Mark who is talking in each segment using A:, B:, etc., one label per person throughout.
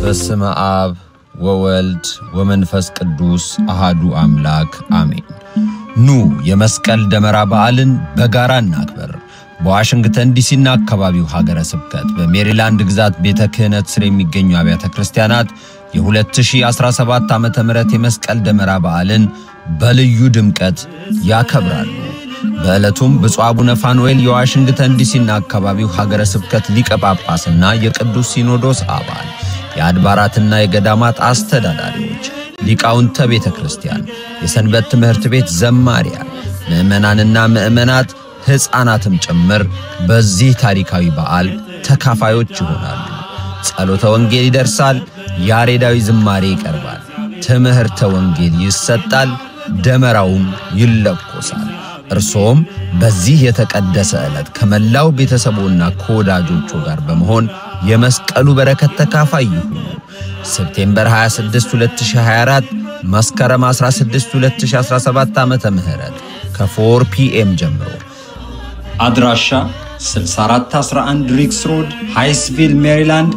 A: በስመ አብ ወወልድ ወመንፈስ ቅዱስ አሃዱ አምላክ አሜን። ኑ የመስቀል ደመራ በዓልን በጋራ እናክበር። በዋሽንግተን ዲሲና አካባቢው ሀገረ ስብከት በሜሪላንድ ግዛት ቤተ ክህነት ስር የሚገኙ አብያተ ክርስቲያናት የ2017 ዓ ም የመስቀል ደመራ በዓልን በልዩ ድምቀት ያከብራሉ። በዕለቱም ብፁዕ አቡነ ፋኑኤል የዋሽንግተን ዲሲና አካባቢው ሀገረ ስብከት ሊቀ ጳጳስና የቅዱስ ሲኖዶስ አባል የአድባራትና የገዳማት አስተዳዳሪዎች፣ ሊቃውንተ ቤተ ክርስቲያን፣ የሰንበት ትምህርት ቤት ዘማሪያን፣ ምዕመናንና ምዕመናት ሕፃናትም ጭምር በዚህ ታሪካዊ በዓል ተካፋዮች ይሆናሉ። ጸሎተ ወንጌል ይደርሳል፣ ያሬዳዊ ዝማሬ ይቀርባል፣ ትምህርተ ወንጌል ይሰጣል፣ ደመራውም ይለኮሳል። እርሶም በዚህ የተቀደሰ ዕለት ከመላው ቤተሰቦና ከወዳጆቹ ጋር በመሆን የመስቀሉ በረከት ተካፋይ ይሁኑ። ሴፕቴምበር 26 2024 መስከረም 16 2017 ዓመተ ምህረት ከ4 ፒኤም ጀምሮ
B: አድራሻ 6411 ሪክስ ሮድ ሃይስቪል ሜሪላንድ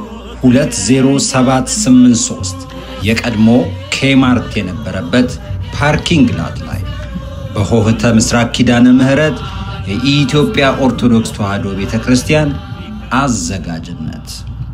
B: 20783 የቀድሞ ኬማርት የነበረበት ፓርኪንግ ላት ላይ በሆህተ ምስራቅ ኪዳነ ምህረት የኢትዮጵያ ኦርቶዶክስ ተዋሕዶ ቤተ ክርስቲያን አዘጋጅነት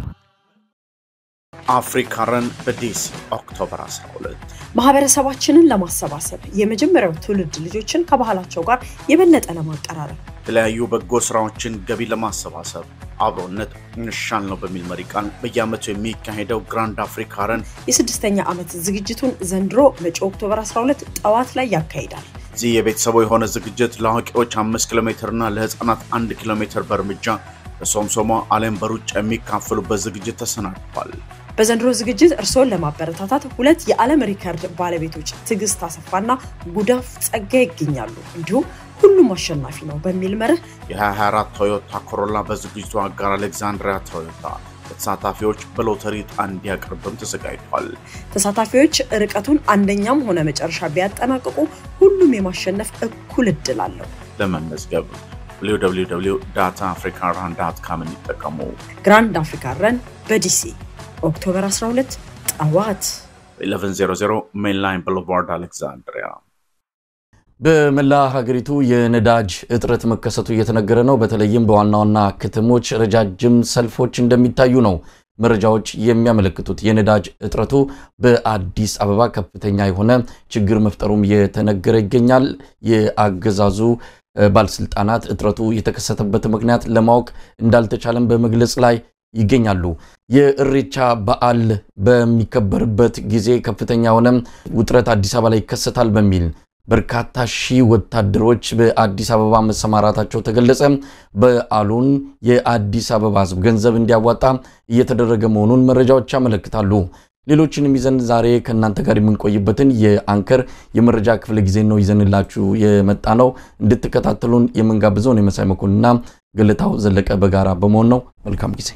C: አፍሪካረን በዲሲ ኦክቶበር 12
D: ማህበረሰባችንን ለማሰባሰብ የመጀመሪያው ትውልድ ልጆችን ከባህላቸው ጋር የበለጠ ለማቀራረብ
C: የተለያዩ በጎ ስራዎችን ገቢ ለማሰባሰብ አብሮነት እንሻል ነው በሚል መሪ ቃል በየዓመቱ የሚካሄደው ግራንድ አፍሪካረን
D: የስድስተኛ ዓመት ዝግጅቱን ዘንድሮ መጪው ኦክቶበር 12 ጠዋት ላይ ያካሂዳል።
C: እዚህ የቤተሰቡ የሆነ ዝግጅት ለአዋቂዎች አምስት ኪሎ ሜትር እና ለህፃናት አንድ ኪሎ ሜትር በእርምጃ በሶምሶማ አሊያም በሩጫ የሚካፈሉበት ዝግጅት ተሰናድቷል።
D: በዘንድሮ ዝግጅት እርስዎን ለማበረታታት ሁለት የዓለም ሪከርድ ባለቤቶች ትዕግስት አሰፋና ጉዳፍ ጸጋ ይገኛሉ። እንዲሁም ሁሉም አሸናፊ ነው በሚል መርህ
C: የ2024 ቶዮታ ኮሮላ በዝግጅቱ አጋር አሌክዛንድሪያ ቶዮታ ለተሳታፊዎች በሎተሪ ዕጣ እንዲያቀርብም ተዘጋጅቷል።
D: ተሳታፊዎች ርቀቱን አንደኛም ሆነ መጨረሻ ቢያጠናቅቁ ሁሉም የማሸነፍ እኩል እድል አለው።
C: ለመመዝገብ www ዳታ አፍሪካ ራን ዳት ካምን ይጠቀሙ።
D: ግራንድ አፍሪካ ረን በዲሲ ኦክቶበር 12 ጠዋት
C: 1100 ሜንላይን ብሎቫርድ አሌክዛንድሪያ
E: በመላ ሀገሪቱ የነዳጅ እጥረት መከሰቱ እየተነገረ ነው። በተለይም በዋና ዋና ከተሞች ረጃጅም ሰልፎች እንደሚታዩ ነው መረጃዎች የሚያመለክቱት። የነዳጅ እጥረቱ በአዲስ አበባ ከፍተኛ የሆነ ችግር መፍጠሩም እየተነገረ ይገኛል። የአገዛዙ ባለስልጣናት እጥረቱ የተከሰተበት ምክንያት ለማወቅ እንዳልተቻለም በመግለጽ ላይ ይገኛሉ። የእሬቻ በዓል በሚከበርበት ጊዜ ከፍተኛ የሆነ ውጥረት አዲስ አበባ ላይ ይከሰታል በሚል በርካታ ሺህ ወታደሮች በአዲስ አበባ መሰማራታቸው ተገለጸ። በዓሉን የአዲስ አበባ ሕዝብ ገንዘብ እንዲያዋጣ እየተደረገ መሆኑን መረጃዎች ያመለክታሉ። ሌሎችንም ይዘን ዛሬ ከእናንተ ጋር የምንቆይበትን የአንከር የመረጃ ክፍለ ጊዜ ነው ይዘንላችሁ የመጣ ነው። እንድትከታተሉን የምንጋብዘውን የመሳይ መኮንንና ገለታው ዘለቀ በጋራ በመሆን ነው። መልካም ጊዜ።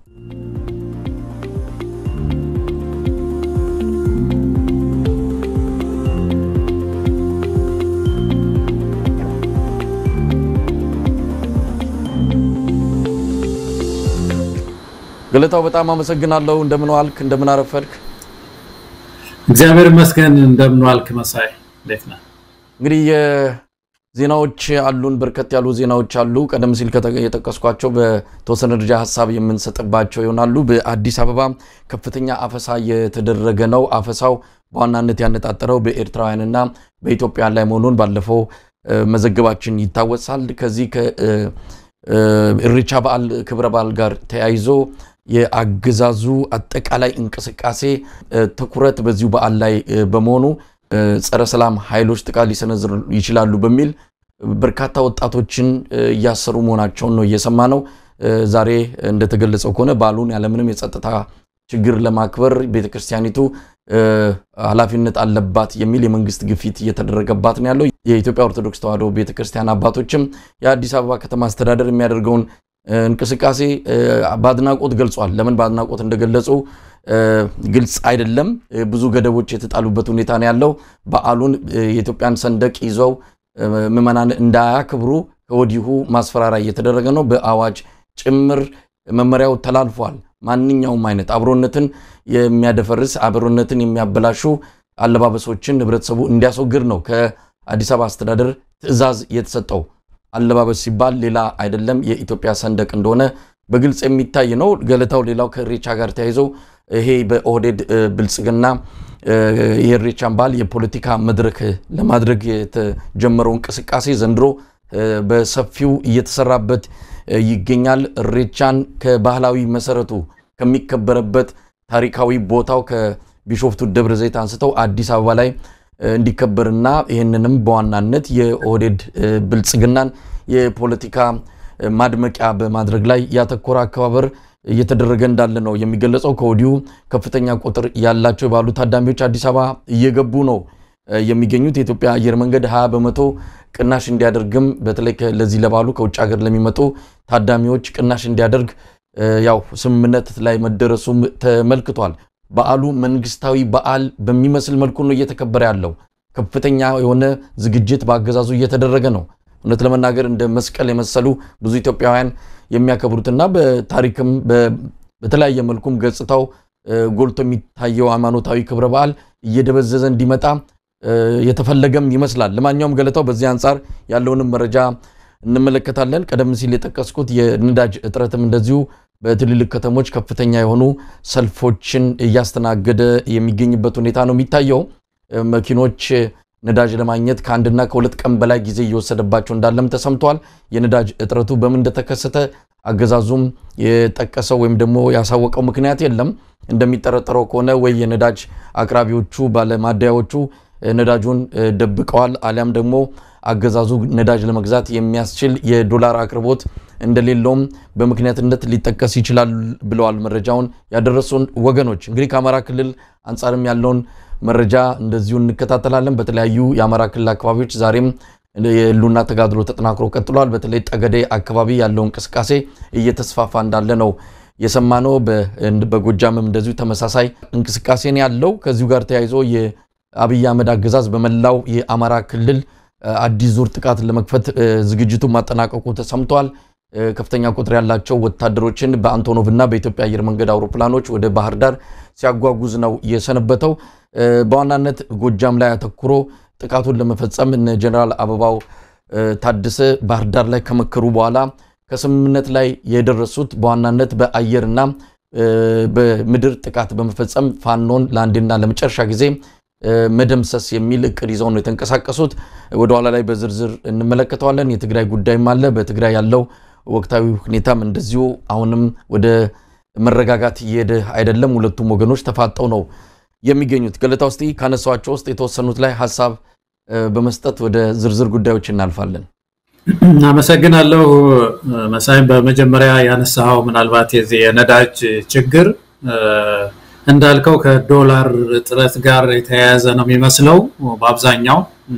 E: ገለታው በጣም አመሰግናለሁ። እንደምን ዋልክ? እንደምን አረፈድክ?
F: እግዚአብሔር ይመስገን። እንደምን ዋልክ መሳይ፣ እንዴት ነህ?
E: እንግዲህ የዜናዎች አሉን፣ በርከት ያሉ ዜናዎች አሉ። ቀደም ሲል የጠቀስኳቸው በተወሰነ ደረጃ ሀሳብ የምንሰጥባቸው ይሆናሉ። በአዲስ አበባ ከፍተኛ አፈሳ የተደረገ ነው። አፈሳው በዋናነት ያነጣጠረው በኤርትራውያንና በኢትዮጵያውያን ላይ መሆኑን ባለፈው መዘገባችን ይታወሳል። ከዚህ ከኢሬቻ በዓል ክብረ በዓል ጋር ተያይዞ የአገዛዙ አጠቃላይ እንቅስቃሴ ትኩረት በዚሁ በዓል ላይ በመሆኑ ጸረ ሰላም ኃይሎች ጥቃት ሊሰነዝሩ ይችላሉ በሚል በርካታ ወጣቶችን እያሰሩ መሆናቸውን ነው እየሰማ ነው። ዛሬ እንደተገለጸው ከሆነ በዓሉን ያለምንም የጸጥታ ችግር ለማክበር ቤተክርስቲያኒቱ ኃላፊነት አለባት የሚል የመንግስት ግፊት እየተደረገባት ነው ያለው። የኢትዮጵያ ኦርቶዶክስ ተዋሕዶ ቤተክርስቲያን አባቶችም የአዲስ አበባ ከተማ አስተዳደር የሚያደርገውን እንቅስቃሴ በአድናቆት ገልጿል። ለምን በአድናቆት እንደገለጹ ግልጽ አይደለም። ብዙ ገደቦች የተጣሉበት ሁኔታ ነው ያለው። በዓሉን የኢትዮጵያን ሰንደቅ ይዘው ምዕመናን እንዳያክብሩ ከወዲሁ ማስፈራሪያ እየተደረገ ነው። በአዋጅ ጭምር መመሪያው ተላልፏል። ማንኛውም አይነት አብሮነትን የሚያደፈርስ አብሮነትን የሚያበላሹ አለባበሶችን ህብረተሰቡ እንዲያስወግድ ነው ከአዲስ አበባ አስተዳደር ትዕዛዝ የተሰጠው። አለባበስ ሲባል ሌላ አይደለም የኢትዮጵያ ሰንደቅ እንደሆነ በግልጽ የሚታይ ነው። ገለታው ሌላው ከኢሬቻ ጋር ተያይዞ ይሄ በኦህዴድ ብልጽግና የኢሬቻን በዓል የፖለቲካ መድረክ ለማድረግ የተጀመረው እንቅስቃሴ ዘንድሮ በሰፊው እየተሰራበት ይገኛል። ኢሬቻን ከባህላዊ መሰረቱ ከሚከበረበት ታሪካዊ ቦታው ከቢሾፍቱ ደብረ ዘይት አንስተው አዲስ አበባ ላይ እንዲከበርና ይህንንም በዋናነት የኦህዴድ ብልጽግናን የፖለቲካ ማድመቂያ በማድረግ ላይ ያተኮረ አከባበር እየተደረገ እንዳለ ነው የሚገለጸው። ከወዲሁ ከፍተኛ ቁጥር ያላቸው የባሉ ታዳሚዎች አዲስ አበባ እየገቡ ነው የሚገኙት። የኢትዮጵያ አየር መንገድ 20 በመቶ ቅናሽ እንዲያደርግም በተለይ ለዚህ ለባሉ ከውጭ ሀገር ለሚመጡ ታዳሚዎች ቅናሽ እንዲያደርግ ያው ስምምነት ላይ መደረሱም ተመልክቷል። በዓሉ መንግስታዊ በዓል በሚመስል መልኩ ነው እየተከበረ ያለው። ከፍተኛ የሆነ ዝግጅት በአገዛዙ እየተደረገ ነው። እውነት ለመናገር እንደ መስቀል የመሰሉ ብዙ ኢትዮጵያውያን የሚያከብሩትና በታሪክም በተለያየ መልኩም ገጽታው ጎልቶ የሚታየው ሃይማኖታዊ ክብረ በዓል እየደበዘዘ እንዲመጣ የተፈለገም ይመስላል። ለማንኛውም ገለታው በዚህ አንጻር ያለውንም መረጃ እንመለከታለን። ቀደም ሲል የጠቀስኩት የነዳጅ እጥረትም እንደዚሁ በትልልቅ ከተሞች ከፍተኛ የሆኑ ሰልፎችን እያስተናገደ የሚገኝበት ሁኔታ ነው የሚታየው። መኪኖች ነዳጅ ለማግኘት ከአንድና ከሁለት ቀን በላይ ጊዜ እየወሰደባቸው እንዳለም ተሰምቷል። የነዳጅ እጥረቱ በምን እንደተከሰተ አገዛዙም የጠቀሰው ወይም ደግሞ ያሳወቀው ምክንያት የለም። እንደሚጠረጠረው ከሆነ ወይ የነዳጅ አቅራቢዎቹ ባለማደያዎቹ ነዳጁን ደብቀዋል፣ አሊያም ደግሞ አገዛዙ ነዳጅ ለመግዛት የሚያስችል የዶላር አቅርቦት እንደሌለውም በምክንያትነት ሊጠቀስ ይችላል ብለዋል መረጃውን ያደረሱን ወገኖች። እንግዲህ ከአማራ ክልል አንጻርም ያለውን መረጃ እንደዚሁ እንከታተላለን። በተለያዩ የአማራ ክልል አካባቢዎች ዛሬም የህልውና ተጋድሎ ተጠናክሮ ቀጥሏል። በተለይ ጠገዴ አካባቢ ያለው እንቅስቃሴ እየተስፋፋ እንዳለ ነው የሰማነው። በጎጃምም እንደዚሁ ተመሳሳይ እንቅስቃሴን ያለው ከዚሁ ጋር ተያይዞ የአብይ አህመድ አገዛዝ በመላው የአማራ ክልል አዲስ ዙር ጥቃት ለመክፈት ዝግጅቱ ማጠናቀቁ ተሰምቷል። ከፍተኛ ቁጥር ያላቸው ወታደሮችን በአንቶኖቭ እና በኢትዮጵያ አየር መንገድ አውሮፕላኖች ወደ ባህር ዳር ሲያጓጉዝ ነው የሰነበተው። በዋናነት ጎጃም ላይ አተኩሮ ጥቃቱን ለመፈጸም እነ ጀኔራል አበባው ታደሰ ባህር ዳር ላይ ከመከሩ በኋላ ከስምምነት ላይ የደረሱት በዋናነት በአየርና በምድር ጥቃት በመፈጸም ፋኖን ለአንድና ለመጨረሻ ጊዜ መደምሰስ የሚል እቅድ ይዘው ነው የተንቀሳቀሱት። ወደኋላ ላይ በዝርዝር እንመለከተዋለን። የትግራይ ጉዳይም አለ። በትግራይ ያለው ወቅታዊ ሁኔታም እንደዚሁ አሁንም ወደ መረጋጋት እየሄደ አይደለም። ሁለቱም ወገኖች ተፋጠው ነው የሚገኙት። ገለታ ውስጥ ካነሷቸው ውስጥ የተወሰኑት ላይ ሀሳብ በመስጠት ወደ ዝርዝር ጉዳዮች እናልፋለን።
F: አመሰግናለሁ መሳይ። በመጀመሪያ ያነሳኸው ምናልባት የዚህ የነዳጅ ችግር እንዳልከው ከዶላር እጥረት ጋር የተያያዘ ነው የሚመስለው። በአብዛኛው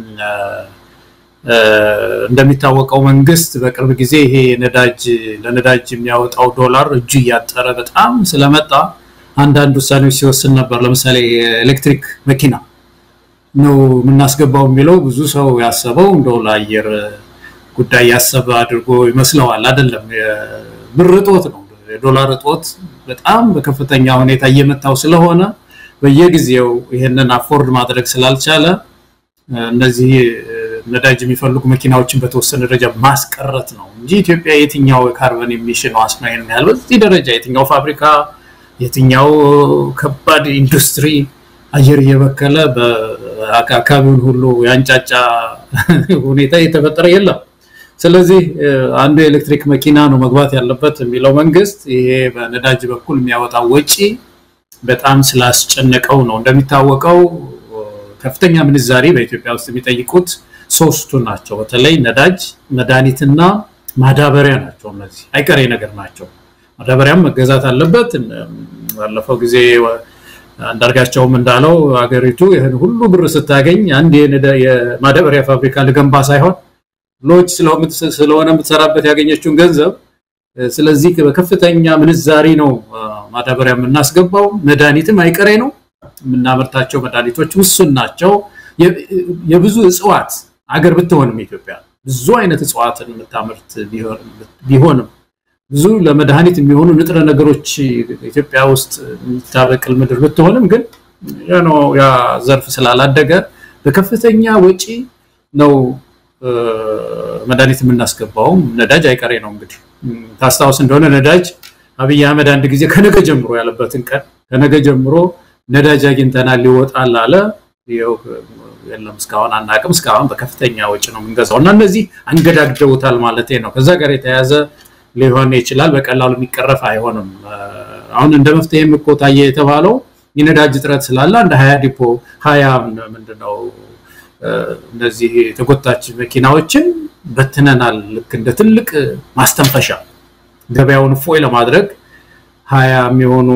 F: እንደሚታወቀው መንግስት በቅርብ ጊዜ ይሄ ነዳጅ ለነዳጅ የሚያወጣው ዶላር እጁ እያጠረ በጣም ስለመጣ አንዳንድ ውሳኔዎች ሲወስን ነበር። ለምሳሌ የኤሌክትሪክ መኪና ነው የምናስገባው የሚለው ብዙ ሰው ያሰበው እንደው ለአየር ጉዳይ ያሰበ አድርጎ ይመስለዋል። አይደለም፣ የብር እጦት ነው። የዶላር እጦት በጣም በከፍተኛ ሁኔታ እየመታው ስለሆነ በየጊዜው ይህንን አፎርድ ማድረግ ስላልቻለ እነዚህ ነዳጅ የሚፈልጉ መኪናዎችን በተወሰነ ደረጃ ማስቀረት ነው እንጂ ኢትዮጵያ የትኛው የካርበን ኤሚሽን ዋስ ነው ይሄን ያህል በዚህ ደረጃ የትኛው ፋብሪካ የትኛው ከባድ ኢንዱስትሪ አየር እየበከለ በአካባቢውን ሁሉ ያንጫጫ ሁኔታ የተፈጠረ የለም። ስለዚህ አንዱ የኤሌክትሪክ መኪና ነው መግባት ያለበት የሚለው መንግስት ይሄ በነዳጅ በኩል የሚያወጣው ወጪ በጣም ስላስጨነቀው ነው። እንደሚታወቀው ከፍተኛ ምንዛሪ በኢትዮጵያ ውስጥ የሚጠይቁት ሶስቱ ናቸው። በተለይ ነዳጅ፣ መድኃኒትና ማዳበሪያ ናቸው። እነዚህ አይቀሬ ነገር ናቸው። ማዳበሪያም መገዛት አለበት። ባለፈው ጊዜ አንዳርጋቸውም እንዳለው ሀገሪቱ ይህን ሁሉ ብር ስታገኝ አንድ የማዳበሪያ ፋብሪካ ልገንባ ሳይሆን ሎጅ ስለሆነ የምትሰራበት ያገኘችውን ገንዘብ ስለዚህ በከፍተኛ ምንዛሪ ነው ማዳበሪያ የምናስገባው። መድኃኒትም አይቀሬ ነው። የምናመርታቸው መድኃኒቶች ውሱን ናቸው። የብዙ እጽዋት አገር ብትሆንም ኢትዮጵያ ብዙ አይነት እጽዋትን የምታመርት ቢሆንም ብዙ ለመድኃኒት የሚሆኑ ንጥረ ነገሮች ኢትዮጵያ ውስጥ የምታበቅል ምድር ብትሆንም ግን ያ ዘርፍ ስላላደገ በከፍተኛ ወጪ ነው መድኃኒት የምናስገባውም። ነዳጅ አይቀሬ ነው እንግዲህ ታስታውስ እንደሆነ ነዳጅ አብይ አህመድ አንድ ጊዜ ከነገ ጀምሮ ያለበትን ቀን ከነገ ጀምሮ ነዳጅ አግኝተናል ሊወጣል አለ። የለም እስካሁን አናቅም። እስካሁን በከፍተኛ ወጪ ነው የምንገዛው እና እነዚህ አንገዳግደውታል ማለት ነው። ከዛ ጋር የተያያዘ ሊሆን ይችላል። በቀላሉ የሚቀረፍ አይሆንም። አሁን እንደ መፍትሄም እኮ ታየ የተባለው የነዳጅ እጥረት ስላለ አንድ ሀያ ዲፖ ሀያ ምንድነው እነዚህ ተጎታች መኪናዎችን በትነናል። ልክ እንደ ትልቅ ማስተንፈሻ ገበያውን ፎይ ለማድረግ ሀያ የሚሆኑ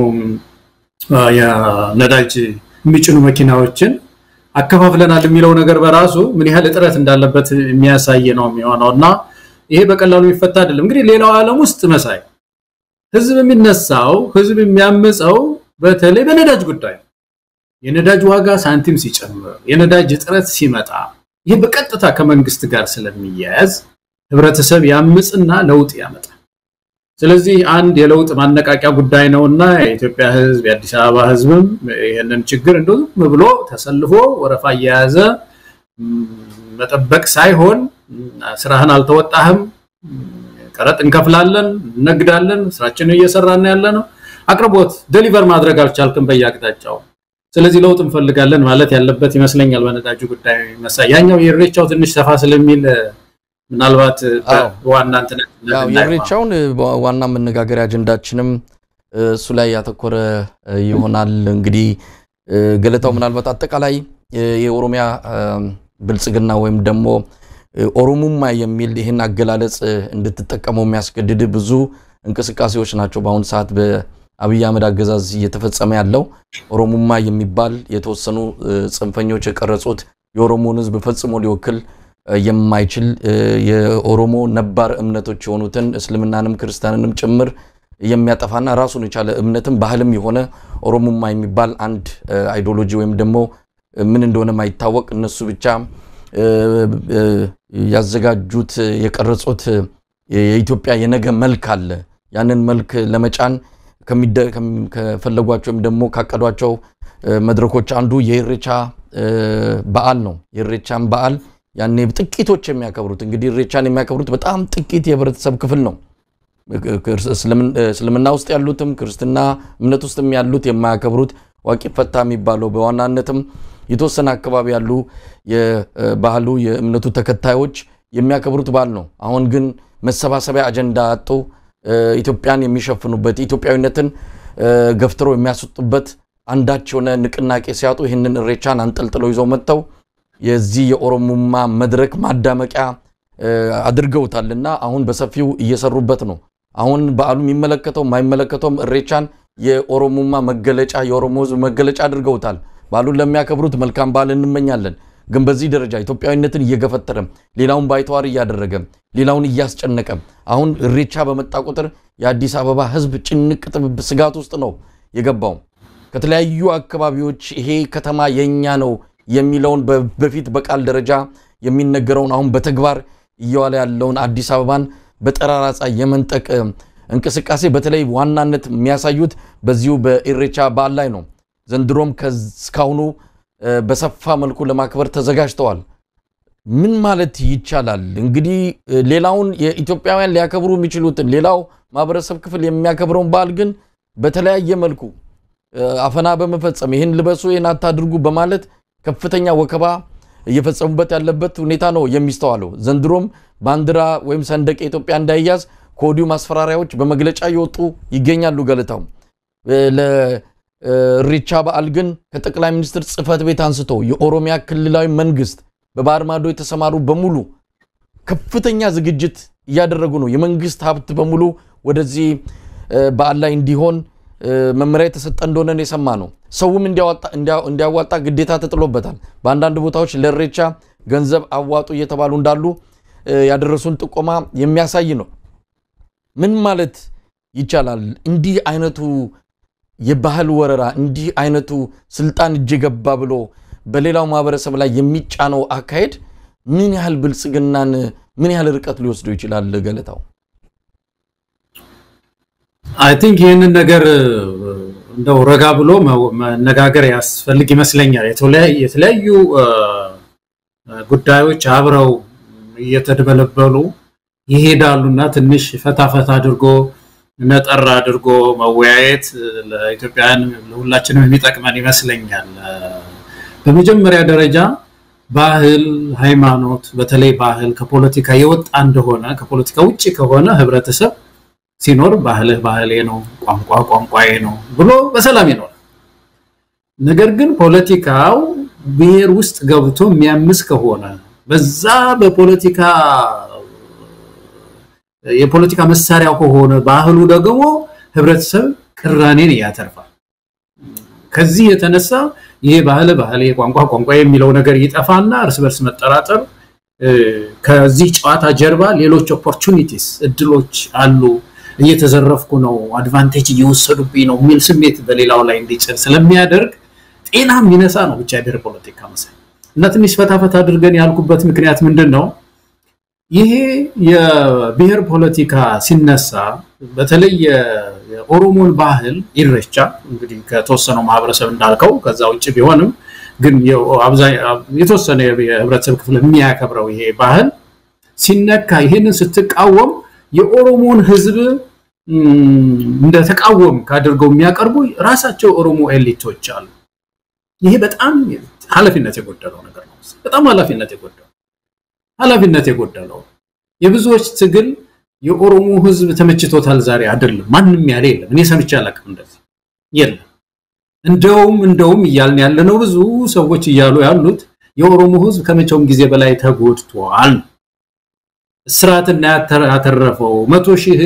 F: የነዳጅ የሚጭኑ መኪናዎችን አከፋፍለናል የሚለው ነገር በራሱ ምን ያህል እጥረት እንዳለበት የሚያሳይ ነው የሚሆነው እና ይሄ በቀላሉ የሚፈታ አይደለም። እንግዲህ ሌላው ዓለም ውስጥ መሳይ ህዝብ የሚነሳው ህዝብ የሚያምፀው በተለይ በነዳጅ ጉዳይ የነዳጅ ዋጋ ሳንቲም ሲጨምር፣ የነዳጅ እጥረት ሲመጣ ይህ በቀጥታ ከመንግስት ጋር ስለሚያያዝ ህብረተሰብ ያምፅና ለውጥ ያመጣል። ስለዚህ አንድ የለውጥ ማነቃቂያ ጉዳይ ነውና የኢትዮጵያ ህዝብ የአዲስ አበባ ህዝብም ይህንን ችግር እንደ ዝም ብሎ ተሰልፎ ወረፋ እየያዘ መጠበቅ ሳይሆን ስራህን አልተወጣህም፣ ቀረጥ እንከፍላለን፣ እነግዳለን፣ ስራችንን እየሰራን ያለ ነው። አቅርቦት ደሊቨር ማድረግ አልቻልክም በየአቅጣጫው። ስለዚህ ለውጥ እንፈልጋለን ማለት ያለበት ይመስለኛል። በነዳጁ ጉዳይ መሳይ ያኛው የኢሬቻው ትንሽ ሰፋ ስለሚል ምናልባት ዋና
E: የኢሬቻውን ዋና መነጋገሪያ አጀንዳችንም እሱ ላይ ያተኮረ ይሆናል። እንግዲህ ገለታው ምናልባት አጠቃላይ የኦሮሚያ ብልጽግና ወይም ደግሞ ኦሮሙማ የሚል ይህን አገላለጽ እንድትጠቀመው የሚያስገድድ ብዙ እንቅስቃሴዎች ናቸው በአሁኑ ሰዓት በአብይ አህመድ አገዛዝ እየተፈጸመ ያለው። ኦሮሙማ የሚባል የተወሰኑ ጽንፈኞች የቀረጹት የኦሮሞን ሕዝብ ፈጽሞ ሊወክል የማይችል የኦሮሞ ነባር እምነቶች የሆኑትን እስልምናንም ክርስቲያንንም ጭምር የሚያጠፋና ራሱን የቻለ እምነትም ባህልም የሆነ ኦሮሙማ የሚባል አንድ አይዲዮሎጂ ወይም ደግሞ ምን እንደሆነ ማይታወቅ እነሱ ብቻ ያዘጋጁት የቀረጹት የኢትዮጵያ የነገ መልክ አለ። ያንን መልክ ለመጫን ከፈለጓቸው ወይም ደግሞ ካቀዷቸው መድረኮች አንዱ የኢሬቻ በዓል ነው። የኢሬቻን በዓል ያኔ ጥቂቶች የሚያከብሩት እንግዲህ ኢሬቻን የሚያከብሩት በጣም ጥቂት የህብረተሰብ ክፍል ነው። እስልምና ውስጥ ያሉትም ክርስትና እምነት ውስጥም ያሉት የማያከብሩት ዋቂ ፈታ የሚባለው በዋናነትም የተወሰነ አካባቢ ያሉ የባህሉ የእምነቱ ተከታዮች የሚያከብሩት በዓል ነው። አሁን ግን መሰባሰቢያ አጀንዳ አጡ ኢትዮጵያን የሚሸፍኑበት ኢትዮጵያዊነትን ገፍትረው የሚያስወጡበት አንዳች የሆነ ንቅናቄ ሲያጡ ይህንን ኢሬቻን አንጠልጥለው ይዘው መጥተው የዚህ የኦሮሙማ መድረክ ማዳመቂያ አድርገውታልና አሁን በሰፊው እየሰሩበት ነው። አሁን በዓሉ የሚመለከተው የማይመለከተውም ኢሬቻን የኦሮሙማ መገለጫ የኦሮሞ ሕዝብ መገለጫ አድርገውታል። በዓሉን ለሚያከብሩት መልካም በዓል እንመኛለን። ግን በዚህ ደረጃ ኢትዮጵያዊነትን እየገፈተረ ሌላውን ባይተዋር እያደረገ ሌላውን እያስጨነቀ አሁን ኢሬቻ በመጣ ቁጥር የአዲስ አበባ ሕዝብ ጭንቅ ጥብብ ስጋት ውስጥ ነው የገባው። ከተለያዩ አካባቢዎች ይሄ ከተማ የኛ ነው የሚለውን በፊት በቃል ደረጃ የሚነገረውን አሁን በተግባር እየዋለ ያለውን አዲስ አበባን በጠራራ ፀሐይ የመንጠቅ እንቅስቃሴ በተለይ ዋናነት የሚያሳዩት በዚሁ በኢሬቻ በዓል ላይ ነው። ዘንድሮም ከእስካሁኑ በሰፋ መልኩ ለማክበር ተዘጋጅተዋል። ምን ማለት ይቻላል እንግዲህ ሌላውን የኢትዮጵያውያን ሊያከብሩ የሚችሉትን ሌላው ማህበረሰብ ክፍል የሚያከብረውን በዓል ግን በተለያየ መልኩ አፈና በመፈጸም ይህን ልበሱ፣ ይህን አታድርጉ በማለት ከፍተኛ ወከባ እየፈጸሙበት ያለበት ሁኔታ ነው የሚስተዋለው። ዘንድሮም ባንዲራ ወይም ሰንደቅ የኢትዮጵያ እንዳይያዝ ከወዲሁ ማስፈራሪያዎች በመግለጫ እየወጡ ይገኛሉ። ገለታው ለኢሬቻ በዓል ግን ከጠቅላይ ሚኒስትር ጽህፈት ቤት አንስቶ የኦሮሚያ ክልላዊ መንግስት በባህር ማዶ የተሰማሩ በሙሉ ከፍተኛ ዝግጅት እያደረጉ ነው። የመንግስት ሀብት በሙሉ ወደዚህ በዓል ላይ እንዲሆን መመሪያ የተሰጠ እንደሆነ የሰማ ነው። ሰውም እንዲያዋጣ ግዴታ ተጥሎበታል። በአንዳንድ ቦታዎች ለኢሬቻ ገንዘብ አዋጡ እየተባሉ እንዳሉ ያደረሱን ጥቆማ የሚያሳይ ነው። ምን ማለት ይቻላል? እንዲህ አይነቱ የባህል ወረራ፣ እንዲህ አይነቱ ስልጣን እጅ ገባ ብሎ በሌላው ማህበረሰብ ላይ የሚጫነው አካሄድ ምን ያህል ብልጽግናን ምን ያህል ርቀት ሊወስደው ይችላል? ገለታው
F: አይ ቲንክ ይህንን ነገር እንደው ረጋ ብሎ መነጋገር ያስፈልግ ይመስለኛል። የተለያዩ ጉዳዮች አብረው እየተደበለበሉ ይሄዳሉና ትንሽ ፈታ ፈታ አድርጎ ነጠር አድርጎ መወያየት ለኢትዮጵያውያን ለሁላችንም የሚጠቅመን ይመስለኛል። በመጀመሪያ ደረጃ ባህል፣ ሃይማኖት፣ በተለይ ባህል ከፖለቲካ የወጣ እንደሆነ ከፖለቲካ ውጭ ከሆነ ህብረተሰብ ሲኖር ባህልህ ባህሌ ነው፣ ቋንቋ ቋንቋዬ ነው ብሎ በሰላም ይኖራል። ነገር ግን ፖለቲካው ብሔር ውስጥ ገብቶ የሚያምስ ከሆነ በዛ በፖለቲካ የፖለቲካ መሳሪያ ከሆነ ባህሉ ደግሞ ህብረተሰብ ቅራኔን ያተርፋል። ከዚህ የተነሳ ይሄ ባህል ባህል ቋንቋ ቋንቋ የሚለው ነገር ይጠፋና እርስ በርስ መጠራጠር ከዚህ ጨዋታ ጀርባ ሌሎች ኦፖርቹኒቲስ እድሎች አሉ፣ እየተዘረፍኩ ነው፣ አድቫንቴጅ እየወሰዱብኝ ነው የሚል ስሜት በሌላው ላይ እንዲጭር ስለሚያደርግ ጤና የሚነሳ ነው ብቻ የብሔር ፖለቲካ መሳይ እና ትንሽ ፈታፈታ አድርገን ያልኩበት ምክንያት ምንድን ነው? ይሄ የብሔር ፖለቲካ ሲነሳ በተለይ የኦሮሞን ባህል ኢሬቻ እንግዲህ ከተወሰነው ማህበረሰብ እንዳልከው ከዛ ውጭ ቢሆንም ግን የተወሰነ የህብረተሰብ ክፍል የሚያከብረው ይሄ ባህል ሲነካ ይሄንን ስትቃወም የኦሮሞን ህዝብ እንደተቃወም ካድርገው የሚያቀርቡ ራሳቸው ኦሮሞ ኤሊቶች አሉ። ይሄ በጣም ኃላፊነት የጎደለው ነገር ነው። በጣም ኃላፊነት የጎደለው ኃላፊነት የጎደለው የብዙዎች ትግል የኦሮሞ ህዝብ ተመችቶታል ዛሬ አይደለም። ማንም ያለ የለም። እኔ ሰምቼ አላውቅም እንደዚህ የለም። እንደውም እንደውም እያልን ያለነው ብዙ ሰዎች እያሉ ያሉት የኦሮሞ ህዝብ ከመቼውም ጊዜ በላይ ተጎድቷል። እስራትና ያተረፈው መቶ ሺህ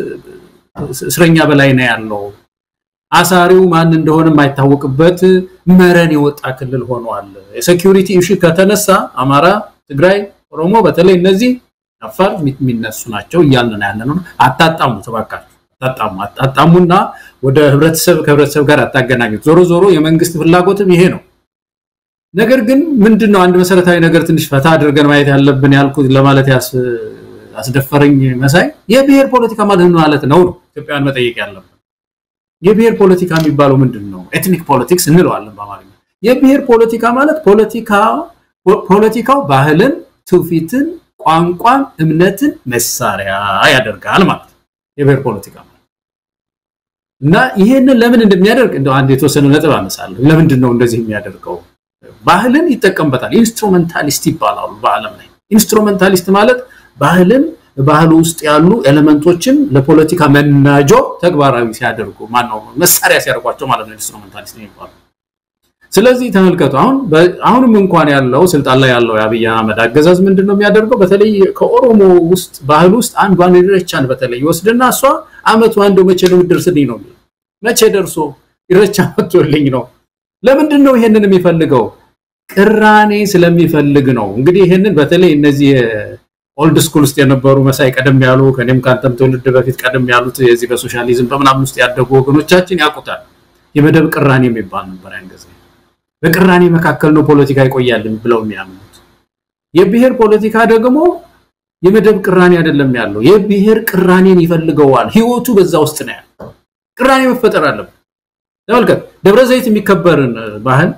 F: እስረኛ በላይ ነው ያለው። አሳሪው ማን እንደሆነ የማይታወቅበት መረን የወጣ ክልል ሆኗል። የሴኪዩሪቲ ኢሹ ከተነሳ አማራ፣ ትግራይ፣ ኦሮሞ በተለይ እነዚህ አፋር የሚነሱ ናቸው እያልን ያለ ነው። አታጣሙ፣ ተባካችሁ አታጣሙ፣ አታጣሙና ወደ ህብረተሰብ ከህብረተሰብ ጋር አታገናኙት። ዞሮ ዞሮ የመንግስት ፍላጎትም ይሄ ነው። ነገር ግን ምንድን ነው አንድ መሰረታዊ ነገር ትንሽ ፈታ አድርገን ማየት ያለብን ያልኩት ለማለት ያስደፈረኝ መሳይ የብሔር ፖለቲካ ማለት ምን ማለት ነው ነው ኢትዮጵያን መጠየቅ ያለብን። የብሔር ፖለቲካ የሚባለው ምንድን ነው? ኤትኒክ ፖለቲክስ እንለዋለን በአማርኛ። የብሔር ፖለቲካ ማለት ፖለቲካው ባህልን፣ ትውፊትን፣ ቋንቋን፣ እምነትን መሳሪያ ያደርጋል ማለት ነው የብሔር ፖለቲካ ማለት እና ይሄንን ለምን እንደሚያደርግ እንደው አንድ የተወሰነ ነጥብ አነሳለሁ። ለምንድን ነው እንደዚህ የሚያደርገው? ባህልን ይጠቀምበታል። ኢንስትሩሜንታሊስት ይባላሉ በዓለም ላይ። ኢንስትሩሜንታሊስት ማለት ባህልን ባህሉ ውስጥ ያሉ ኤሌመንቶችን ለፖለቲካ መናጆ ተግባራዊ ሲያደርጉ ማነው መሳሪያ ሲያደርጓቸው ማለት ነው ኢንስትሩሜንታሊስት የሚባሉ። ስለዚህ ተመልከቱ አሁን አሁንም እንኳን ያለው ስልጣን ላይ ያለው የአብይ አህመድ አገዛዝ ምንድን ነው የሚያደርገው? በተለይ ከኦሮሞ ውስጥ ባህል ውስጥ አንዷን ኢሬቻን በተለይ ይወስድና እሷ አመቱ አንዱ መቼ ነው የምትደርስልኝ ነው የሚለው። መቼ ደርሶ ኢሬቻ መጥቶልኝ ነው። ለምንድን ነው ይሄንን የሚፈልገው? ቅራኔ ስለሚፈልግ ነው። እንግዲህ ይሄንን በተለይ እነዚህ ኦልድ ስኩል ውስጥ የነበሩ መሳይ ቀደም ያሉ ከኔም ከአንተም ትውልድ በፊት ቀደም ያሉት የዚህ በሶሻሊዝም በምናምን ውስጥ ያደጉ ወገኖቻችን ያውቁታል። የመደብ ቅራኔ የሚባል ነበር ያን ጊዜ። በቅራኔ መካከል ነው ፖለቲካ ይቆያልን ብለው የሚያምኑት። የብሔር ፖለቲካ ደግሞ የመደብ ቅራኔ አይደለም ያለው፣ የብሔር ቅራኔን ይፈልገዋል። ህይወቱ በዛ ውስጥ ነው ያለው። ቅራኔ መፈጠር አለበት። ተመልከት፣ ደብረ ዘይት የሚከበርን ባህል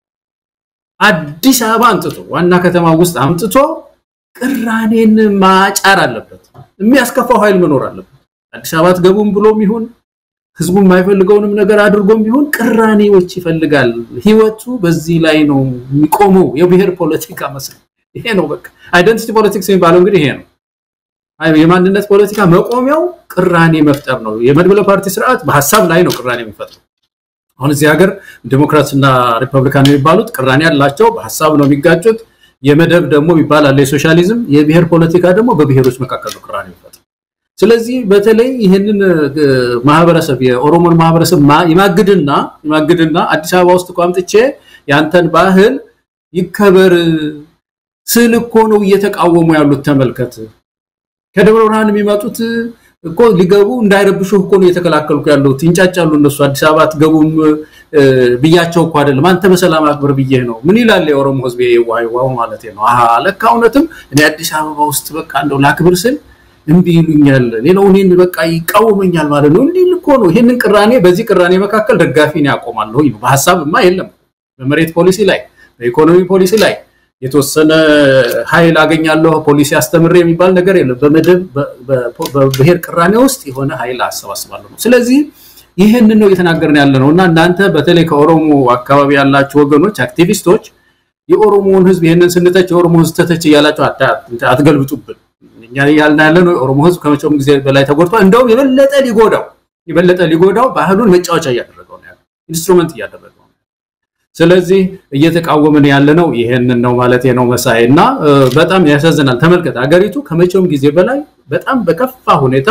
F: አዲስ አበባ አምጥቶ ዋና ከተማ ውስጥ አምጥቶ ቅራኔን ማጫር አለበት። የሚያስከፋው ኃይል መኖር አለበት። አዲስ አበባ አትገቡም ብሎም ይሁን ህዝቡ የማይፈልገውንም ነገር አድርጎም ቢሆን ቅራኔዎች ይፈልጋል። ህይወቱ በዚህ ላይ ነው የሚቆመው። የብሔር ፖለቲካ መስል ይሄ ነው በቃ አይደንቲቲ ፖለቲክስ የሚባለው እንግዲህ ይሄ ነው። የማንነት ፖለቲካ መቆሚያው ቅራኔ መፍጠር ነው። የመድበለ ፓርቲ ስርዓት በሀሳብ ላይ ነው ቅራኔ የሚፈጥረው። አሁን እዚህ ሀገር ዲሞክራትና ሪፐብሊካን የሚባሉት ቅራኔ ያላቸው በሀሳብ ነው የሚጋጩት። የመደብ ደግሞ ይባላል የሶሻሊዝም። የብሔር ፖለቲካ ደግሞ በብሔሮች መካከል ነው ቅራኔ የሚፈጥረው። ስለዚህ በተለይ ይህንን ማህበረሰብ የኦሮሞን ማህበረሰብ ይማግድና ይማግድና አዲስ አበባ ውስጥ እኮ አምጥቼ ያንተን ባህል ይከበር ስል እኮ ነው እየተቃወሙ ያሉት። ተመልከት። ከደብረ ብርሃን የሚመጡት እኮ ሊገቡ እንዳይረብሹ እኮ ነው እየተከላከልኩ ያሉት። ይንጫጫሉ እነሱ አዲስ አበባ አትገቡም ብያቸው እኮ አይደለም፣ አንተ በሰላም አክብር ብዬህ ነው። ምን ይላል የኦሮሞ ህዝብ? የዋይዋው ማለት ነው። አሃ ለካ እውነትም እኔ አዲስ አበባ ውስጥ በቃ እንደው ላክብር ስል እምቢ ይሉኛል፣ ሌላው እኔን በቃ ይቃወመኛል ማለት ነው። እንዲህ እኮ ነው። ይህንን ቅራኔ በዚህ ቅራኔ መካከል ደጋፊ ነው ያቆማለሁ። በሀሳብማ የለም። በመሬት ፖሊሲ ላይ፣ በኢኮኖሚ ፖሊሲ ላይ የተወሰነ ኃይል አገኛለሁ ፖሊሲ አስተምሬ የሚባል ነገር የለም። በመደብ በብሔር ቅራኔ ውስጥ የሆነ ኃይል አሰባስባለሁ ነው። ስለዚህ ይህንን ነው እየተናገርን ያለ ነው እና እናንተ በተለይ ከኦሮሞ አካባቢ ያላችሁ ወገኖች አክቲቪስቶች የኦሮሞውን ህዝብ ይህንን ስንተች የኦሮሞ ህዝብ ተተች እያላችሁ አትገልብጡብን። እኛ ያልን ያለ ነው የኦሮሞ ህዝብ ከመቼውም ጊዜ በላይ ተጎድቷል። እንደውም የበለጠ ሊጎዳው የበለጠ ሊጎዳው ባህሉን መጫወቻ እያደረገው ነው ያለው፣ ኢንስትሩመንት እያደረገው ነው። ስለዚህ እየተቃወምን ያለ ነው ይሄንን ነው ማለት ነው መሳይ እና በጣም ያሳዝናል። ተመልከት፣ ሀገሪቱ ከመቼውም ጊዜ በላይ በጣም በከፋ ሁኔታ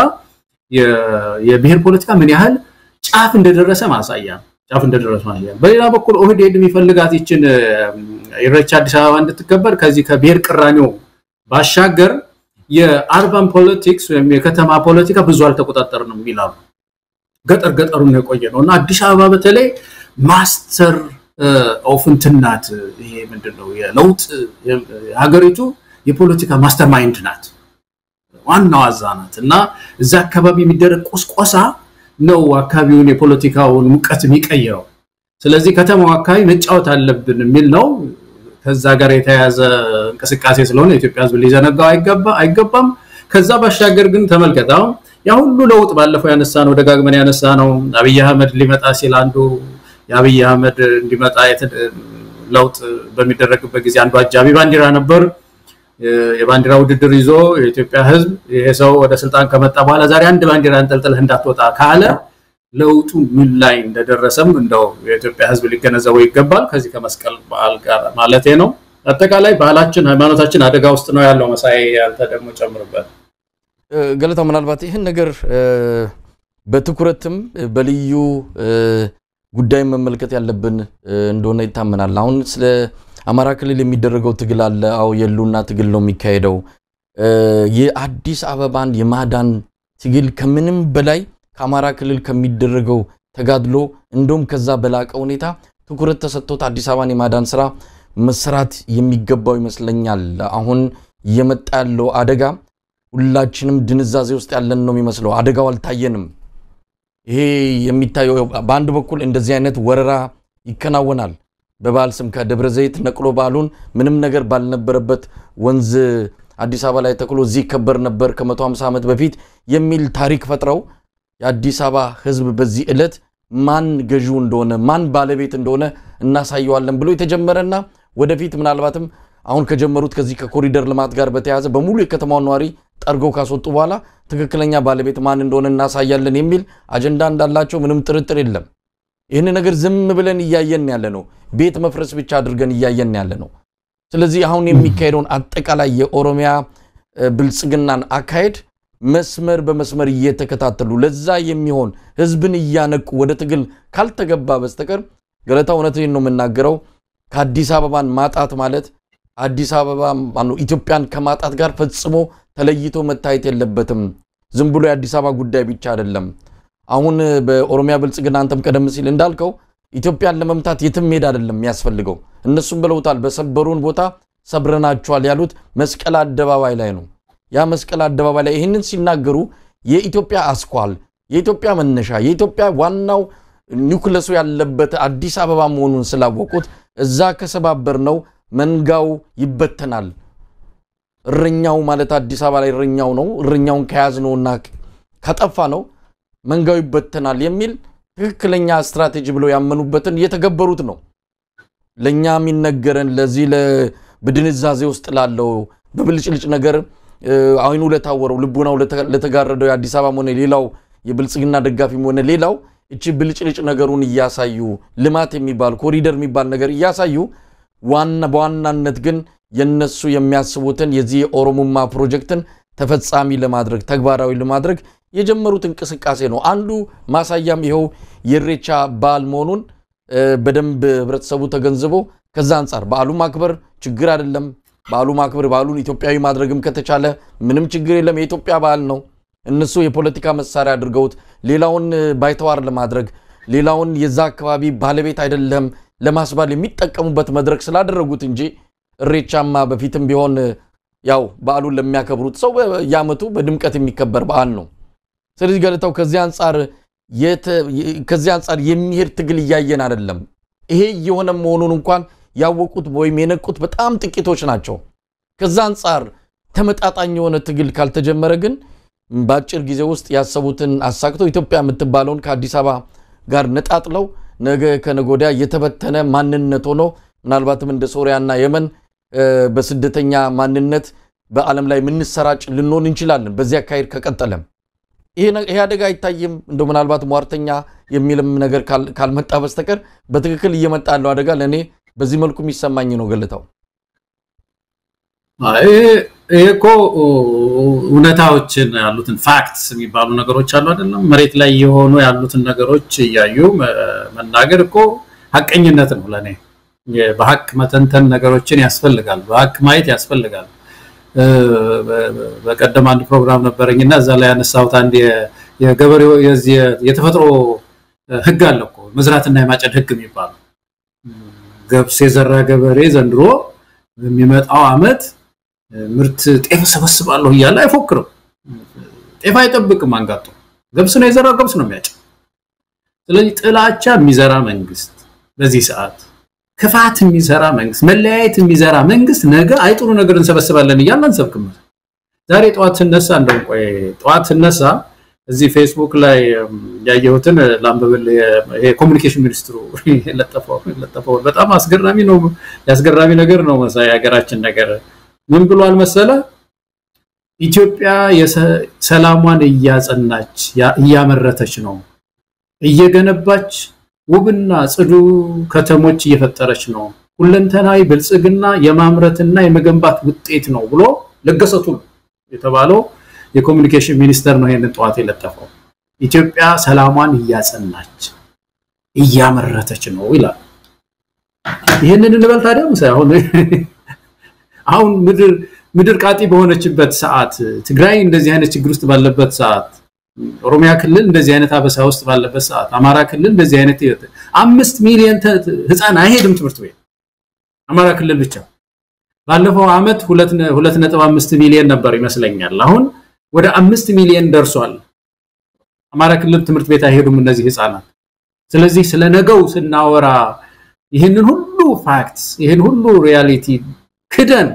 F: የብሔር ፖለቲካ ምን ያህል ጫፍ እንደደረሰ ማሳያ ነው። ጫፍ እንደደረሰ ማሳያ። በሌላ በኩል ኦህዴድ የሚፈልጋት ይችን ኢሬቻ አዲስ አበባ እንድትከበር ከዚህ ከብሔር ቅራኔው ባሻገር የአርባን ፖለቲክስ ወይም የከተማ ፖለቲካ ብዙ አልተቆጣጠርንም ይላሉ። ገጠር ገጠሩን ነው የቆየ ነው እና አዲስ አበባ በተለይ ማስተር ኦፍ እንትን ናት። ይሄ ምንድን ነው የለውጥ ሀገሪቱ የፖለቲካ ማስተር ማይንድ ናት፣ ዋናው አዛ ናት እና እዛ አካባቢ የሚደረግ ቁስቆሳ ነው አካባቢውን የፖለቲካውን ሙቀት የሚቀይረው። ስለዚህ ከተማው አካባቢ መጫወት አለብን የሚል ነው። ከዛ ጋር የተያያዘ እንቅስቃሴ ስለሆነ የኢትዮጵያ ሕዝብ ሊዘነጋው አይገባም። ከዛ ባሻገር ግን ተመልከት አሁን ያ ሁሉ ለውጥ ባለፈው ያነሳ ነው ደጋግመን ያነሳ ነው አብይ አህመድ ሊመጣ ሲል አንዱ የአብይ አህመድ እንዲመጣ ለውጥ በሚደረግበት ጊዜ አንዱ አጃቢ ባንዲራ ነበር። የባንዲራ ውድድር ይዞ የኢትዮጵያ ሕዝብ ይሄ ሰው ወደ ስልጣን ከመጣ በኋላ ዛሬ አንድ ባንዲራ እንጠልጥለህ እንዳትወጣ ካለ ለውጡ ምን ላይ እንደደረሰም እንደው የኢትዮጵያ ሕዝብ ሊገነዘበው ይገባል። ከዚህ ከመስቀል በዓል ጋር ማለቴ ነው። አጠቃላይ ባህላችን፣ ሃይማኖታችን አደጋ ውስጥ ነው ያለው። መሳይ አንተ ደግሞ ጨምርበት።
E: ገለታ ምናልባት ይህን ነገር በትኩረትም በልዩ ጉዳይ መመልከት ያለብን እንደሆነ ይታመናል። አሁን ስለ አማራ ክልል የሚደረገው ትግል አለ። አዎ የሉና ትግል ነው የሚካሄደው። የአዲስ አበባን የማዳን ትግል ከምንም በላይ ከአማራ ክልል ከሚደረገው ተጋድሎ እንደውም ከዛ በላቀ ሁኔታ ትኩረት ተሰጥቶት አዲስ አበባን የማዳን ስራ መሰራት የሚገባው ይመስለኛል። አሁን እየመጣ ያለው አደጋ ሁላችንም ድንዛዜ ውስጥ ያለን ነው የሚመስለው። አደጋው አልታየንም። ይሄ የሚታየው በአንድ በኩል እንደዚህ አይነት ወረራ ይከናወናል። በበዓል ስም ከደብረ ዘይት ነቅሎ በዓሉን ምንም ነገር ባልነበረበት ወንዝ አዲስ አበባ ላይ ተክሎ እዚህ ይከበር ነበር ከ150 ዓመት በፊት የሚል ታሪክ ፈጥረው የአዲስ አበባ ሕዝብ በዚህ ዕለት ማን ገዢው እንደሆነ ማን ባለቤት እንደሆነ እናሳየዋለን ብሎ የተጀመረና ወደፊት ምናልባትም አሁን ከጀመሩት ከዚህ ከኮሪደር ልማት ጋር በተያያዘ በሙሉ የከተማውን ነዋሪ ጠርገው ካስወጡ በኋላ ትክክለኛ ባለቤት ማን እንደሆነ እናሳያለን የሚል አጀንዳ እንዳላቸው ምንም ጥርጥር የለም። ይህን ነገር ዝም ብለን እያየን ያለ ነው። ቤት መፍረስ ብቻ አድርገን እያየን ያለ ነው። ስለዚህ አሁን የሚካሄደውን አጠቃላይ የኦሮሚያ ብልጽግናን አካሄድ መስመር በመስመር እየተከታተሉ ለዛ የሚሆን ህዝብን እያነቁ ወደ ትግል ካልተገባ በስተቀር ገለታ እውነቴን ነው የምናገረው ከአዲስ አበባን ማጣት ማለት አዲስ አበባ ማነው ኢትዮጵያን ከማጣት ጋር ፈጽሞ ተለይቶ መታየት የለበትም። ዝም ብሎ የአዲስ አበባ ጉዳይ ብቻ አይደለም። አሁን በኦሮሚያ ብልጽግና አንተም ቀደም ሲል እንዳልከው ኢትዮጵያን ለመምታት የትም ሄድ አይደለም የሚያስፈልገው። እነሱም ብለውታል። በሰበሩን ቦታ ሰብረናቸዋል ያሉት መስቀል አደባባይ ላይ ነው። ያ መስቀል አደባባይ ላይ ይህንን ሲናገሩ የኢትዮጵያ አስኳል፣ የኢትዮጵያ መነሻ፣ የኢትዮጵያ ዋናው ኒውክለሱ ያለበት አዲስ አበባ መሆኑን ስላወቁት እዛ ከሰባበር ነው መንጋው ይበተናል። እረኛው ማለት አዲስ አበባ ላይ እረኛው ነው። እረኛውን ከያዝ ነውና ከጠፋ ነው መንጋው ይበተናል የሚል ትክክለኛ ስትራቴጂ ብለው ያመኑበትን እየተገበሩት ነው። ለእኛ የሚነገረን ለዚህ በድንዛዜ ውስጥ ላለው በብልጭልጭ ነገር አይኑ ለታወረው ልቡናው ለተጋረደው የአዲስ አበባም ሆነ ሌላው የብልጽግና ደጋፊም ሆነ ሌላው እቺ ብልጭልጭ ነገሩን እያሳዩ ልማት የሚባል ኮሪደር የሚባል ነገር እያሳዩ ዋና በዋናነት ግን የነሱ የሚያስቡትን የዚህ የኦሮሞማ ፕሮጀክትን ተፈጻሚ ለማድረግ ተግባራዊ ለማድረግ የጀመሩት እንቅስቃሴ ነው። አንዱ ማሳያም ይኸው የኢሬቻ በዓል መሆኑን በደንብ ህብረተሰቡ ተገንዝቦ ከዛ አንጻር በዓሉ ማክበር ችግር አይደለም። በዓሉ ማክበር በዓሉን ኢትዮጵያዊ ማድረግም ከተቻለ ምንም ችግር የለም። የኢትዮጵያ በዓል ነው። እነሱ የፖለቲካ መሳሪያ አድርገውት ሌላውን ባይተዋር ለማድረግ ሌላውን የዛ አካባቢ ባለቤት አይደለም ለማስባል የሚጠቀሙበት መድረክ ስላደረጉት እንጂ እሬቻማ በፊትም ቢሆን ያው በዓሉን ለሚያከብሩት ሰው በየዓመቱ በድምቀት የሚከበር በዓል ነው። ስለዚህ ገለታው ከዚህ አንጻር ከዚህ አንጻር የሚሄድ ትግል እያየን አይደለም። ይሄ እየሆነ መሆኑን እንኳን ያወቁት ወይም የነቁት በጣም ጥቂቶች ናቸው። ከዛ አንጻር ተመጣጣኝ የሆነ ትግል ካልተጀመረ ግን በአጭር ጊዜ ውስጥ ያሰቡትን አሳክተው ኢትዮጵያ የምትባለውን ከአዲስ አበባ ጋር ነጣጥለው ነገ ከነገ ወዲያ የተበተነ ማንነት ሆኖ ምናልባትም እንደ ሶሪያና የመን በስደተኛ ማንነት በዓለም ላይ የምንሰራጭ ልንሆን እንችላለን። በዚህ አካሄድ ከቀጠለም ይሄ አደጋ አይታይም። እንደው ምናልባት ሟርተኛ የሚልም ነገር ካልመጣ በስተቀር በትክክል እየመጣ ያለው አደጋ ለእኔ በዚህ መልኩ የሚሰማኝ ነው። ገለታው
F: ይሄ እኮ እውነታዎችን ያሉትን ፋክትስ የሚባሉ ነገሮች አሉ አይደለም። መሬት ላይ የሆኑ ያሉትን ነገሮች እያዩ መናገር እኮ ሀቀኝነት ነው ለእኔ። በሀቅ መተንተን ነገሮችን ያስፈልጋል። በሀቅ ማየት ያስፈልጋል። በቀደም አንድ ፕሮግራም ነበረኝና እዛ ላይ ያነሳሁት አንድ የገበሬው የተፈጥሮ ሕግ አለ እኮ መዝራትና የማጨድ ሕግ የሚባለው ገብስ የዘራ ገበሬ ዘንድሮ በሚመጣው ዓመት ምርት ጤፍ ሰበስባለሁ እያለ አይፎክርም። ጤፍ አይጠብቅም። አንጋጦ ገብስ ነው የዘራው፣ ገብስ ነው የሚያጭድ። ስለዚህ ጥላቻ የሚዘራ መንግስት በዚህ ሰዓት ክፋት የሚሰራ መንግስት፣ መለያየት የሚዘራ መንግስት ነገ አይጥሩ ነገር እንሰበስባለን እያለ አንሰብክም። ዛሬ ጠዋት ስነሳ እንደውም ቆይ ጠዋት ስነሳ እዚህ ፌስቡክ ላይ ያየሁትን ላንብብል። የኮሚኒኬሽን ሚኒስትሩ የለጠፈውን በጣም አስገራሚ ነው። ያስገራሚ ነገር ነው መሳይ የሀገራችን ነገር ምን ብሏል መሰለ? ኢትዮጵያ ሰላሟን እያጸናች እያመረተች ነው፣ እየገነባች ውብና ጽዱ ከተሞች እየፈጠረች ነው፣ ሁለንተናዊ ብልጽግና የማምረትና የመገንባት ውጤት ነው ብሎ ለገሰቱ የተባለው የኮሚኒኬሽን ሚኒስተር ነው ይሄንን ጠዋት የለጠፈው። ኢትዮጵያ ሰላሟን እያጸናች እያመረተች ነው ይላል። ይህንን እንበል ታዲያ አሁን አሁን ምድር ምድር ቃጢ በሆነችበት ሰዓት፣ ትግራይ እንደዚህ አይነት ችግር ውስጥ ባለበት ሰዓት፣ ኦሮሚያ ክልል እንደዚህ አይነት አበሳ ውስጥ ባለበት ሰዓት፣ አማራ ክልል እንደዚህ አይነት አምስት ሚሊዮን ህፃን አይሄድም ትምህርት ቤት አማራ ክልል ብቻ። ባለፈው ዓመት ሁለት ነጥብ አምስት ሚሊዮን ነበር ይመስለኛል። አሁን ወደ አምስት ሚሊዮን ደርሷል። አማራ ክልል ትምህርት ቤት አይሄዱም እነዚህ ህፃናት። ስለዚህ ስለ ነገው ስናወራ ይህንን ሁሉ ፋክትስ ይህን ሁሉ ሪያሊቲ ክደን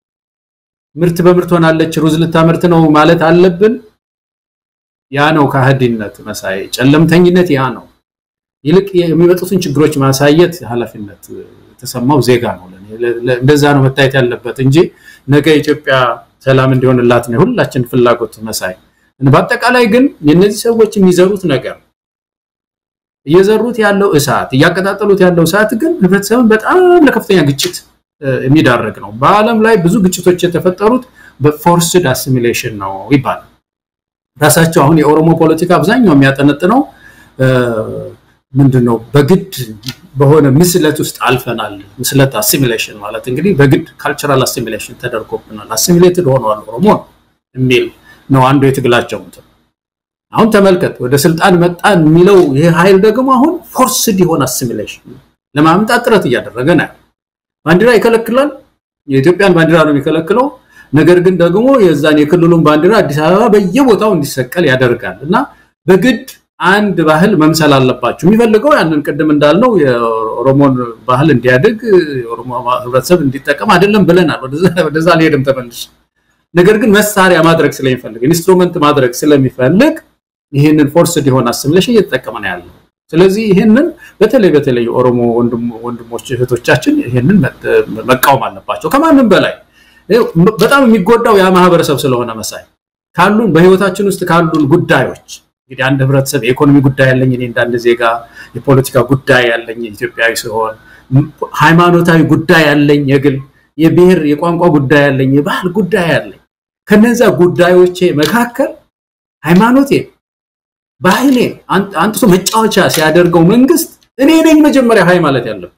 F: ምርት በምርት ሆናለች ሩዝ ልታመርት ነው ማለት አለብን? ያ ነው ከሃዲነት መሳይ ጨለምተኝነት፣ ያ ነው። ይልቅ የሚመጡትን ችግሮች ማሳየት ኃላፊነት የተሰማው ዜጋ ነው። እንደዛ ነው መታየት ያለበት እንጂ ነገ ኢትዮጵያ ሰላም እንዲሆንላት ነው የሁላችን ፍላጎት መሳይ። በአጠቃላይ ግን የእነዚህ ሰዎች የሚዘሩት ነገር እየዘሩት ያለው እሳት እያቀጣጠሉት ያለው እሳት ግን ህብረተሰብን በጣም ለከፍተኛ ግጭት የሚዳረግ ነው። በዓለም ላይ ብዙ ግጭቶች የተፈጠሩት በፎርስድ አሲሚሌሽን ነው ይባላል። ራሳቸው አሁን የኦሮሞ ፖለቲካ አብዛኛው የሚያጠነጥነው ምንድን ነው? በግድ በሆነ ምስለት ውስጥ አልፈናል። ምስለት አሲሚሌሽን ማለት እንግዲህ በግድ ካልቸራል አሲሚሌሽን ተደርጎብናል፣ አሲሚሌትድ ሆኗል ኦሮሞ የሚል ነው አንዱ የትግላቸው እንትን። አሁን ተመልከት፣ ወደ ስልጣን መጣን የሚለው ይህ ኃይል ደግሞ አሁን ፎርስድ የሆነ አሲሚሌሽን ለማምጣት ጥረት እያደረገ ነው። ባንዲራ ይከለክላል። የኢትዮጵያን ባንዲራ ነው የሚከለክለው። ነገር ግን ደግሞ የዛን የክልሉን ባንዲራ አዲስ አበባ በየቦታው እንዲሰቀል ያደርጋል እና በግድ አንድ ባህል መምሰል አለባቸው። የሚፈልገው ያንን ቅድም እንዳልነው የኦሮሞን ባህል እንዲያድግ የኦሮሞ ህብረተሰብ እንዲጠቀም አይደለም ብለናል። ወደዛ አልሄድም ተመልሼ። ነገር ግን መሳሪያ ማድረግ ስለሚፈልግ ኢንስትሩመንት ማድረግ ስለሚፈልግ ይህንን ፎርስድ የሆነ አሲሚሌሽን እየተጠቀመ ነው ያለው። ስለዚህ ይህንን በተለይ በተለይ የኦሮሞ ወንድሞች እህቶቻችን ይህንን መቃወም አለባቸው ከማንም በላይ በጣም የሚጎዳው ያ ማህበረሰብ ስለሆነ መሳይ ካሉን በህይወታችን ውስጥ ካሉን ጉዳዮች እንግዲህ አንድ ህብረተሰብ የኢኮኖሚ ጉዳይ ያለኝ እኔ እንዳንድ ዜጋ፣ የፖለቲካ ጉዳይ ያለኝ ኢትዮጵያዊ ሲሆን፣ ሃይማኖታዊ ጉዳይ ያለኝ የግል፣ የብሔር የቋንቋ ጉዳይ ያለኝ፣ የባህል ጉዳይ ያለኝ ከነዛ ጉዳዮቼ መካከል ሃይማኖቴ ባህሌ አንጥቶ መጫወቻ ሲያደርገው መንግስት እኔ ነኝ መጀመሪያ ሀይ ማለት ያለብን።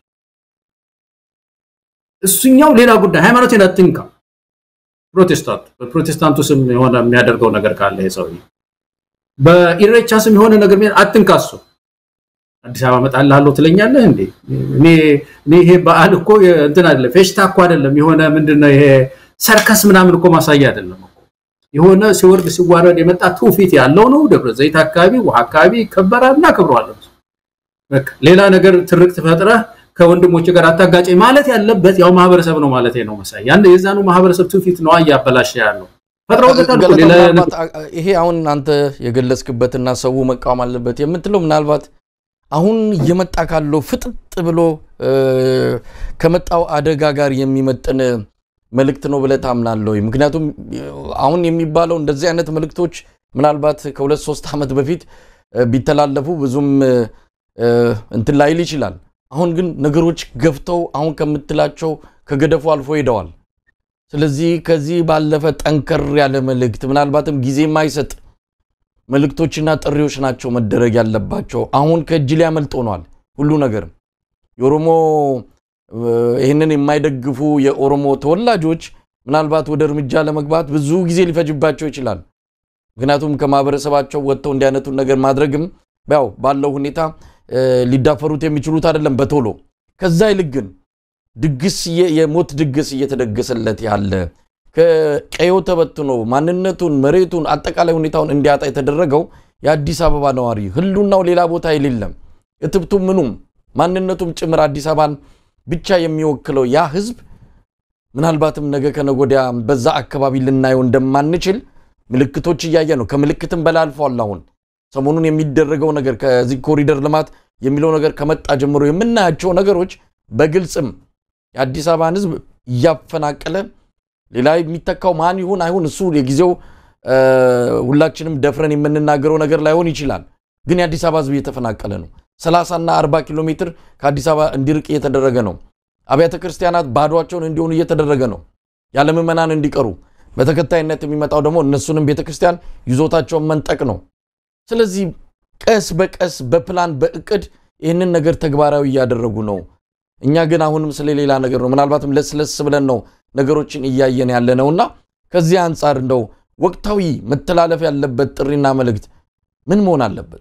F: እሱኛው ሌላ ጉዳይ ሃይማኖቴን አትንካ። ፕሮቴስታንት በፕሮቴስታንቱ ስም የሆነ የሚያደርገው ነገር ካለ ይሄ ሰውዬ በኢሬቻ ስም የሆነ ነገር አትንካ። እሱ አዲስ አበባ እመጣልሃለሁ ትለኛለህ እንዴ? እኔ ይሄ በዓል እኮ እንትን አይደለም ፌሽታ እኮ አይደለም። የሆነ ምንድነው ይሄ ሰርከስ ምናምን እኮ ማሳያ አይደለም እኮ የሆነ ሲወርድ ሲዋረድ የመጣ ትውፊት ያለው ነው። ደብረ ዘይት አካባቢ ውሃ አካባቢ ይከበራል፣ እናከብረዋለን። በቃ ሌላ ነገር ትርክት ፈጥረህ ከወንድሞች ጋር አታጋጨኝ ማለት ያለበት ያው ማህበረሰብ ነው ማለት ነው። መሳይ ያን የዛኑ ማህበረሰብ ትውፊት ነው እያበላሸ ያለው ፈጥረውበታል እኮ ሌላ
E: ምናልባት ይሄ አሁን አንተ የገለጽክበትና ሰው መቃወም አለበት የምትለው ምናልባት አሁን እየመጣ ካለው ፍጥጥ ብሎ ከመጣው አደጋ ጋር የሚመጥን መልእክት ነው ብለህ ታምናለህ ወይ? ምክንያቱም አሁን የሚባለው እንደዚህ አይነት መልእክቶች ምናልባት ከሁለት ሶስት ዓመት በፊት ቢተላለፉ ብዙም እንትን ላይል ይችላል። አሁን ግን ነገሮች ገፍተው አሁን ከምትላቸው ከገደፉ አልፎ ሄደዋል። ስለዚህ ከዚህ ባለፈ ጠንከር ያለ መልእክት ምናልባትም ጊዜ የማይሰጥ መልእክቶችና ጥሪዎች ናቸው መደረግ ያለባቸው። አሁን ከእጅ ሊያመልጥ ሆኗል ሁሉ ነገር። የኦሮሞ ይህንን የማይደግፉ የኦሮሞ ተወላጆች ምናልባት ወደ እርምጃ ለመግባት ብዙ ጊዜ ሊፈጅባቸው ይችላል። ምክንያቱም ከማህበረሰባቸው ወጥተው እንዲህ አይነቱን ነገር ማድረግም ያው ባለው ሁኔታ ሊዳፈሩት የሚችሉት አይደለም በቶሎ። ከዛ ይልቅ ግን ድግስ የሞት ድግስ እየተደገሰለት ያለ ከቀዮ ተበትኖ ማንነቱን፣ መሬቱን፣ አጠቃላይ ሁኔታውን እንዲያጣ የተደረገው የአዲስ አበባ ነዋሪ ህሉናው ሌላ ቦታ የሌለም እትብቱ ምኑም ማንነቱም ጭምር አዲስ አበባን ብቻ የሚወክለው ያ ህዝብ ምናልባትም ነገ ከነጎዲያ በዛ አካባቢ ልናየው እንደማንችል ምልክቶች እያየ ነው። ከምልክትም በላይ አልፏል። አሁን ሰሞኑን የሚደረገው ነገር ከዚህ ኮሪደር ልማት የሚለው ነገር ከመጣ ጀምሮ የምናያቸው ነገሮች በግልጽም የአዲስ አበባን ህዝብ እያፈናቀለ ሌላ የሚተካው ማን ይሁን አይሁን እሱ የጊዜው ሁላችንም ደፍረን የምንናገረው ነገር ላይሆን ይችላል። ግን የአዲስ አበባ ህዝብ እየተፈናቀለ ነው። 30 እና 40 ኪሎ ሜትር ከአዲስ አበባ እንዲርቅ እየተደረገ ነው። አብያተ ክርስቲያናት ባዷቸውን እንዲሆኑ እየተደረገ ነው። ያለ ምዕመናን እንዲቀሩ በተከታይነት የሚመጣው ደግሞ እነሱንም ቤተክርስቲያን ይዞታቸውን መንጠቅ ነው። ስለዚህ ቀስ በቀስ በፕላን በእቅድ ይህንን ነገር ተግባራዊ እያደረጉ ነው። እኛ ግን አሁንም ስለሌላ ነገር ነው ምናልባትም ለስለስ ብለን ነው ነገሮችን እያየን ያለ ነውና ከዚህ አንጻር እንደው ወቅታዊ መተላለፍ ያለበት ጥሪና መልእክት ምን መሆን አለበት?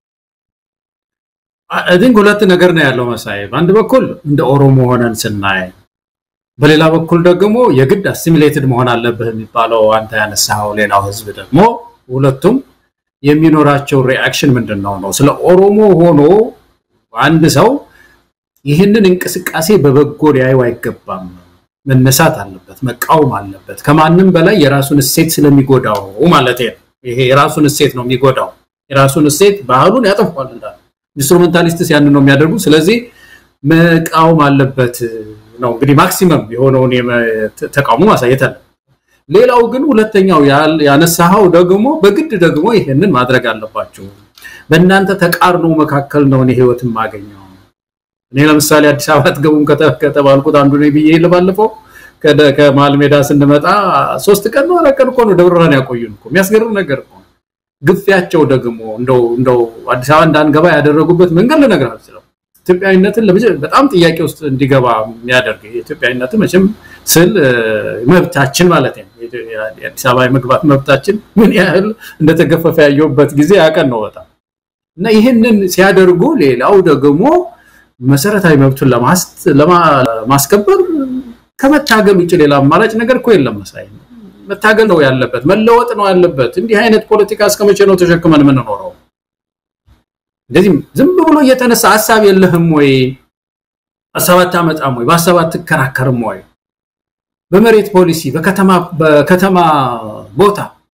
F: ቲንክ ሁለት ነገር ነው ያለው መሳይ። በአንድ በኩል እንደ ኦሮሞ ሆነን ስናይ፣ በሌላ በኩል ደግሞ የግድ አሲሚሌትድ መሆን አለብህ የሚባለው አንተ ያነሳኸው ሌላው ህዝብ ደግሞ ሁለቱም የሚኖራቸው ሪአክሽን ምንድን ነው ነው ስለ ኦሮሞ ሆኖ አንድ ሰው ይህንን እንቅስቃሴ በበጎ ሊያየው አይገባም። መነሳት አለበት፣ መቃወም አለበት። ከማንም በላይ የራሱን እሴት ስለሚጎዳው ማለት ነው። ይሄ የራሱን እሴት ነው የሚጎዳው። የራሱን እሴት ባህሉን ያጠፏል እንዳለ ኢንስትሩሜንታሊስትስ ያንን ነው የሚያደርጉ። ስለዚህ መቃወም አለበት ነው እንግዲህ ማክሲመም የሆነውን ተቃውሞ ማሳየት አለ። ሌላው ግን ሁለተኛው ያነሳኸው ደግሞ በግድ ደግሞ ይሄንን ማድረግ አለባቸው። በእናንተ ተቃርኖ መካከል ነው እኔ ህይወት የማገኘው። እኔ ለምሳሌ አዲስ አበባ አትገቡም ከተባልኩት አንዱ ነኝ ብዬ ባለፈው ከመሀል ሜዳ ስንመጣ ሶስት ቀን ነው አራት ቀን እኮ ነው ደብረ ብርሃን ያቆዩን እኮ የሚያስገርም ነገር እኮ ግፊያቸው ደግሞ እንደው እንደው አዲስ አበባ እንዳንገባ ያደረጉበት መንገድ ልነግርህ አልችልም። ኢትዮጵያዊነትን በጣም ጥያቄ ውስጥ እንዲገባ የሚያደርግ ኢትዮጵያዊነትን መቼም ስል መብታችን ማለት ነው የአዲስ አበባ የመግባት መብታችን ምን ያህል እንደተገፈፈ ያየሁበት ጊዜ ያቀን ነው በጣም እና ይህንን ሲያደርጉ ሌላው ደግሞ መሰረታዊ መብቱን ለማስከበር ከመታገል ውጭ ሌላ አማራጭ ነገር እኮ የለም መሳይ መታገል ነው ያለበት፣ መለወጥ ነው ያለበት። እንዲህ አይነት ፖለቲካ እስከ መቼ ነው ተሸክመን የምንኖረው? እንደዚህ ዝም ብሎ እየተነሳ ሀሳብ የለህም ወይ? ሀሳብ አታመጣም ወይ? በሀሳብ አትከራከርም ወይ? በመሬት ፖሊሲ፣ በከተማ ቦታ፣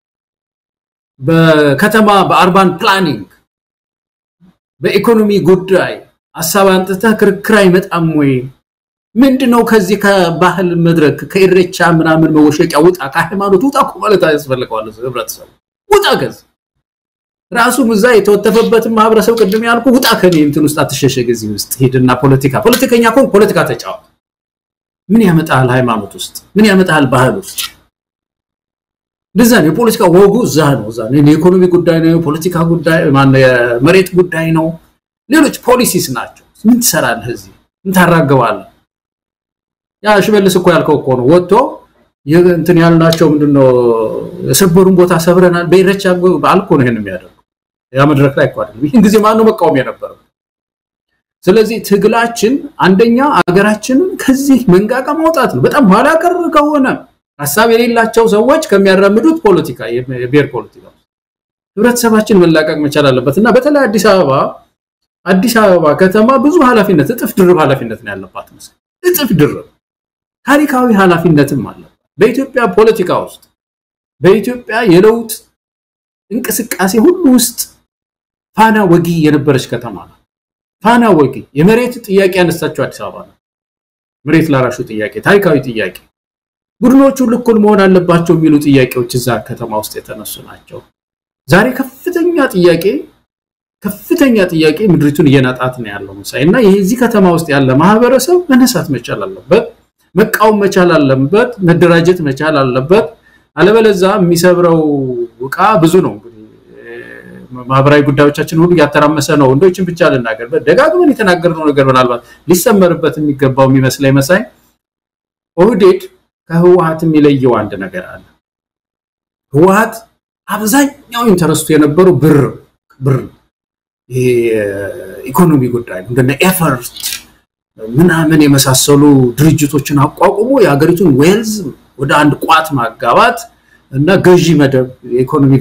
F: በከተማ በአርባን ፕላኒንግ፣ በኢኮኖሚ ጉዳይ ሀሳብ አንጥተህ ክርክር አይመጣም ወይ? ምንድነው ከዚህ ከባህል መድረክ ከኢሬቻ ምናምን መወሸቂያ ውጣ፣ ከሃይማኖት ውጣ እኮ ማለት ያስፈልገዋል ህብረተሰቡ ውጣ። ከዚ ራሱም እዛ የተወተፈበትን ማህበረሰብ ቅድም ያልኩ ውጣ፣ ከኔ እንትን ውስጥ አትሸሸግ፣ እዚህ ውስጥ ሂድና ፖለቲካ ፖለቲከኛ ከሆን ፖለቲካ ተጫወት። ምን ያመጣል ሃይማኖት ውስጥ ምን ያመጣል ባህል ውስጥ? እንደዛ ነው። የፖለቲካ ወጉ እዛ ነው። እዛ ነው። የኢኮኖሚ ጉዳይ ነው። የፖለቲካ ጉዳይ ማነው? የመሬት ጉዳይ ነው። ሌሎች ፖሊሲስ ናቸው። ምን ትሰራለህ እዚህ? ምን ታራገባለህ? ያ ሽመልስ እኮ ያልከው እኮ ነው። ወጥቶ እንትን ያልናቸው ምንድነው የሰበሩን ቦታ ሰብረናል። በኢሬቻ በዓል እኮ ነው ይሄን የሚያደርገው። ያ መድረክ ላይ እኮ አይደለም። ይህን ጊዜ ማነው መቃወም የነበረው? ስለዚህ ትግላችን አንደኛ አገራችንን ከዚህ መንጋጋ ማውጣት ነው። በጣም ኋላ ቀር ከሆነ ሀሳብ የሌላቸው ሰዎች ከሚያራምዱት ፖለቲካ የብሔር ፖለቲካ ህብረተሰባችን መላቀቅ መቻል አለበት እና በተለይ አዲስ አበባ አዲስ አበባ ከተማ ብዙ ኃላፊነት እጥፍ ድርብ ኃላፊነት ነው ያለባት መሰለኝ። እጥፍ ድርብ ታሪካዊ ኃላፊነትም አለባት በኢትዮጵያ ፖለቲካ ውስጥ በኢትዮጵያ የለውጥ እንቅስቃሴ ሁሉ ውስጥ ፋና ወጊ የነበረች ከተማ ነው። ፋና ወጊ የመሬት ጥያቄ ያነሳቸው አዲስ አበባ ነው። መሬት ላራሹ ጥያቄ፣ ታሪካዊ ጥያቄ፣ ቡድኖቹ እኩል መሆን አለባቸው የሚሉ ጥያቄዎች እዛ ከተማ ውስጥ የተነሱ ናቸው። ዛሬ ከፍተኛ ጥያቄ ከፍተኛ ጥያቄ ምድሪቱን እየናጣት ነው ያለው መሳይ እና የዚህ ከተማ ውስጥ ያለ ማህበረሰብ መነሳት መቻል አለበት፣ መቃወም መቻል አለበት፣ መደራጀት መቻል አለበት። አለበለዛ የሚሰብረው እቃ ብዙ ነው። እንግዲህ ማህበራዊ ጉዳዮቻችን ሁሉ እያተራመሰ ነው። እንደችን ብቻ ልናገር፣ ደጋግመን የተናገርነው ነገር ምናልባት ሊሰመርበት የሚገባው የሚመስለኝ መሳይ ኦህዴድ ከህወሀት የሚለየው አንድ ነገር አለ። ህወሀት አብዛኛው ኢንተረስቱ የነበረው ብር ብር ኢኮኖሚ ጉዳይ ነው። እንደነ ኤፈርት ምናምን የመሳሰሉ ድርጅቶችን አቋቁሞ የሀገሪቱን ዌልዝ ወደ አንድ ቋት ማጋባት እና ገዢ መደብ የኢኮኖሚ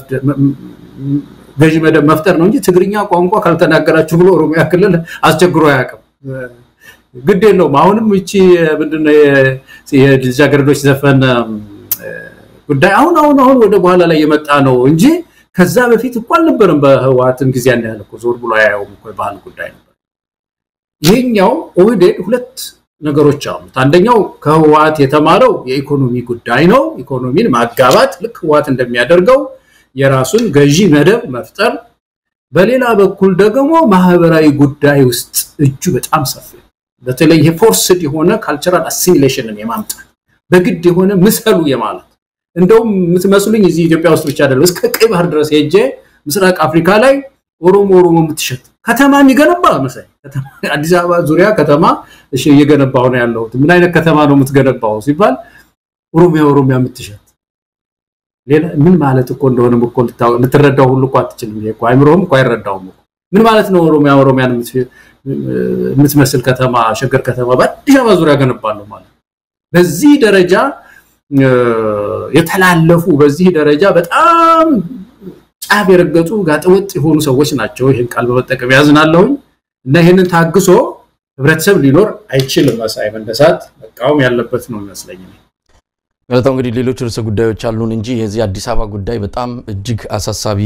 F: ገዢ መደብ መፍጠር ነው እንጂ ትግርኛ ቋንቋ ካልተናገራችሁ ብሎ ኦሮሚያ ክልል አስቸግሮ አያውቅም። ግድ የለውም። አሁንም እቺ ምንድነው የልጃገረዶች ዘፈን ጉዳይ አሁን አሁን አሁን ወደ በኋላ ላይ የመጣ ነው እንጂ ከዛ በፊት እኮ አልነበረም። በህወሓትም ጊዜ ያን ያህል እኮ ዞር ብሎ አያየውም እኮ የባህል ጉዳይ ነበር። ይሄኛው ኦህዴድ ሁለት ነገሮች አሉት። አንደኛው ከህወሓት የተማረው የኢኮኖሚ ጉዳይ ነው። ኢኮኖሚን ማጋባት ልክ ህወሓት እንደሚያደርገው የራሱን ገዢ መደብ መፍጠር፣ በሌላ በኩል ደግሞ ማህበራዊ ጉዳይ ውስጥ እጁ በጣም ሰፊ ነው። በተለይ ይሄ ፎርስድ የሆነ ካልቸራል አሲሚሌሽንን የማምጣት በግድ የሆነ ምሰሉ የማለት እንደውም የምትመስሉኝ እዚህ ኢትዮጵያ ውስጥ ብቻ አይደለም፣ እስከ ቀይ ባህር ድረስ ሄጄ ምስራቅ አፍሪካ ላይ ኦሮሞ ኦሮሞ የምትሸጥ ከተማ የሚገነባ መሳይ አዲስ አበባ ዙሪያ ከተማ እሺ እየገነባው ነው ያለሁት። ምን አይነት ከተማ ነው የምትገነባው ሲባል ኦሮሚያ ኦሮሚያ የምትሸጥ ሌላ ምን ማለት እኮ እንደሆነ እኮ ልትረዳው ሁሉ እኮ አትችልም። ይሄ እኮ አይምሮህም እኮ አይረዳውም እኮ ምን ማለት ነው ኦሮሚያ ኦሮሚያን የምትመስል ከተማ ሸገር ከተማ በአዲስ አበባ ዙሪያ ገነባለሁ ማለት በዚህ ደረጃ የተላለፉ በዚህ ደረጃ በጣም ጫፍ የረገጡ ጋጠወጥ የሆኑ ሰዎች ናቸው። ይህን ቃል በመጠቀም ያዝናለሁኝ እና ይህንን ታግሶ ህብረተሰብ ሊኖር አይችልም። መሳይ መነሳት መቃወም ያለበት ነው ይመስለኝ።
E: ገለታው እንግዲህ ሌሎች ርዕሰ ጉዳዮች አሉን እንጂ የዚህ አዲስ አበባ ጉዳይ በጣም እጅግ አሳሳቢ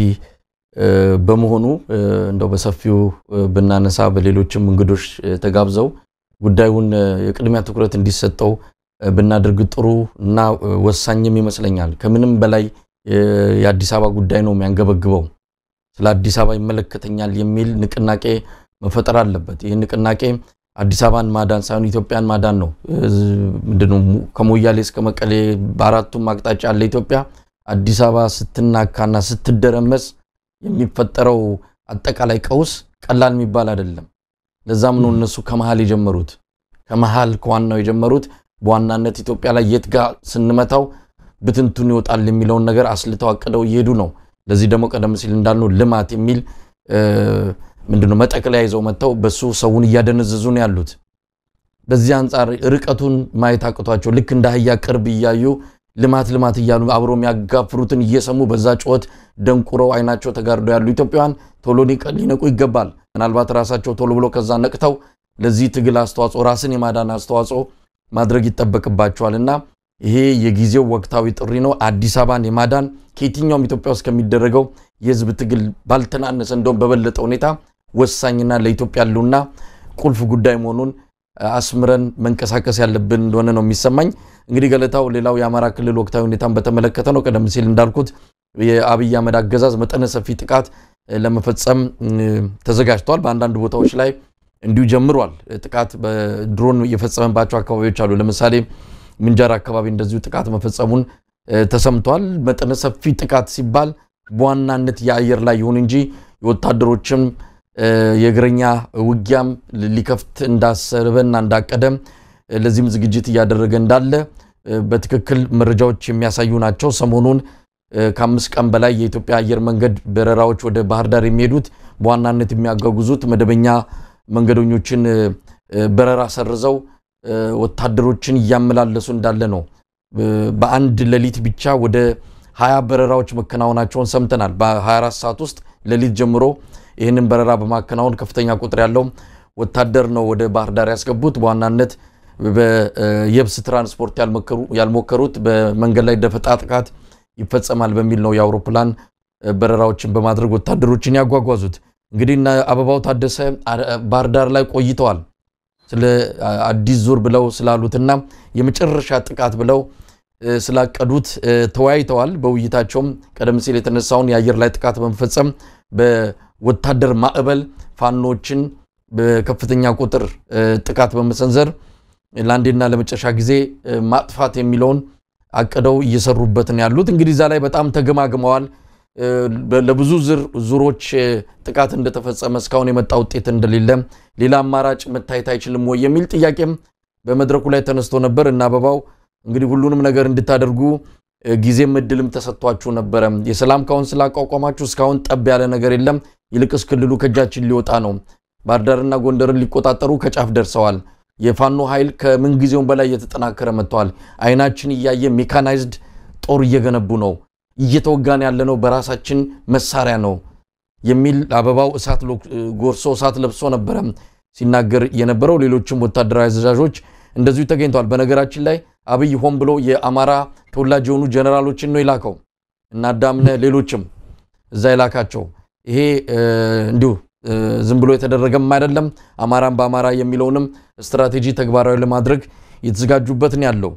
E: በመሆኑ እንደው በሰፊው ብናነሳ በሌሎችም እንግዶች ተጋብዘው ጉዳዩን የቅድሚያ ትኩረት እንዲሰጠው ብናደርግ ጥሩ እና ወሳኝም ይመስለኛል። ከምንም በላይ የአዲስ አበባ ጉዳይ ነው የሚያንገበግበው። ስለ አዲስ አበባ ይመለከተኛል የሚል ንቅናቄ መፈጠር አለበት። ይህ ንቅናቄ አዲስ አበባን ማዳን ሳይሆን ኢትዮጵያን ማዳን ነው። ምንድነው ከሞያሌ እስከ መቀሌ በአራቱም አቅጣጫ ያለ ኢትዮጵያ አዲስ አበባ ስትናካና ስትደረመስ የሚፈጠረው አጠቃላይ ቀውስ ቀላል የሚባል አይደለም። ለዛም ነው እነሱ ከመሃል የጀመሩት ከመሃል ከዋናው የጀመሩት በዋናነት ኢትዮጵያ ላይ የት ጋር ስንመታው ብትንቱን ይወጣል የሚለውን ነገር አስልተው አቅደው እየሄዱ ነው። ለዚህ ደግሞ ቀደም ሲል እንዳልነው ልማት የሚል ምንድነው መጠቅለያ ይዘው መጥተው በሱ ሰውን እያደነዘዙ ነው ያሉት። በዚህ አንጻር ርቀቱን ማየት አቅቷቸው ልክ እንደ አህያ ቅርብ እያዩ ልማት ልማት እያሉ አብሮ የሚያጋፍሩትን እየሰሙ በዛ ጩኸት ደንቁረው አይናቸው ተጋርደው ያሉ ኢትዮጵያውያን ቶሎ ሊነቁ ይገባል። ምናልባት ራሳቸው ቶሎ ብሎ ከዛ ነቅተው ለዚህ ትግል አስተዋጽኦ ራስን የማዳን አስተዋጽኦ ማድረግ ይጠበቅባቸዋል እና ይሄ የጊዜው ወቅታዊ ጥሪ ነው። አዲስ አበባን የማዳን ከየትኛውም ኢትዮጵያ ውስጥ ከሚደረገው የህዝብ ትግል ባልተናነሰ እንደውም በበለጠ ሁኔታ ወሳኝና ለኢትዮጵያ ያሉና ቁልፍ ጉዳይ መሆኑን አስምረን መንቀሳቀስ ያለብን እንደሆነ ነው የሚሰማኝ። እንግዲህ ገለታው፣ ሌላው የአማራ ክልል ወቅታዊ ሁኔታን በተመለከተ ነው። ቀደም ሲል እንዳልኩት የአብይ አህመድ አገዛዝ መጠነ ሰፊ ጥቃት ለመፈጸም ተዘጋጅተዋል። በአንዳንድ ቦታዎች ላይ እንዲሁ ጀምሯል። ጥቃት በድሮን የፈጸመባቸው አካባቢዎች አሉ። ለምሳሌ ምንጃር አካባቢ እንደዚሁ ጥቃት መፈጸሙን ተሰምቷል። መጠነ ሰፊ ጥቃት ሲባል በዋናነት የአየር ላይ ይሁን እንጂ የወታደሮችም የእግረኛ ውጊያም ሊከፍት እንዳሰበና እንዳቀደም ለዚህም ዝግጅት እያደረገ እንዳለ በትክክል መረጃዎች የሚያሳዩ ናቸው። ሰሞኑን ከአምስት ቀን በላይ የኢትዮጵያ አየር መንገድ በረራዎች ወደ ባህር ዳር የሚሄዱት በዋናነት የሚያጓጉዙት መደበኛ መንገደኞችን በረራ ሰርዘው ወታደሮችን እያመላለሱ እንዳለ ነው በአንድ ሌሊት ብቻ ወደ ሀያ በረራዎች መከናወናቸውን ሰምተናል። በ24 ሰዓት ውስጥ ሌሊት ጀምሮ ይህንን በረራ በማከናወን ከፍተኛ ቁጥር ያለው ወታደር ነው ወደ ባህር ዳር ያስገቡት። በዋናነት በየብስ ትራንስፖርት ያልሞከሩት በመንገድ ላይ ደፈጣ ጥቃት ይፈጸማል በሚል ነው የአውሮፕላን በረራዎችን በማድረግ ወታደሮችን ያጓጓዙት። እንግዲህ እነ አበባው ታደሰ ባህር ዳር ላይ ቆይተዋል። ስለ አዲስ ዙር ብለው ስላሉትና የመጨረሻ ጥቃት ብለው ስላቀዱት ተወያይተዋል። በውይይታቸውም ቀደም ሲል የተነሳውን የአየር ላይ ጥቃት በመፈጸም በወታደር ማዕበል ፋኖችን በከፍተኛ ቁጥር ጥቃት በመሰንዘር ለአንዴና ለመጨረሻ ጊዜ ማጥፋት የሚለውን አቅደው እየሰሩበትን ያሉት እንግዲህ እዛ ላይ በጣም ተገማግመዋል። ለብዙ ዙሮች ጥቃት እንደተፈጸመ እስካሁን የመጣ ውጤት እንደሌለ ሌላ አማራጭ መታየት አይችልም ወይ የሚል ጥያቄም በመድረኩ ላይ ተነስቶ ነበር እና አበባው እንግዲህ ሁሉንም ነገር እንድታደርጉ ጊዜም እድልም ተሰጥቷችሁ ነበረ። የሰላም ካውንስል አቋቋማችሁ፣ እስካሁን ጠብ ያለ ነገር የለም። ይልቅስ ክልሉ ከእጃችን ሊወጣ ነው። ባህር ዳርና ጎንደርን ሊቆጣጠሩ ከጫፍ ደርሰዋል። የፋኖ ኃይል ከምንጊዜውም በላይ እየተጠናከረ መጥተዋል። አይናችን እያየ ሜካናይዝድ ጦር እየገነቡ ነው። እየተወጋን ያለነው በራሳችን መሳሪያ ነው የሚል አበባው እሳት ጎርሶ እሳት ለብሶ ነበረ ሲናገር የነበረው። ሌሎችም ወታደራዊ አዛዦች እንደዚሁ ተገኝተዋል። በነገራችን ላይ አብይ ሆን ብሎ የአማራ ተወላጅ የሆኑ ጀነራሎችን ነው የላከው እና አዳምነ ሌሎችም እዛ የላካቸው ይሄ እንዲሁ ዝም ብሎ የተደረገም አይደለም። አማራን በአማራ የሚለውንም ስትራቴጂ ተግባራዊ ለማድረግ የተዘጋጁበት ነው ያለው።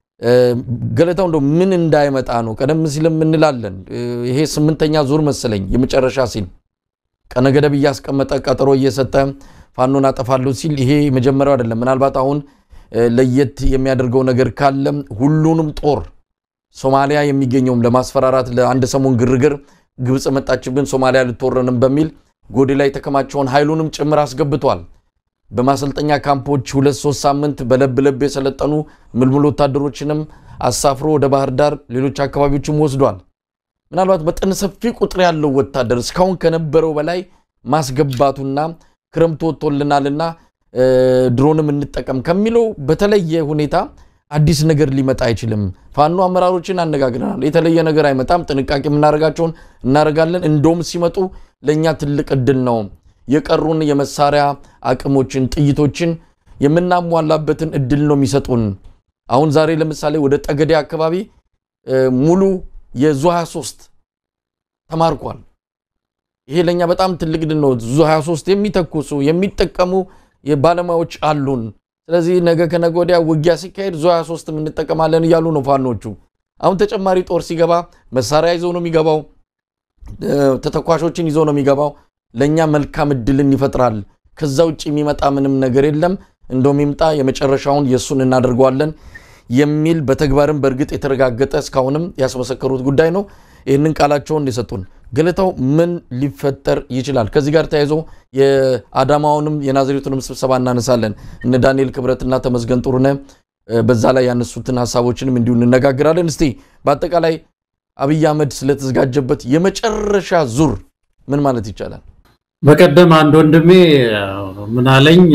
E: ገለታው እንደው ምን እንዳይመጣ ነው። ቀደም ሲልም እንላለን ይሄ ስምንተኛ ዙር መሰለኝ የመጨረሻ ሲል ቀነ ገደብ እያስቀመጠ ቀጠሮ እየሰጠ ፋኖን አጠፋለሁ ሲል ይሄ መጀመሪያው አይደለም። ምናልባት አሁን ለየት የሚያደርገው ነገር ካለ ሁሉንም ጦር ሶማሊያ የሚገኘውም ለማስፈራራት ለአንድ ሰሞን ግርግር ግብፅ መጣችብን ሶማሊያ ልትወረንም በሚል ጎዴ ላይ የተከማቸውን ኃይሉንም ጭምር አስገብቷል። በማሰልጠኛ ካምፖች ሁለት ሶስት ሳምንት በለብ ለብ የሰለጠኑ ምልምል ወታደሮችንም አሳፍሮ ወደ ባህር ዳር ሌሎች አካባቢዎችም ወስዷል። ምናልባት መጠነ ሰፊ ቁጥር ያለው ወታደር እስካሁን ከነበረው በላይ ማስገባቱና ክረምቱ ወጥቶልናልና ድሮንም እንጠቀም ከሚለው በተለየ ሁኔታ አዲስ ነገር ሊመጣ አይችልም። ፋኖ አመራሮችን አነጋግረናል። የተለየ ነገር አይመጣም። ጥንቃቄ የምናደርጋቸውን እናደርጋለን። እንደውም ሲመጡ ለእኛ ትልቅ እድል ነው። የቀሩን የመሳሪያ አቅሞችን፣ ጥይቶችን የምናሟላበትን እድል ነው የሚሰጡን። አሁን ዛሬ ለምሳሌ ወደ ጠገዴ አካባቢ ሙሉ የዙ 23 ተማርኳል። ይሄ ለእኛ በጣም ትልቅ ድል ነው። ዙ 23 የሚተኩሱ የሚጠቀሙ ባለሙያዎች አሉን። ስለዚህ ነገ ከነገ ወዲያ ውጊያ ሲካሄድ ዙ 23 እንጠቀማለን እያሉ ነው ፋኖቹ። አሁን ተጨማሪ ጦር ሲገባ መሳሪያ ይዞ ነው የሚገባው፣ ተተኳሾችን ይዞ ነው የሚገባው። ለእኛ መልካም እድልን ይፈጥራል። ከዛ ውጭ የሚመጣ ምንም ነገር የለም። እንደውም ይምጣ የመጨረሻውን የእሱን እናደርገዋለን የሚል በተግባርም በእርግጥ የተረጋገጠ እስካሁንም ያስመሰከሩት ጉዳይ ነው። ይህንን ቃላቸውን የሰጡን ገለታው ምን ሊፈጠር ይችላል? ከዚህ ጋር ተያይዞ የአዳማውንም የናዝሬቱንም ስብሰባ እናነሳለን። እነ ዳንኤል ክብረትና ተመስገን ጥሩነህ በዛ ላይ ያነሱትን ሀሳቦችንም እንዲሁ እንነጋግራለን። እስቲ በአጠቃላይ አብይ አህመድ ስለተዘጋጀበት የመጨረሻ ዙር ምን ማለት ይቻላል?
F: በቀደም አንድ ወንድሜ ምን አለኝ፣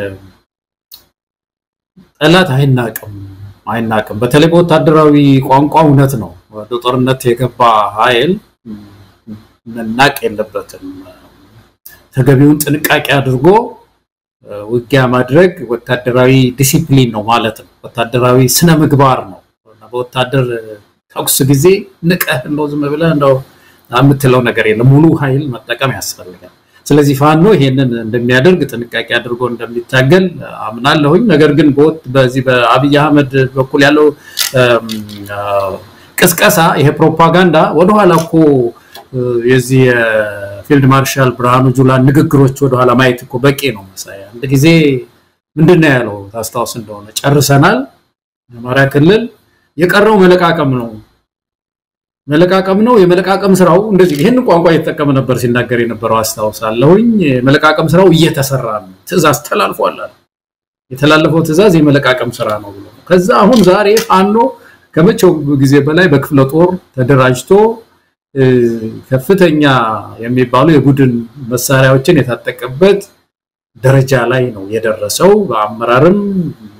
F: ጠላት አይናቅም አይናቅም። በተለይ በወታደራዊ ቋንቋ እውነት ነው። ወደ ጦርነት የገባ ኃይል መናቅ የለበትም። ተገቢውን ጥንቃቄ አድርጎ ውጊያ ማድረግ ወታደራዊ ዲሲፕሊን ነው ማለት ነው። ወታደራዊ ስነ ምግባር ነው። በወታደር ተኩስ ጊዜ ንቀህ እንደው ዝም ብለህ እንደው የምትለው ነገር የለም። ሙሉ ኃይል መጠቀም ያስፈልጋል። ስለዚህ ፋኖ ይሄንን እንደሚያደርግ ጥንቃቄ አድርጎ እንደሚታገል አምናለሁኝ። ነገር ግን በዚህ በአብይ አህመድ በኩል ያለው ቅስቀሳ ይሄ ፕሮፓጋንዳ ወደኋላ እኮ የዚህ የፊልድ ማርሻል ብርሃኑ ጁላን ንግግሮች ወደኋላ ማየት እኮ በቂ ነው። መሳያ አንድ ጊዜ ምንድን ነው ያለው ታስታውስ እንደሆነ ጨርሰናል፣ የአማራ ክልል የቀረው መለቃቀም ነው መለቃቀም ነው። የመለቃቀም ስራው እንደዚህ ይህን ቋንቋ እየተጠቀመ ነበር ሲናገር የነበረው አስታውሳለሁኝ። የመለቃቀም ስራው እየተሰራ ነው፣ ትዕዛዝ ተላልፏል። የተላለፈው ትዕዛዝ የመለቃቀም ስራ ነው ብሎ ከዛ አሁን ዛሬ ፋኖ ከመቼው ጊዜ በላይ በክፍለ ጦር ተደራጅቶ ከፍተኛ የሚባሉ የቡድን መሳሪያዎችን የታጠቀበት ደረጃ ላይ ነው የደረሰው። በአመራርም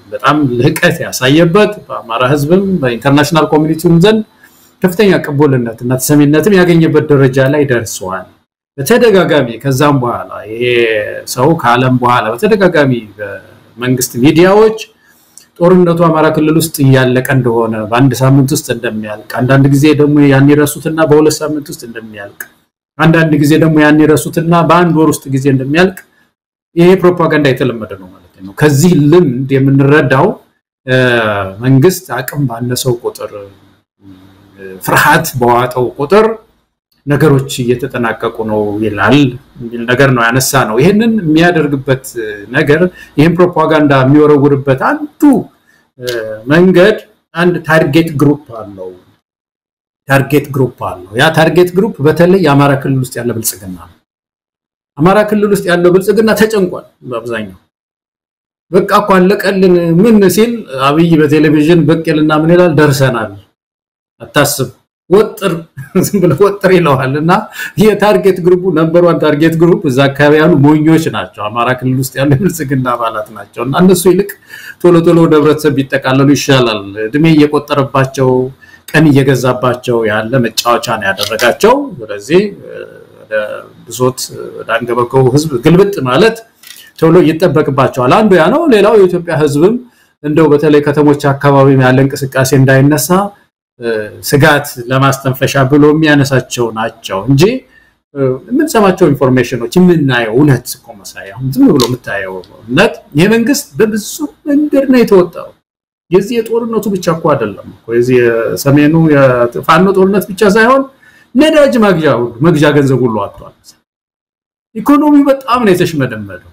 F: በጣም ልህቀት ያሳየበት በአማራ ህዝብም በኢንተርናሽናል ኮሚኒቲውም ዘንድ ከፍተኛ ቅቡልነት እና ተሰሚነትም ያገኘበት ደረጃ ላይ ደርሰዋል። በተደጋጋሚ ከዛም በኋላ ይሄ ሰው ከዓለም በኋላ በተደጋጋሚ በመንግስት ሚዲያዎች ጦርነቱ አማራ ክልል ውስጥ እያለቀ እንደሆነ በአንድ ሳምንት ውስጥ እንደሚያልቅ፣ አንዳንድ ጊዜ ደግሞ ያን ይረሱትና በሁለት ሳምንት ውስጥ እንደሚያልቅ፣ አንዳንድ ጊዜ ደግሞ ያን ይረሱትና በአንድ ወር ውስጥ ጊዜ እንደሚያልቅ ይሄ ፕሮፓጋንዳ የተለመደ ነው ማለት ነው። ከዚህ ልምድ የምንረዳው መንግስት አቅም ባነሰው ቁጥር ፍርሃት በዋጠው ቁጥር ነገሮች እየተጠናቀቁ ነው ይላል የሚል ነገር ነው ያነሳ ነው። ይህንን የሚያደርግበት ነገር ይህን ፕሮፓጋንዳ የሚወረውርበት አንዱ መንገድ አንድ ታርጌት ግሩፕ አለው። ታርጌት ግሩፕ አለው። ያ ታርጌት ግሩፕ በተለይ የአማራ ክልል ውስጥ ያለ ብልጽግና ነው። አማራ ክልል ውስጥ ያለው ብልጽግና ተጨንቋል። በአብዛኛው በቃ እኮ አለቀልን ምን ሲል አብይ በቴሌቪዥን ብቅ ይልና ምን ይላል? ደርሰናል፣ አታስብ ወጥር ዝም ብለህ ወጥር ይለዋል። እና የታርጌት ግሩፑ ነምበር ዋን ታርጌት ግሩፕ እዛ አካባቢ ያሉ ሞኞች ናቸው። አማራ ክልል ውስጥ ያሉ የብልጽግና አባላት ናቸው። እና እነሱ ይልቅ ቶሎ ቶሎ ወደ ህብረተሰብ ቢጠቃለሉ ይሻላል። እድሜ እየቆጠረባቸው ቀን እየገዛባቸው ያለ መጫወቻ ነው ያደረጋቸው። ስለዚህ ወደ ብሶት ወደ አንገበገቡ ህዝብ ግልብጥ ማለት ቶሎ ይጠበቅባቸዋል። አንዱ ያ ነው። ሌላው የኢትዮጵያ ህዝብም እንደው በተለይ ከተሞች አካባቢ ያለ እንቅስቃሴ እንዳይነሳ ስጋት ለማስተንፈሻ ብሎ የሚያነሳቸው ናቸው እንጂ የምንሰማቸው ኢንፎርሜሽኖች የምናየው እውነት እኮ መሳይ አሁን ዝም ብሎ የምታየው እውነት ይህ መንግስት በብዙ መንገድ ነው የተወጣው። የዚህ የጦርነቱ ብቻ እኮ አይደለም እኮ የዚህ የሰሜኑ የፋኖ ጦርነት ብቻ ሳይሆን ነዳጅ መግዣ ሁሉ መግዣ ገንዘብ ሁሉ አጥቷል። ኢኮኖሚው በጣም ነው የተሽመደመደው።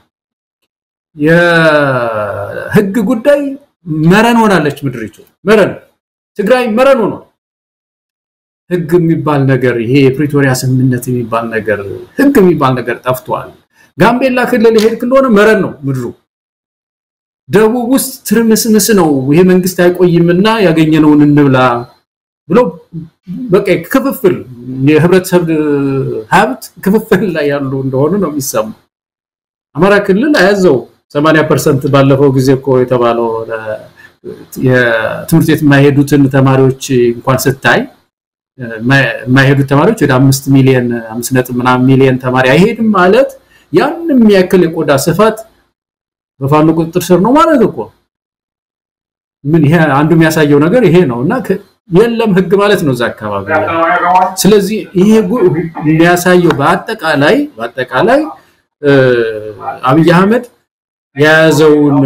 F: የህግ ጉዳይ መረን ሆናለች ምድሪቱ መረን ትግራይ መረን ሆኗል። ህግ የሚባል ነገር ይሄ የፕሪቶሪያ ስምምነት የሚባል ነገር ህግ የሚባል ነገር ጠፍቷል። ጋምቤላ ክልል ሄድክ እንደሆነ መረን ነው ምድሩ። ደቡብ ውስጥ ትርምስምስ ነው። ይሄ መንግስት አይቆይምና ያገኘነውን እንብላ ብሎ በቃ ክፍፍል የህብረተሰብ ሀብት ክፍፍል ላይ ያሉ እንደሆኑ ነው የሚሰሙ። አማራ ክልል አያዘው 80 ፐርሰንት ባለፈው ጊዜ እኮ የተባለው የትምህርት ቤት የማይሄዱትን ተማሪዎች እንኳን ስታይ የማይሄዱት ተማሪዎች ወደ አምስት ሚሊዮን አምስት ነጥብ ምናምን ሚሊዮን ተማሪ አይሄድም ማለት ያን የሚያክል የቆዳ ስፋት በፋኖ ቁጥጥር ስር ነው ማለት እኮ ምን ይሄ አንዱ የሚያሳየው ነገር ይሄ ነው እና የለም ህግ ማለት ነው እዛ አካባቢ ስለዚህ ይሄ የሚያሳየው በአጠቃላይ በአጠቃላይ አብይ አህመድ የያዘውን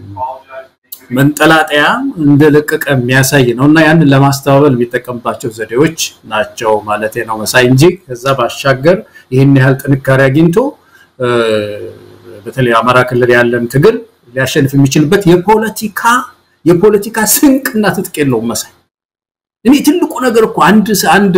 F: መንጠላጠያ እንደለቀቀ የሚያሳይ ነው እና ያንን ለማስተባበል የሚጠቀምባቸው ዘዴዎች ናቸው ማለት ነው መሳይ እንጂ ከዛ ባሻገር ይህን ያህል ጥንካሬ አግኝቶ በተለይ አማራ ክልል ያለን ትግል ሊያሸንፍ የሚችልበት የፖለቲካ የፖለቲካ ስንቅና ትጥቅ የለውም መሳይ። እኔ ትልቁ ነገር እኮ አንድ አንድ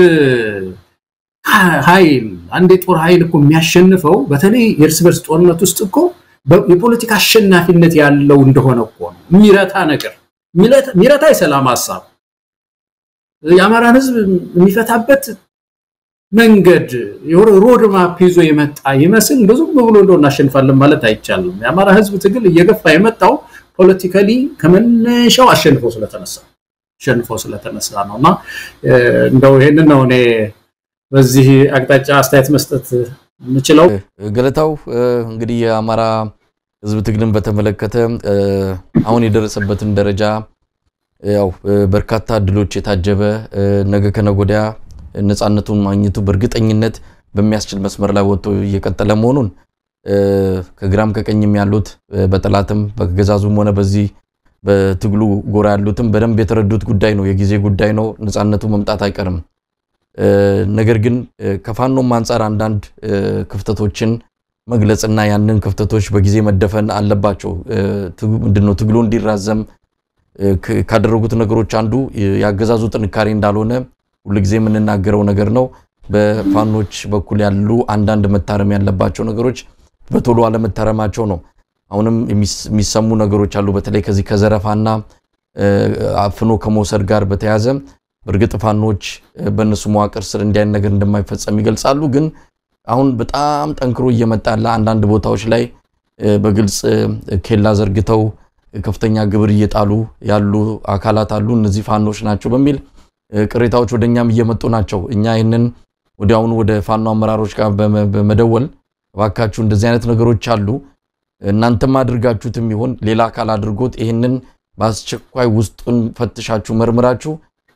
F: ኃይል አንድ የጦር ኃይል እኮ የሚያሸንፈው በተለይ የእርስ በርስ ጦርነት ውስጥ እኮ የፖለቲካ አሸናፊነት ያለው እንደሆነ እኮ ነው። የሚረታ ነገር የሚረታ የሰላም ሀሳብ የአማራን ህዝብ የሚፈታበት መንገድ ሮድ ማፕ ይዞ የመጣ ይመስል ብዙም ብሎ እንደው እናሸንፋለን ማለት አይቻልም። የአማራ ህዝብ ትግል እየገፋ የመጣው ፖለቲካሊ ከመነሻው አሸንፎ ስለተነሳ አሸንፎ ስለተነሳ ነው እና እንደው ይሄንን ነው እኔ በዚህ አቅጣጫ አስተያየት መስጠት የምችለው።
E: ገለታው እንግዲህ የአማራ ህዝብ ትግልን በተመለከተ አሁን የደረሰበትን ደረጃ ያው በርካታ እድሎች የታጀበ ነገ ከነገ ወዲያ ነፃነቱን ማግኘቱ በእርግጠኝነት በሚያስችል መስመር ላይ ወጥቶ እየቀጠለ መሆኑን ከግራም ከቀኝም ያሉት በጠላትም በገዛዙም ሆነ በዚህ በትግሉ ጎራ ያሉትም በደንብ የተረዱት ጉዳይ ነው። የጊዜ ጉዳይ ነው። ነፃነቱ መምጣት አይቀርም። ነገር ግን ከፋኖም አንጻር አንዳንድ ክፍተቶችን መግለጽና ያንን ክፍተቶች በጊዜ መደፈን አለባቸው። ምንድነው ትግሉ እንዲራዘም ካደረጉት ነገሮች አንዱ ያገዛዙ ጥንካሬ እንዳልሆነ ሁልጊዜ የምንናገረው ነገር ነው። በፋኖች በኩል ያሉ አንዳንድ መታረም ያለባቸው ነገሮች በቶሎ አለመታረማቸው ነው። አሁንም የሚሰሙ ነገሮች አሉ። በተለይ ከዚህ ከዘረፋና አፍኖ ከመውሰድ ጋር በተያያዘ በእርግጥ ፋኖች በእነሱ መዋቅር ስር እንዲያን ነገር እንደማይፈጸም ይገልጻሉ። ግን አሁን በጣም ጠንክሮ እየመጣ ያለ አንዳንድ ቦታዎች ላይ በግልጽ ኬላ ዘርግተው ከፍተኛ ግብር እየጣሉ ያሉ አካላት አሉ፣ እነዚህ ፋኖች ናቸው በሚል ቅሬታዎች ወደ እኛም እየመጡ ናቸው። እኛ ይህንን ወዲያውኑ ወደ ፋኖ አመራሮች ጋር በመደወል እባካችሁ እንደዚህ አይነት ነገሮች አሉ፣ እናንተም አድርጋችሁትም ይሆን ሌላ አካል አድርጎት ይህንን በአስቸኳይ ውስጡን ፈትሻችሁ መርምራችሁ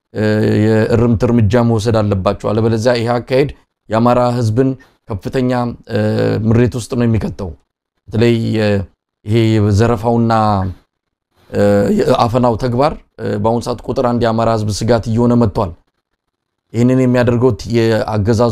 E: የእርምት እርምጃ መውሰድ አለባቸው። አለበለዚያ ይህ አካሄድ የአማራ ሕዝብን ከፍተኛ ምሬት ውስጥ ነው የሚከተው። በተለይ ይሄ ዘረፋውና የአፈናው ተግባር በአሁኑ ሰዓት ቁጥር አንድ የአማራ ሕዝብ ስጋት እየሆነ መጥቷል። ይህንን የሚያደርገው የአገዛዙ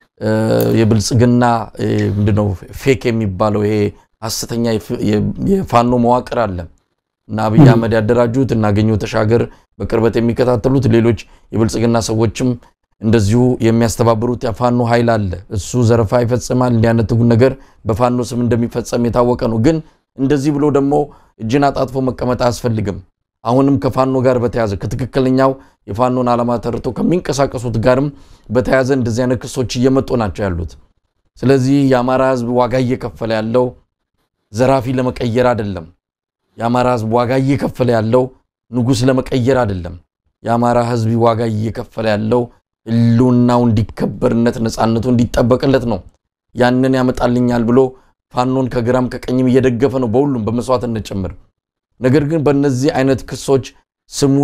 E: የብልጽግና ምንድነው ፌክ የሚባለው ይሄ ሐሰተኛ የፋኖ መዋቅር አለ እና አብይ አህመድ ያደራጁት እና አገኘሁ ተሻገር በቅርበት የሚከታተሉት ሌሎች የብልጽግና ሰዎችም እንደዚሁ የሚያስተባብሩት የፋኖ ኃይል አለ። እሱ ዘረፋ ይፈጽማል። እንዲህ አይነት ነገር በፋኖ ስም እንደሚፈጸም የታወቀ ነው። ግን እንደዚህ ብሎ ደግሞ እጅን አጣጥፎ መቀመጥ አያስፈልግም። አሁንም ከፋኖ ጋር በተያዘ ከትክክለኛው የፋኖን ዓላማ ተርቶ ከሚንቀሳቀሱት ጋርም በተያዘ እንደዚህ አይነት ክሶች እየመጡ ናቸው ያሉት። ስለዚህ የአማራ ሕዝብ ዋጋ እየከፈለ ያለው ዘራፊ ለመቀየር አይደለም። የአማራ ሕዝብ ዋጋ እየከፈለ ያለው ንጉሥ ለመቀየር አይደለም። የአማራ ሕዝብ ዋጋ እየከፈለ ያለው ህልውናው እንዲከበርነት ነፃነቱ እንዲጠበቅለት ነው። ያንን ያመጣልኛል ብሎ ፋኖን ከግራም ከቀኝም እየደገፈ ነው፣ በሁሉም በመስዋዕትነት ጭምር። ነገር ግን በእነዚህ አይነት ክሶች ስሙ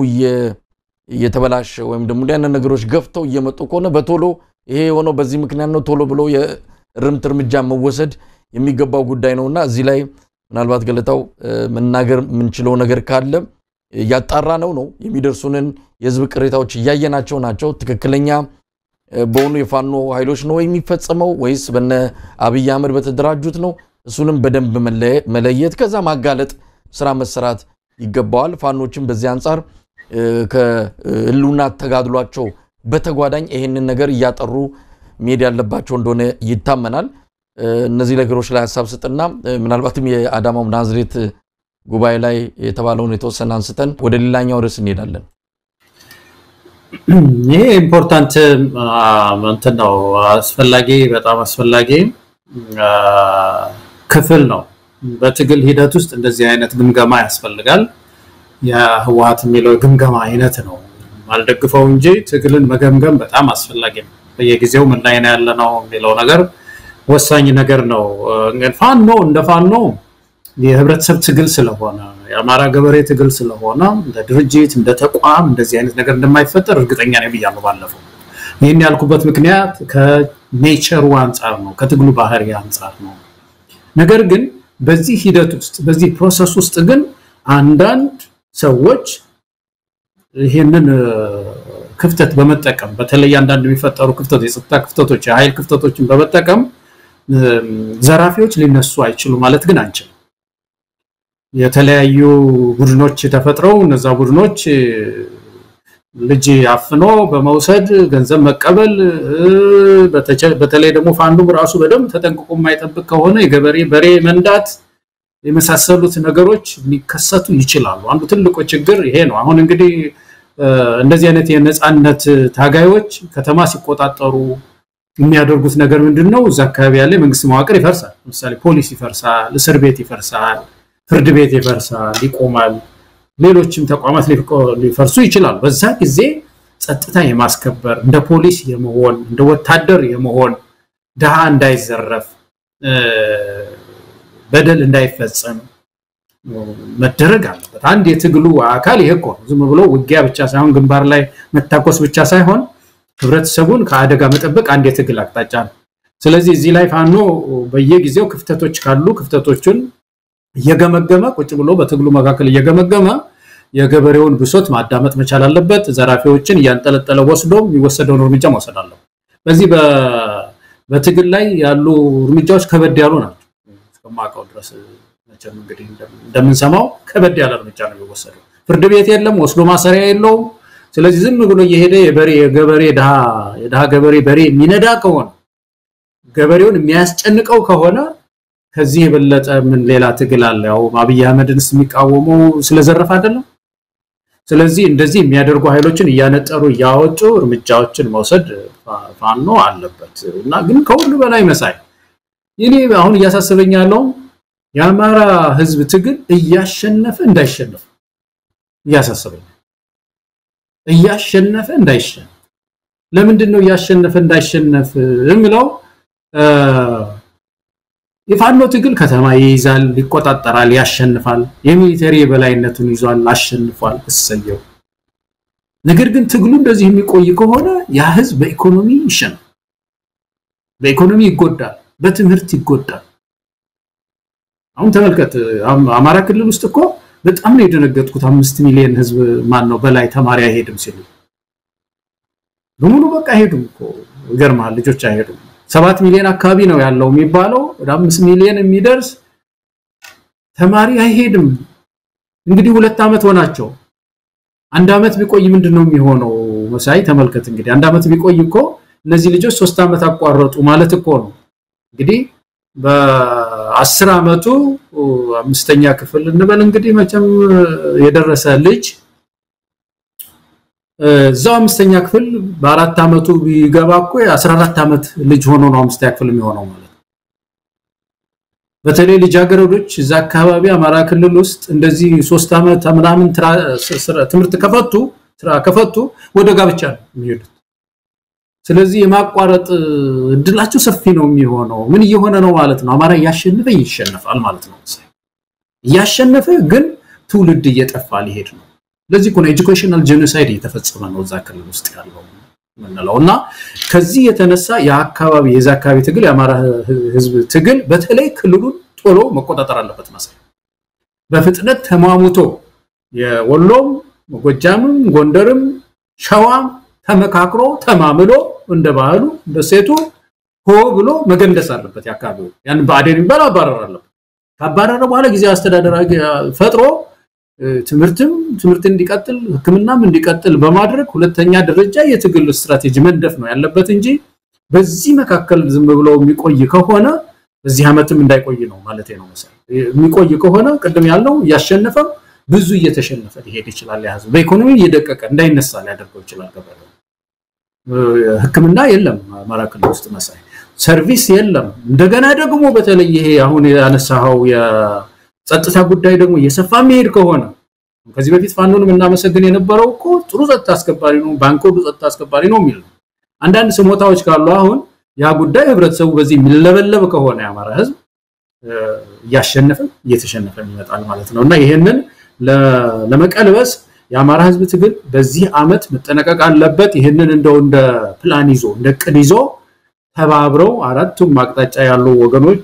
E: እየተበላሸ ወይም ደግሞ እንዲህ አይነት ነገሮች ገፍተው እየመጡ ከሆነ በቶሎ ይሄ የሆነው በዚህ ምክንያት ነው ቶሎ ብሎ የእርምት እርምጃ መወሰድ የሚገባው ጉዳይ ነውና እዚህ ላይ ምናልባት ገለታው መናገር የምንችለው ነገር ካለ እያጣራ ነው ነው የሚደርሱንን የህዝብ ቅሬታዎች እያየናቸው ናቸው። ትክክለኛ በሆኑ የፋኖ ኃይሎች ነው የሚፈጸመው ወይስ በነ አብይ አህመድ በተደራጁት ነው? እሱንም በደንብ መለየት ከዛ ማጋለጥ ስራ መሰራት ይገባዋል። ፋኖችን በዚህ አንጻር ከህልውና ተጋድሏቸው በተጓዳኝ ይሄንን ነገር እያጠሩ መሄድ ያለባቸው እንደሆነ ይታመናል። እነዚህ ነገሮች ላይ ሀሳብ ስጥና ምናልባትም የአዳማው ናዝሬት ጉባኤ ላይ የተባለውን የተወሰነ አንስተን ወደ ሌላኛው ርዕስ እንሄዳለን።
F: ይሄ ኢምፖርታንት እንትን ነው፣ አስፈላጊ በጣም አስፈላጊ ክፍል ነው። በትግል ሂደት ውስጥ እንደዚህ አይነት ግምገማ ያስፈልጋል። የህወሓት የሚለው ግምገማ አይነት ነው አልደግፈው እንጂ ትግልን መገምገም በጣም አስፈላጊ ነው። በየጊዜው ምን ላይ ነው ያለ ነው የሚለው ነገር ወሳኝ ነገር ነው። ፋኖ እንደ ፋኖ የህብረተሰብ ትግል ስለሆነ የአማራ ገበሬ ትግል ስለሆነ እንደ ድርጅት እንደ ተቋም እንደዚህ አይነት ነገር እንደማይፈጠር እርግጠኛ ነኝ ብያለሁ ባለፈው። ይህን ያልኩበት ምክንያት ከኔቸሩ አንጻር ነው፣ ከትግሉ ባህሪ አንጻር ነው። ነገር ግን በዚህ ሂደት ውስጥ በዚህ ፕሮሰስ ውስጥ ግን አንዳንድ ሰዎች ይህንን ክፍተት በመጠቀም በተለይ አንዳንድ የሚፈጠሩ ክፍተቶች፣ የጸጥታ ክፍተቶች፣ የኃይል ክፍተቶችን በመጠቀም ዘራፊዎች ሊነሱ አይችሉ ማለት ግን አንችልም። የተለያዩ ቡድኖች ተፈጥረው እነዛ ቡድኖች ልጅ አፍኖ በመውሰድ ገንዘብ መቀበል፣ በተለይ ደግሞ ፋንዱም ራሱ በደንብ ተጠንቅቆ የማይጠብቅ ከሆነ የገበሬ በሬ መንዳት የመሳሰሉት ነገሮች ሊከሰቱ ይችላሉ። አንዱ ትልቁ ችግር ይሄ ነው። አሁን እንግዲህ እንደዚህ አይነት የነፃነት ታጋዮች ከተማ ሲቆጣጠሩ የሚያደርጉት ነገር ምንድን ነው? እዛ አካባቢ ያለ የመንግስት መዋቅር ይፈርሳል። ለምሳሌ ፖሊስ ይፈርሳል፣ እስር ቤት ይፈርሳል፣ ፍርድ ቤት ይፈርሳል፣ ይቆማል። ሌሎችም ተቋማት ሊፈርሱ ይችላሉ። በዛ ጊዜ ጸጥታ የማስከበር እንደ ፖሊስ የመሆን እንደ ወታደር የመሆን ድሃ እንዳይዘረፍ በደል እንዳይፈጸም መደረግ አለበት። አንድ የትግሉ አካል ይሄ እኮ ነው። ዝም ብሎ ውጊያ ብቻ ሳይሆን ግንባር ላይ መታኮስ ብቻ ሳይሆን ህብረተሰቡን ከአደጋ መጠበቅ አንድ የትግል አቅጣጫ ነው። ስለዚህ እዚህ ላይ ፋኖ በየጊዜው ክፍተቶች ካሉ ክፍተቶቹን እየገመገመ ቁጭ ብሎ በትግሉ መካከል እየገመገመ የገበሬውን ብሶት ማዳመጥ መቻል አለበት። ዘራፊዎችን እያንጠለጠለ ወስዶ የሚወሰደውን እርምጃ መውሰድ አለበት። በዚህ በትግል ላይ ያሉ እርምጃዎች ከበድ ያሉ ናቸው። እስከማውቀው ድረስ መቼም እንግዲህ እንደምንሰማው ከበድ ያለ እርምጃ ነው የሚወሰደው። ፍርድ ቤት የለም፣ ወስዶ ማሰሪያ የለውም። ስለዚህ ዝም ብሎ እየሄደ የበሬ የገበሬ የድሃ ገበሬ በሬ የሚነዳ ከሆነ ገበሬውን የሚያስጨንቀው ከሆነ ከዚህ የበለጠ ምን ሌላ ትግል አለ? ያው አብይ አህመድንስ የሚቃወመው ስለዘረፍ አይደለም። ስለዚህ እንደዚህ የሚያደርጉ ኃይሎችን እያነጠሩ እያወጡ እርምጃዎችን መውሰድ ፋኖ አለበት እና ግን ከሁሉ በላይ መሳይ እኔ አሁን እያሳሰበኝ ያለው የአማራ ህዝብ ትግል እያሸነፈ እንዳይሸነፍ እያሳሰበኝ እያሸነፈ እንዳይሸነፍ ለምንድን ነው እያሸነፈ እንዳይሸነፍ የምለው የፋኖ ትግል ከተማ ይይዛል ይቆጣጠራል ያሸንፋል የሚሊተሪ የበላይነቱን ይዟል አሸንፏል እሰየው ነገር ግን ትግሉ እንደዚህ የሚቆይ ከሆነ ያ ህዝብ በኢኮኖሚ ይሸነፍ በኢኮኖሚ ይጎዳል በትምህርት ይጎዳል አሁን ተመልከት አማራ ክልል ውስጥ እኮ በጣም ነው የደነገጥኩት አምስት ሚሊዮን ህዝብ ማን ነው በላይ ተማሪ አይሄድም ሲሉ በሙሉ በቃ አይሄዱም እኮ ይገርማል ልጆች አይሄዱም ሰባት ሚሊዮን አካባቢ ነው ያለው የሚባለው ወደ አምስት ሚሊዮን የሚደርስ ተማሪ አይሄድም እንግዲህ ሁለት ዓመት ሆናቸው አንድ ዓመት ቢቆይ ምንድን ነው የሚሆነው መሳይ ተመልከት እንግዲህ አንድ ዓመት ቢቆይ እኮ እነዚህ ልጆች ሶስት ዓመት አቋረጡ ማለት እኮ ነው እንግዲህ በአስር ዓመቱ አምስተኛ ክፍል እንበል እንግዲህ መቼም የደረሰ ልጅ እዛው አምስተኛ ክፍል በአራት ዓመቱ ቢገባ እኮ የ14 ዓመት ልጅ ሆኖ ነው አምስተኛ ክፍል የሚሆነው ማለት በተለይ ልጃገረዶች እዛ አካባቢ አማራ ክልል ውስጥ እንደዚህ ሶስት ዓመት ምናምን ትምህርት ከፈቱ ስራ ከፈቱ ወደ ጋብቻ ነው የሚሄዱት ስለዚህ የማቋረጥ እድላቸው ሰፊ ነው የሚሆነው ምን እየሆነ ነው ማለት ነው አማራ እያሸነፈ ይሸነፋል ማለት ነው እያሸነፈ ግን ትውልድ እየጠፋ ሊሄድ ነው ለዚህ ነው ኤጁኬሽናል ጄኖሳይድ እየተፈጸመ ነው እዛ ክልል ውስጥ ያለው ምንለው እና ከዚህ የተነሳ የአካባቢ የዛ አካባቢ ትግል የአማራ ህዝብ ትግል በተለይ ክልሉን ቶሎ መቆጣጠር አለበት መሰለኝ በፍጥነት ተማሙቶ የወሎም ጎጃምም ጎንደርም ሸዋም ተመካክሮ ተማምሎ እንደ ባህሉ እንደ ሴቱ ሆ ብሎ መገንደስ አለበት የአካባቢው ያን ብአዴን የሚባል አባረር አለበት ካባረረ በኋላ ጊዜ አስተዳደር ፈጥሮ ትምህርትም ትምህርት እንዲቀጥል ህክምናም እንዲቀጥል በማድረግ ሁለተኛ ደረጃ የትግል ስትራቴጂ መንደፍ ነው ያለበት እንጂ በዚህ መካከል ዝም ብሎ የሚቆይ ከሆነ በዚህ ዓመትም እንዳይቆይ ነው ማለት ነው መሰለኝ የሚቆይ ከሆነ ቅድም ያለው እያሸነፈም ብዙ እየተሸነፈ ሊሄድ ይችላል ያህዝ በኢኮኖሚ እየደቀቀ እንዳይነሳ ሊያደርገው ይችላል ገበሬው ህክምና የለም አማራ ክልል ውስጥ መሳይ ሰርቪስ የለም እንደገና ደግሞ በተለይ ይሄ አሁን ያነሳው ጸጥታ ጉዳይ ደግሞ እየሰፋ የሚሄድ ከሆነ ከዚህ በፊት ፋኖን የምናመሰግን የነበረው እኮ ጥሩ ጸጥታ አስከባሪ ነው ባንኮዱ ጸጥታ አስከባሪ ነው የሚል ነው አንዳንድ ስሞታዎች ካሉ አሁን ያ ጉዳይ ህብረተሰቡ በዚህ የሚለበለብ ከሆነ የአማራ ህዝብ እያሸነፈ እየተሸነፈ ይመጣል ማለት ነው እና ይሄንን ለመቀልበስ የአማራ ህዝብ ትግል በዚህ አመት መጠነቀቅ አለበት ይህንን እንደው እንደ ፕላን ይዞ እንደ ቅድ ይዞ ተባብረው አራቱም አቅጣጫ ያሉ ወገኖች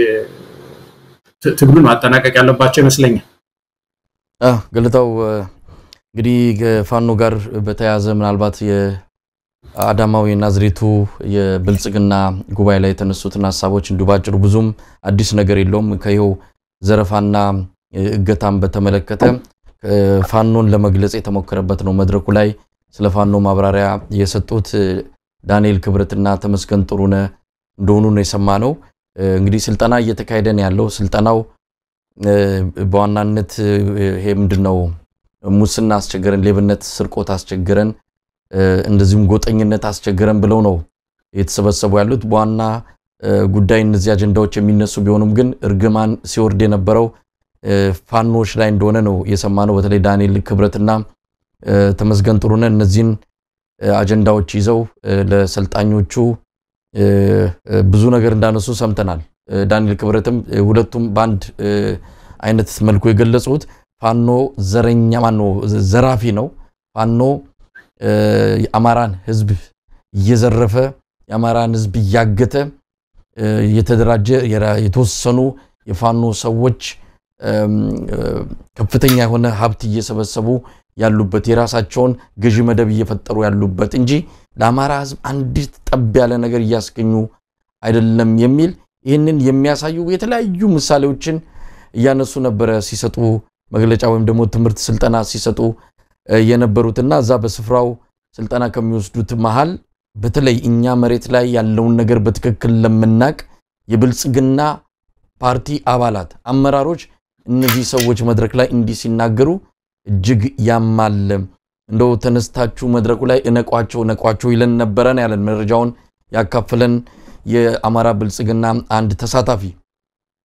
F: ትግሉን ማጠናቀቅ ያለባቸው ይመስለኛል
E: ገለታው እንግዲህ ከፋኖ ጋር በተያያዘ ምናልባት የአዳማው የናዝሬቱ የብልጽግና ጉባኤ ላይ የተነሱትን ሀሳቦች እንዲሁ ባጭሩ ብዙም አዲስ ነገር የለውም ከይኸው ዘረፋና እገታን በተመለከተ ፋኖን ለመግለጽ የተሞከረበት ነው መድረኩ ላይ ስለ ፋኖ ማብራሪያ የሰጡት ዳንኤል ክብረትና ተመስገን ጥሩነ እንደሆኑ ነው የሰማ ነው እንግዲህ ስልጠና እየተካሄደ ነው ያለው ስልጠናው በዋናነት ይሄ ምንድን ነው ሙስና አስቸገረን ሌብነት ስርቆት አስቸገረን እንደዚሁም ጎጠኝነት አስቸገረን ብለው ነው የተሰበሰቡ ያሉት በዋና ጉዳይ እነዚህ አጀንዳዎች የሚነሱ ቢሆኑም ግን እርግማን ሲወርድ የነበረው ፋኖች ላይ እንደሆነ ነው የሰማ ነው በተለይ ዳንኤል ክብረትና ተመስገን ጥሩነ እነዚህን አጀንዳዎች ይዘው ለሰልጣኞቹ ብዙ ነገር እንዳነሱ ሰምተናል ዳንኤል ክብረትም ሁለቱም በአንድ አይነት መልኩ የገለጹት ፋኖ ዘረኛ ማኖ ዘራፊ ነው ፋኖ የአማራን ህዝብ እየዘረፈ የአማራን ህዝብ እያገተ የተደራጀ የተወሰኑ የፋኖ ሰዎች ከፍተኛ የሆነ ሀብት እየሰበሰቡ ያሉበት የራሳቸውን ገዢ መደብ እየፈጠሩ ያሉበት እንጂ ለአማራ ህዝብ አንዲት ጠብ ያለ ነገር እያስገኙ አይደለም የሚል ይህንን የሚያሳዩ የተለያዩ ምሳሌዎችን እያነሱ ነበረ ሲሰጡ መግለጫ ወይም ደግሞ ትምህርት ስልጠና ሲሰጡ የነበሩትና እዛ በስፍራው ስልጠና ከሚወስዱት መሃል በተለይ እኛ መሬት ላይ ያለውን ነገር በትክክል ለምናቅ የብልጽግና ፓርቲ አባላት አመራሮች እነዚህ ሰዎች መድረክ ላይ እንዲህ ሲናገሩ እጅግ ያማል እንደው ተነስታችሁ መድረኩ ላይ እነቋቸው እነቋቸው ይለን ነበረን ያለን መረጃውን ያካፍለን የአማራ ብልጽግና አንድ ተሳታፊ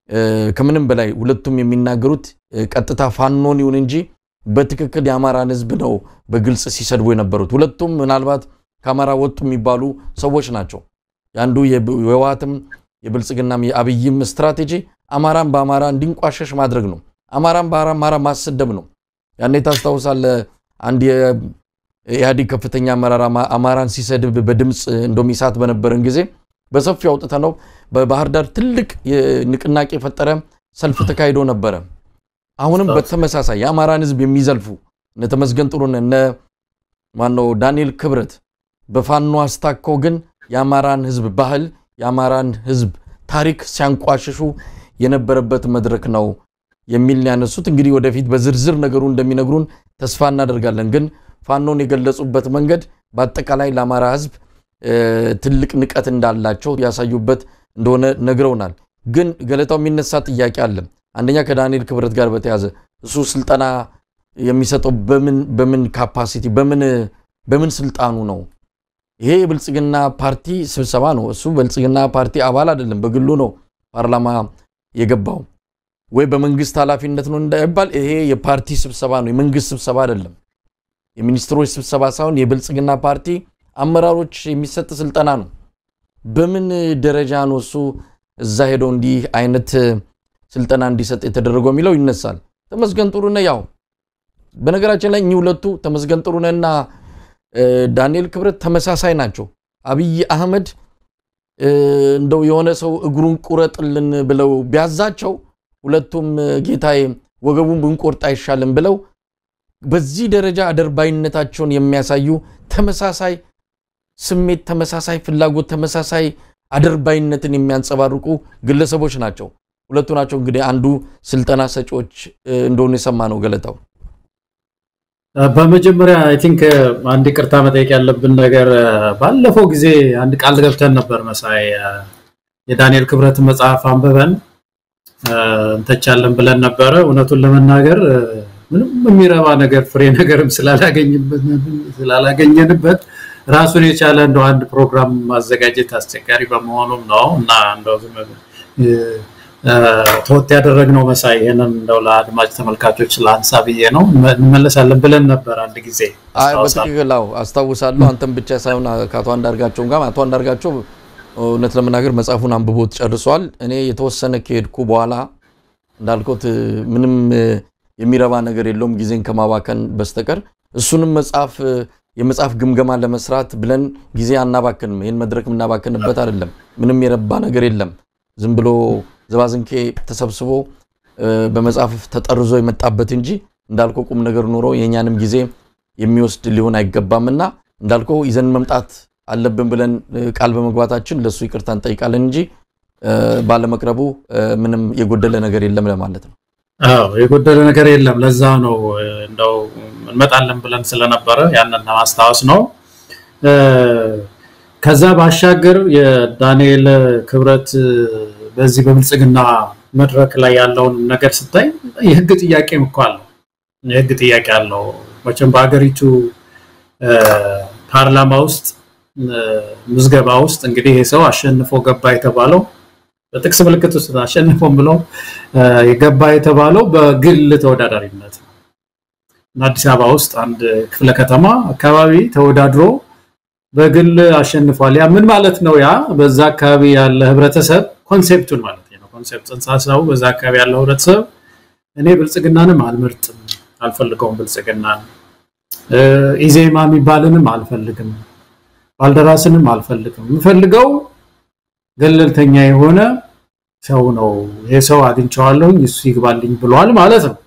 E: ከምንም በላይ ሁለቱም የሚናገሩት ቀጥታ ፋኖን ይሁን እንጂ በትክክል የአማራን ህዝብ ነው በግልጽ ሲሰድቡ የነበሩት። ሁለቱም ምናልባት ከአማራ ወጡ የሚባሉ ሰዎች ናቸው። የአንዱ የህወሓትም የብልጽግናም የአብይም ስትራቴጂ አማራን በአማራ እንዲንቋሸሽ ማድረግ ነው። አማራን በአማራ ማሰደብ ነው። ያኔ ታስታውሳለህ፣ አንድ የኢህአዴግ ከፍተኛ አመራር አማራን ሲሰድብ በድምፅ እንደውም ኢሳት በነበረን ጊዜ በሰፊው አውጥተ ነው በባህር ዳር ትልቅ ንቅናቄ የፈጠረ ሰልፍ ተካሂዶ ነበረ። አሁንም በተመሳሳይ የአማራን ህዝብ የሚዘልፉ እነ ተመስገን ጥሩነህ እነ ማነው ዳንኤል ክብረት በፋኖ አስታከው ግን የአማራን ህዝብ ባህል የአማራን ህዝብ ታሪክ ሲያንቋሽሹ የነበረበት መድረክ ነው የሚል ያነሱት። እንግዲህ ወደፊት በዝርዝር ነገሩ እንደሚነግሩን ተስፋ እናደርጋለን። ግን ፋኖን የገለጹበት መንገድ በአጠቃላይ ለአማራ ህዝብ ትልቅ ንቀት እንዳላቸው ያሳዩበት እንደሆነ ነግረውናል። ግን ገለታው የሚነሳ ጥያቄ አለ። አንደኛ ከዳንኤል ክብረት ጋር በተያዘ እሱ ስልጠና የሚሰጠው በምን ካፓሲቲ በምን ስልጣኑ ነው? ይሄ የብልጽግና ፓርቲ ስብሰባ ነው። እሱ ብልጽግና ፓርቲ አባል አይደለም፣ በግሉ ነው ፓርላማ የገባው። ወይ በመንግስት ኃላፊነት ነው እንዳይባል ይሄ የፓርቲ ስብሰባ ነው፣ የመንግስት ስብሰባ አይደለም። የሚኒስትሮች ስብሰባ ሳይሆን የብልጽግና ፓርቲ አመራሮች የሚሰጥ ስልጠና ነው። በምን ደረጃ ነው እሱ እዛ ሄደው እንዲህ አይነት ስልጠና እንዲሰጥ የተደረገው የሚለው ይነሳል። ተመስገን ጥሩነህ ያው በነገራችን ላይ እኚህ ሁለቱ ተመስገን ጥሩነህና ዳንኤል ክብረት ተመሳሳይ ናቸው። አብይ አህመድ እንደው የሆነ ሰው እግሩን ቁረጥልን ብለው ቢያዛቸው ሁለቱም ጌታዬ ወገቡን ብንቆርጥ አይሻልም ብለው በዚህ ደረጃ አደርባይነታቸውን የሚያሳዩ ተመሳሳይ ስሜት፣ ተመሳሳይ ፍላጎት፣ ተመሳሳይ አደርባይነትን የሚያንጸባርቁ ግለሰቦች ናቸው። ሁለቱ ናቸው እንግዲህ አንዱ ስልጠና ሰጪዎች እንደሆኑ የሰማ ነው ገለታው።
F: በመጀመሪያ አይ ቲንክ አንድ ይቅርታ መጠየቅ ያለብን ነገር ባለፈው ጊዜ አንድ ቃል ገብተን ነበር መሳይ የዳንኤል ክብረት መጽሐፍ አንብበን እንተቻለን ብለን ነበረ። እውነቱን ለመናገር ምንም የሚረባ ነገር ፍሬ ነገርም ስላላገኘንበት ራሱን የቻለ እንደው አንድ ፕሮግራም ማዘጋጀት አስቸጋሪ በመሆኑም ነው እና እንደው ዝም ተወት ያደረግነው መሳይ ይህንን እንደው ለአድማጭ ተመልካቾች ለአንሳ ብዬ ነው። እንመለሳለን ብለን ነበር አንድ ጊዜ
E: በትክክል አዎ፣ አስታውሳለሁ። አንተም ብቻ ሳይሆን ከአቶ አንዳርጋቸውም ጋር አቶ አንዳርጋቸው እውነት ለመናገር መጽሐፉን አንብቦት ጨርሷል። እኔ የተወሰነ ከሄድኩ በኋላ እንዳልኩት ምንም የሚረባ ነገር የለውም ጊዜን ከማባከን በስተቀር እሱንም መጽሐፍ የመጽሐፍ ግምገማ ለመስራት ብለን ጊዜ አናባክንም። ይህን መድረክ የምናባክንበት አይደለም። ምንም የረባ ነገር የለም። ዝም ብሎ ዘባዝንኬ ተሰብስቦ በመጽሐፍ ተጠርዞ የመጣበት እንጂ እንዳልከው ቁም ነገር ኖሮ የእኛንም ጊዜ የሚወስድ ሊሆን አይገባምና እንዳልከው ይዘን መምጣት አለብን ብለን ቃል በመግባታችን ለእሱ ይቅርታ እንጠይቃለን እንጂ ባለመቅረቡ ምንም የጎደለ ነገር የለም ለማለት ነው።
F: አዎ የጎደለ ነገር የለም። ለዛ ነው እንደው እንመጣለን ብለን ስለነበረ ያንን ለማስታወስ ነው። ከዛ ባሻገር የዳንኤል ክብረት በዚህ በብልጽግና መድረክ ላይ ያለውን ነገር ስታይ የህግ ጥያቄም እኮ አለው። የህግ ጥያቄ አለው። መቼም በሀገሪቱ ፓርላማ ውስጥ ምዝገባ ውስጥ እንግዲህ ይህ ሰው አሸንፎ ገባ የተባለው በጥቅስ ምልክት ውስጥ አሸንፎም ብለው የገባ የተባለው በግል ተወዳዳሪነት ነው እና አዲስ አበባ ውስጥ አንድ ክፍለ ከተማ አካባቢ ተወዳድሮ በግል አሸንፏል። ያ ምን ማለት ነው? ያ በዛ አካባቢ ያለ ህብረተሰብ ኮንሴፕቱን ማለት ነው። ኮንሴፕት ጽንሰ ሀሳቡ በዛ አካባቢ ያለው ህብረተሰብ እኔ ብልጽግናንም አልመርጥም፣ አልፈልገውም፣ ብልጽግናን ኢዜማ የሚባልንም አልፈልግም፣ ባልደራስንም አልፈልግም፣ የምፈልገው ገለልተኛ የሆነ ሰው ነው። ይሄ ሰው አግኝቼዋለሁኝ እሱ ይግባልኝ ብሏል ማለት ነው።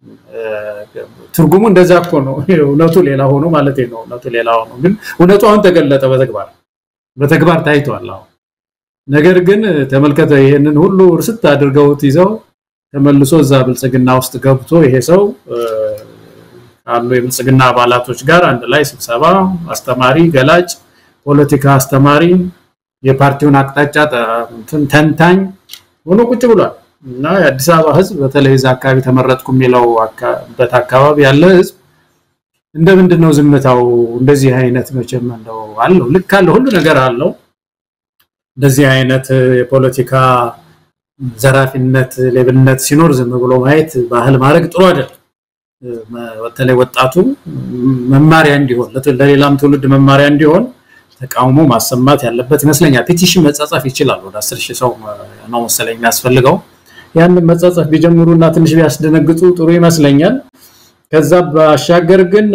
F: ትርጉሙ እንደዛ እኮ ነው። እውነቱ ሌላ ሆኖ ማለት ነው። እውነቱ ሌላ ሆኖ ግን እውነቱ አሁን ተገለጠ፣ በተግባር በተግባር ታይቷል። አሁን ነገር ግን ተመልከተ፣ ይህንን ሁሉ እርስት አድርገውት ይዘው ተመልሶ እዛ ብልጽግና ውስጥ ገብቶ ይሄ ሰው ካሉ የብልጽግና አባላቶች ጋር አንድ ላይ ስብሰባ፣ አስተማሪ፣ ገላጭ፣ ፖለቲካ አስተማሪ፣ የፓርቲውን አቅጣጫ ተንታኝ ሆኖ ቁጭ ብሏል። እና የአዲስ አበባ ህዝብ በተለይ እዛ አካባቢ ተመረጥኩ የሚለውበት አካባቢ ያለ ህዝብ እንደ ምንድን ነው ዝምታው? እንደዚህ አይነት መቼም እንደው አለው ልክ አለው ሁሉ ነገር አለው። እንደዚህ አይነት የፖለቲካ ዘራፊነት፣ ሌብነት ሲኖር ዝም ብሎ ማየት ባህል ማድረግ ጥሩ አይደለም። በተለይ ወጣቱ መማሪያ እንዲሆን ለሌላም ትውልድ መማሪያ እንዲሆን ተቃውሞ ማሰማት ያለበት ይመስለኛል። ፔቲሽን መጻጻፍ ይችላል። ወደ አስር ሺህ ሰው ነው መሰለኝ የሚያስፈልገው። ያንን መጻጻፍ ቢጀምሩ እና ትንሽ ቢያስደነግጡ ጥሩ ይመስለኛል። ከዛ ባሻገር ግን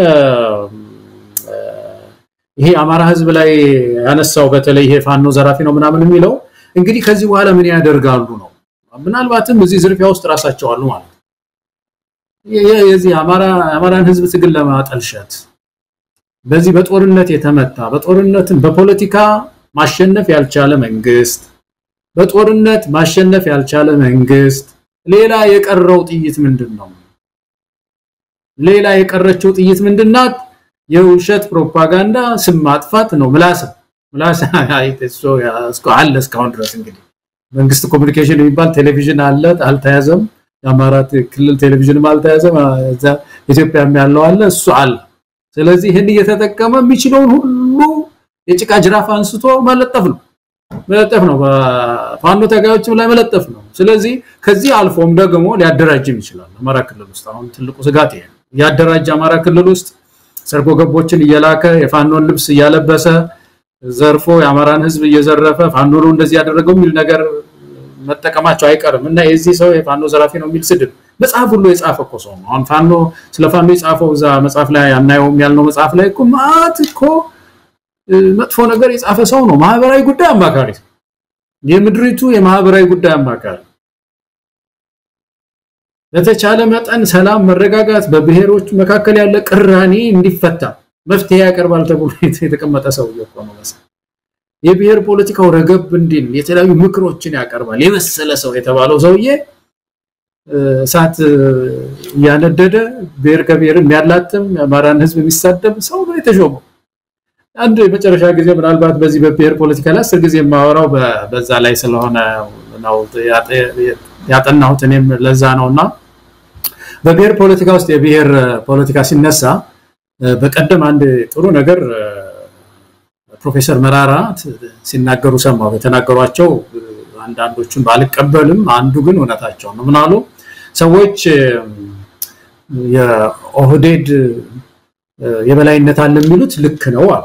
F: ይሄ አማራ ህዝብ ላይ ያነሳው በተለይ ይሄ ፋኖ ዘራፊ ነው ምናምን የሚለው እንግዲህ ከዚህ በኋላ ምን ያደርጋሉ ነው። ምናልባትም እዚህ ዝርፊያ ውስጥ ራሳቸው አሉ ማለት ነው። የዚህ አማራን ህዝብ ትግል ለማጠልሸት በዚህ በጦርነት የተመታ በጦርነትን በፖለቲካ ማሸነፍ ያልቻለ መንግስት በጦርነት ማሸነፍ ያልቻለ መንግስት ሌላ የቀረው ጥይት ምንድን ነው? ሌላ የቀረችው ጥይት ምንድናት? የውሸት ፕሮፓጋንዳ ስም ማጥፋት ነው። ምላስ ምላስ አለ እስካሁን ድረስ እንግዲህ መንግስት ኮሚኒኬሽን የሚባል ቴሌቪዥን አለ፣ አልተያዘም። የአማራ ክልል ቴሌቪዥንም አልተያዘም። እዛ ኢትዮጵያም ያለው አለ፣ እሱ አለ። ስለዚህ ይህን እየተጠቀመ የሚችለውን ሁሉ የጭቃ ጅራፍ አንስቶ መለጠፍ ነው መለጠፍ ነው። በፋኖ ታጋዮችም ላይ መለጠፍ ነው። ስለዚህ ከዚህ አልፎም ደግሞ ሊያደራጅም ይችላል። አማራ ክልል ውስጥ አሁን ትልቁ ስጋት ይሄ ነው። ያደራጅ አማራ ክልል ውስጥ ሰርጎ ገቦችን እየላከ የፋኖን ልብስ እያለበሰ ዘርፎ የአማራን ህዝብ እየዘረፈ ፋኖ ነው እንደዚህ ያደረገው የሚል ነገር መጠቀማቸው አይቀርም እና የዚህ ሰው የፋኖ ዘራፊ ነው የሚል ስድብ መጽሐፍ ሁሉ የጻፈ እኮ ሰው ነው። አሁን ፋኖ ስለ ፋኖ የጻፈው እዛ መጽሐፍ ላይ አናየውም ያልነው መጽሐፍ ላይ እኮ ማት እኮ መጥፎ ነገር የጻፈ ሰው ነው። ማህበራዊ ጉዳይ አማካሪ፣ የምድሪቱ የማህበራዊ ጉዳይ አማካሪ በተቻለ መጠን ሰላም፣ መረጋጋት በብሔሮች መካከል ያለ ቅራኔ እንዲፈታ መፍትሄ ያቀርባል ተብሎ የተቀመጠ ሰውዬ እኮ ነው። የብሔር ፖለቲካው ረገብ እንዲል የተለያዩ ምክሮችን ያቀርባል የመሰለ ሰው የተባለው ሰውዬ እሳት እያነደደ ብሔር ከብሔር የሚያላትም የአማራን ህዝብ የሚሳደብ ሰው ነው የተሾመው። አንድ የመጨረሻ ጊዜ ምናልባት በዚህ በብሔር ፖለቲካ ላይ አስር ጊዜ የማወራው በዛ ላይ ስለሆነ ነው ያጠናሁት እኔም ለዛ ነው እና በብሔር ፖለቲካ ውስጥ የብሔር ፖለቲካ ሲነሳ በቀደም አንድ ጥሩ ነገር ፕሮፌሰር መራራ ሲናገሩ ሰማሁ። የተናገሯቸው አንዳንዶቹን ባልቀበልም አንዱ ግን እውነታቸው ነው። ምን አሉ? ሰዎች የኦህዴድ የበላይነት አለ የሚሉት ልክ ነው አሉ።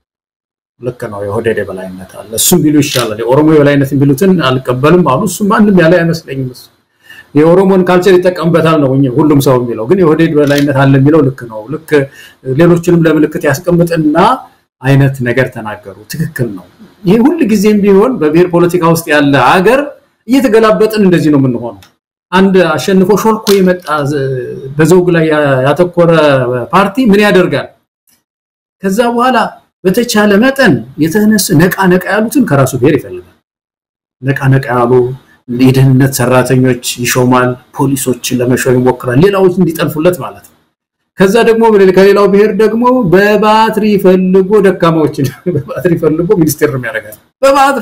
F: ልክ ነው፣ የኦህዴድ የበላይነት አለ፣ እሱም ቢሉ ይሻላል። የኦሮሞ የበላይነት የሚሉትን አልቀበልም አሉ። እሱ ማንም ያለ አይመስለኝም። እሱ የኦሮሞን ካልቸር ይጠቀምበታል ነው ሁሉም ሰው የሚለው፣ ግን የኦህዴድ በላይነት አለ የሚለው ልክ ነው። ልክ ሌሎችንም ለምልክት ያስቀምጥና አይነት ነገር ተናገሩ። ትክክል ነው። ይህ ሁል ጊዜም ቢሆን በብሔር ፖለቲካ ውስጥ ያለ አገር እየተገላበጥን እንደዚህ ነው የምንሆነው። አንድ አሸንፎ ሾልኮ የመጣ በዘውግ ላይ ያተኮረ ፓርቲ ምን ያደርጋል? ከዛ በኋላ በተቻለ መጠን የተነሱ ነቃ ነቃ ያሉትን ከራሱ ብሔር ይፈልጋል። ነቃ ነቃ ያሉ የደህንነት ሰራተኞች ይሾማል። ፖሊሶችን ለመሾም ይሞክራል። ሌላዎች እንዲጠልፉለት ማለት ነው። ከዛ ደግሞ ከሌላው ብሔር ደግሞ በባትሪ ፈልጎ ደካማዎችን በባትሪ ፈልጎ ሚኒስቴር ነው የሚያደርጋል። በባትሪ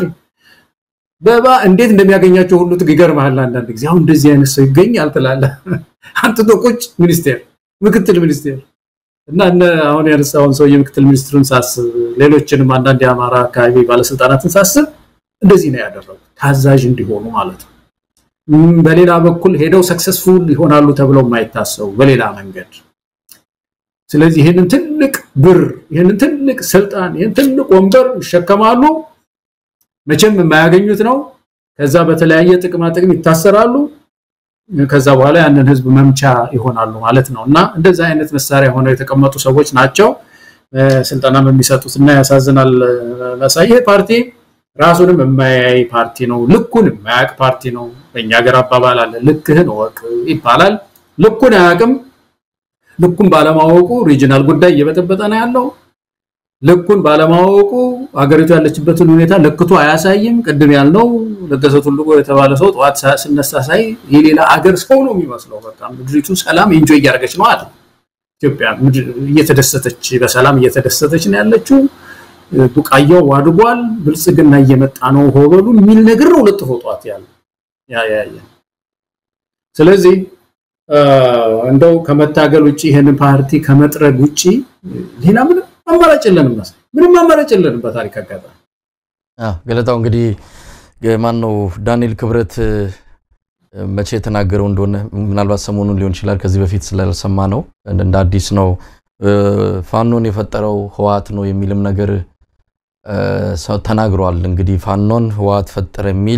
F: በባ እንዴት እንደሚያገኛቸው ሁሉ ይገርምሃል። አንዳንድ ጊዜ አሁን እንደዚህ አይነት ሰው ይገኛል ትላለህ። አንጥቶ ቁጭ ሚኒስቴር፣ ምክትል ሚኒስቴር እና አሁን ያነሳውን ሰው የምክትል ሚኒስትሩን ሳስብ፣ ሌሎችንም አንዳንድ የአማራ አካባቢ ባለስልጣናትን ሳስብ እንደዚህ ነው ያደረጉት፣ ታዛዥ እንዲሆኑ ማለት ነው። በሌላ በኩል ሄደው ሰክሰስፉል ይሆናሉ ተብለው የማይታሰቡ በሌላ መንገድ ስለዚህ ይህንን ትልቅ ብር ይህንን ትልቅ ስልጣን ይህን ትልቅ ወንበር ይሸከማሉ። መቼም የማያገኙት ነው። ከዛ በተለያየ ጥቅማ ጥቅም ይታሰራሉ። ከዛ በኋላ ያንን ህዝብ መምቻ ይሆናሉ ማለት ነው እና እንደዛ አይነት መሳሪያ ሆነው የተቀመጡ ሰዎች ናቸው ስልጠናም የሚሰጡት እና ያሳዝናል። መሳይ ይሄ ፓርቲ ራሱንም የማያይ ፓርቲ ነው። ልኩን የማያውቅ ፓርቲ ነው። በእኛ ሀገር አባባል አለ፣ ልክህን እወቅ ይባላል። ልኩን አያውቅም። ልኩን ባለማወቁ ሪጂናል ጉዳይ እየበጠበጠ ነው ያለው። ልኩን ባለማወቁ አገሪቱ ያለችበትን ሁኔታ ለክቶ አያሳይም። ቅድም ያልነው ለገሰ ቱሉ የተባለ ሰው ጠዋት ስነሳ ሳይ የሌላ አገር ሰው ነው የሚመስለው። በቃ ምድሪቱ ሰላም ኢንጆይ እያደረገች ነው አለ። ኢትዮጵያ እየተደሰተች በሰላም እየተደሰተች ነው ያለችው። ቡቃያው አድጓል፣ ብልጽግና እየመጣ ነው ሆበሉ የሚል ነገር ነው ለጥፎ ጠዋት ያለ ያያየ ስለዚህ እንደው ከመታገል ውጭ ይሄንን ፓርቲ ከመጥረግ ውጭ ሌላ ምንም አማራጭ የለንም። ምንም አማራጭ የለንም በታሪክ አጋጣሚ።
E: ገለታው እንግዲህ ማን ነው ዳንኤል ክብረት መቼ የተናገረው እንደሆነ ምናልባት ሰሞኑን ሊሆን ይችላል። ከዚህ በፊት ስላልሰማ ነው እንደ አዲስ ነው። ፋኖን የፈጠረው ህወሓት ነው የሚልም ነገር ተናግሯል። እንግዲህ ፋኖን ህወሓት ፈጠረ የሚል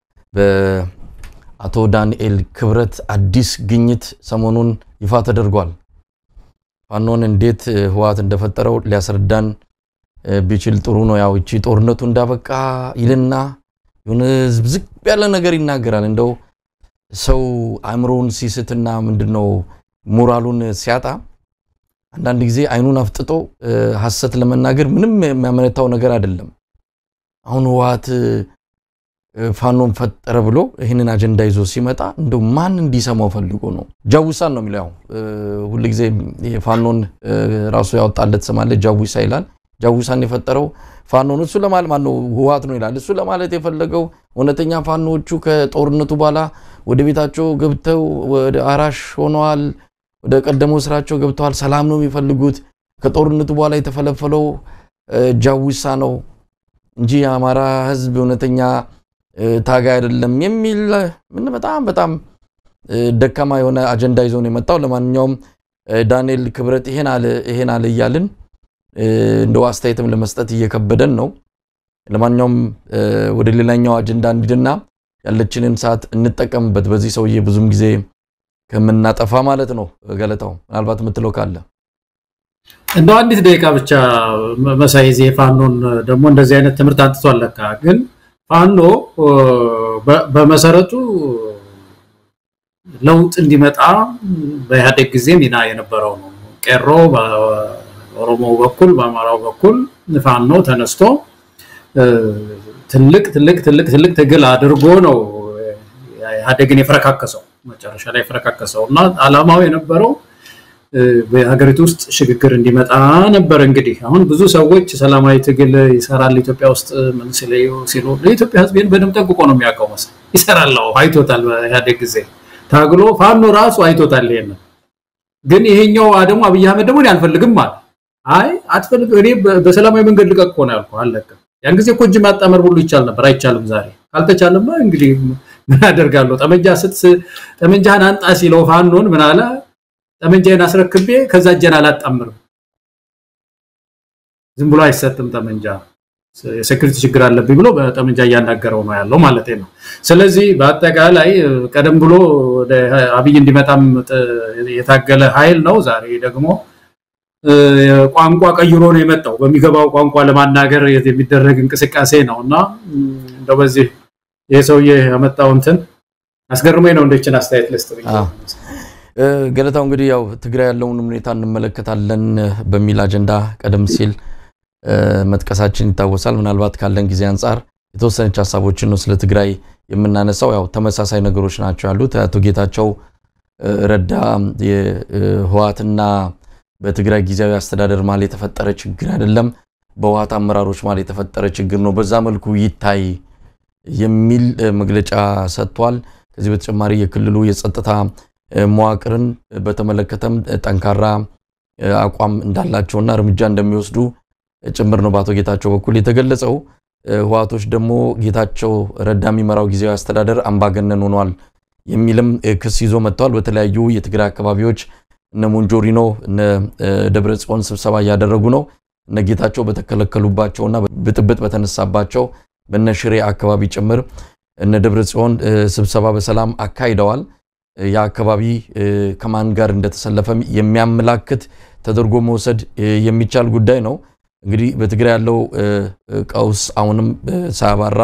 E: በአቶ ዳንኤል ክብረት አዲስ ግኝት ሰሞኑን ይፋ ተደርጓል። ፋኖን እንዴት ህወሓት እንደፈጠረው ሊያስረዳን ቢችል ጥሩ ነው። ያው እቺ ጦርነቱ እንዳበቃ ይልና የሆነ ዝብዝብ ያለ ነገር ይናገራል። እንደው ሰው አእምሮውን ሲስትና ምንድነው ሞራሉን ሲያጣ አንዳንድ ጊዜ አይኑን አፍጥጦ ሀሰት ለመናገር ምንም የሚያመነታው ነገር አይደለም። አሁን ህወሓት ፋኖን ፈጠረ ብሎ ይህንን አጀንዳ ይዞ ሲመጣ እንደው ማን እንዲሰማው ፈልጎ ነው? ጃዊሳን ነው የሚለው። ያው ሁልጊዜ ፋኖን ራሱ ያወጣለት ስም አለ፣ ጃዊሳ ይላል። ጃዊሳን የፈጠረው ፋኖን እሱ ለማለት ማን ነው ህወሓት ነው ይላል። እሱ ለማለት የፈለገው እውነተኛ ፋኖቹ ከጦርነቱ በኋላ ወደ ቤታቸው ገብተው ወደ አራሽ ሆነዋል። ወደ ቀደመው ስራቸው ገብተዋል። ሰላም ነው የሚፈልጉት። ከጦርነቱ በኋላ የተፈለፈለው ጃዊሳ ነው እንጂ የአማራ ህዝብ እውነተኛ ታጋይ አይደለም የሚል ምን በጣም በጣም ደካማ የሆነ አጀንዳ ይዞ ነው የመጣው። ለማንኛውም ዳንኤል ክብረት ይሄን አለ ይሄን አለ እያልን እንደው አስተያየትም ለመስጠት እየከበደን ነው። ለማንኛውም ወደ ሌላኛው አጀንዳ እንሂድና ያለችንን ሰዓት እንጠቀምበት። በዚህ ሰውዬ ብዙም ጊዜ ከምናጠፋ ማለት ነው። ገለታው ምናልባት የምትለው ካለ
F: እንደው አንዲት ደቂቃ ብቻ መሳይ ዜ ፋኖን ደግሞ እንደዚህ አይነት ትምህርት አንጥቷል። ለካ ግን ፋኖ በመሰረቱ ለውጥ እንዲመጣ በኢህአዴግ ጊዜ ሚና የነበረው ነው። ቄሮ በኦሮሞ በኩል በአማራው በኩል ፋኖ ተነስቶ ትልቅ ትልቅ ትልቅ ትልቅ ትግል አድርጎ ነው ኢህአዴግን የፈረካከሰው መጨረሻ ላይ የፈረካከሰው እና አላማው የነበረው በሀገሪቱ ውስጥ ሽግግር እንዲመጣ ነበር። እንግዲህ አሁን ብዙ ሰዎች ሰላማዊ ትግል ይሰራል ኢትዮጵያ ውስጥ ምን ሲሉ ለኢትዮጵያ ሕዝብ ይህን በደንብ ጠንቅቆ ነው የሚያውቀው። መሰለኝ ይሰራል፣ አይቶታል። በኢህአዴግ ጊዜ ታግሎ ፋኖ ራሱ አይቶታል። ይሄንን ግን ይሄኛው ደግሞ አብይ አህመድ ደግሞ እኔ አልፈልግም አለ። አይ አትፈልግም፣ እኔ በሰላማዊ መንገድ ልቀቅ እኮ ነው ያልኩህ፣ አለቅም። ያን ጊዜ እኮ እጅ ማጣመር ሁሉ ይቻል ነበር፣ አይቻልም። ዛሬ ካልተቻለማ እንግዲህ ምን አደርጋለሁ? ጠመንጃ ስት ጠመንጃህን አንጣ ሲለው ፋኖን ምን አለ? ጠመንጃዬን አስረክቤ ከዛ እጄን አላጣምርም። ዝም ብሎ አይሰጥም ጠመንጃ፣ የሴኩሪቲ ችግር አለብኝ ብሎ በጠመንጃ እያናገረው ነው ያለው ማለት ነው። ስለዚህ በአጠቃላይ ቀደም ብሎ ወደ አብይ እንዲመጣም የታገለ ኃይል ነው። ዛሬ ደግሞ ቋንቋ ቀይሮ ነው የመጣው። በሚገባው ቋንቋ ለማናገር የሚደረግ እንቅስቃሴ ነው እና እንደው በዚህ ይህ ሰውዬ ያመጣው እንትን አስገርሞኝ ነው እንደችን አስተያየት ልስጥ
E: ገለታው እንግዲህ ያው ትግራይ ያለውን ሁኔታ እንመለከታለን በሚል አጀንዳ ቀደም ሲል መጥቀሳችን ይታወሳል። ምናልባት ካለን ጊዜ አንጻር የተወሰነች ሀሳቦችን ነው ስለ ትግራይ የምናነሳው። ያው ተመሳሳይ ነገሮች ናቸው ያሉት። አቶ ጌታቸው ረዳ የህወሓትና በትግራይ ጊዜያዊ አስተዳደር መሀል የተፈጠረ ችግር አይደለም፣ በህወሓት አመራሮች መሀል የተፈጠረ ችግር ነው፣ በዛ መልኩ ይታይ የሚል መግለጫ ሰጥቷል። ከዚህ በተጨማሪ የክልሉ የጸጥታ መዋቅርን በተመለከተም ጠንካራ አቋም እንዳላቸውና እርምጃ እንደሚወስዱ ጭምር ነው በአቶ ጌታቸው በኩል የተገለጸው። ህወሓቶች ደግሞ ጌታቸው ረዳ የሚመራው ጊዜያዊ አስተዳደር አምባገነን ሆኗል የሚልም ክስ ይዞ መጥተዋል። በተለያዩ የትግራይ አካባቢዎች እነ ሞንጆሪኖ እነ ደብረ ጽዮን ስብሰባ እያደረጉ ነው። እነ ጌታቸው በተከለከሉባቸውና ብጥብጥ በተነሳባቸው በነ ሽሬ አካባቢ ጭምር እነ ደብረ ጽዮን ስብሰባ በሰላም አካሂደዋል። ያ አካባቢ ከማን ጋር እንደተሰለፈም የሚያመላክት ተደርጎ መውሰድ የሚቻል ጉዳይ ነው። እንግዲህ በትግራይ ያለው ቀውስ አሁንም ሳያባራ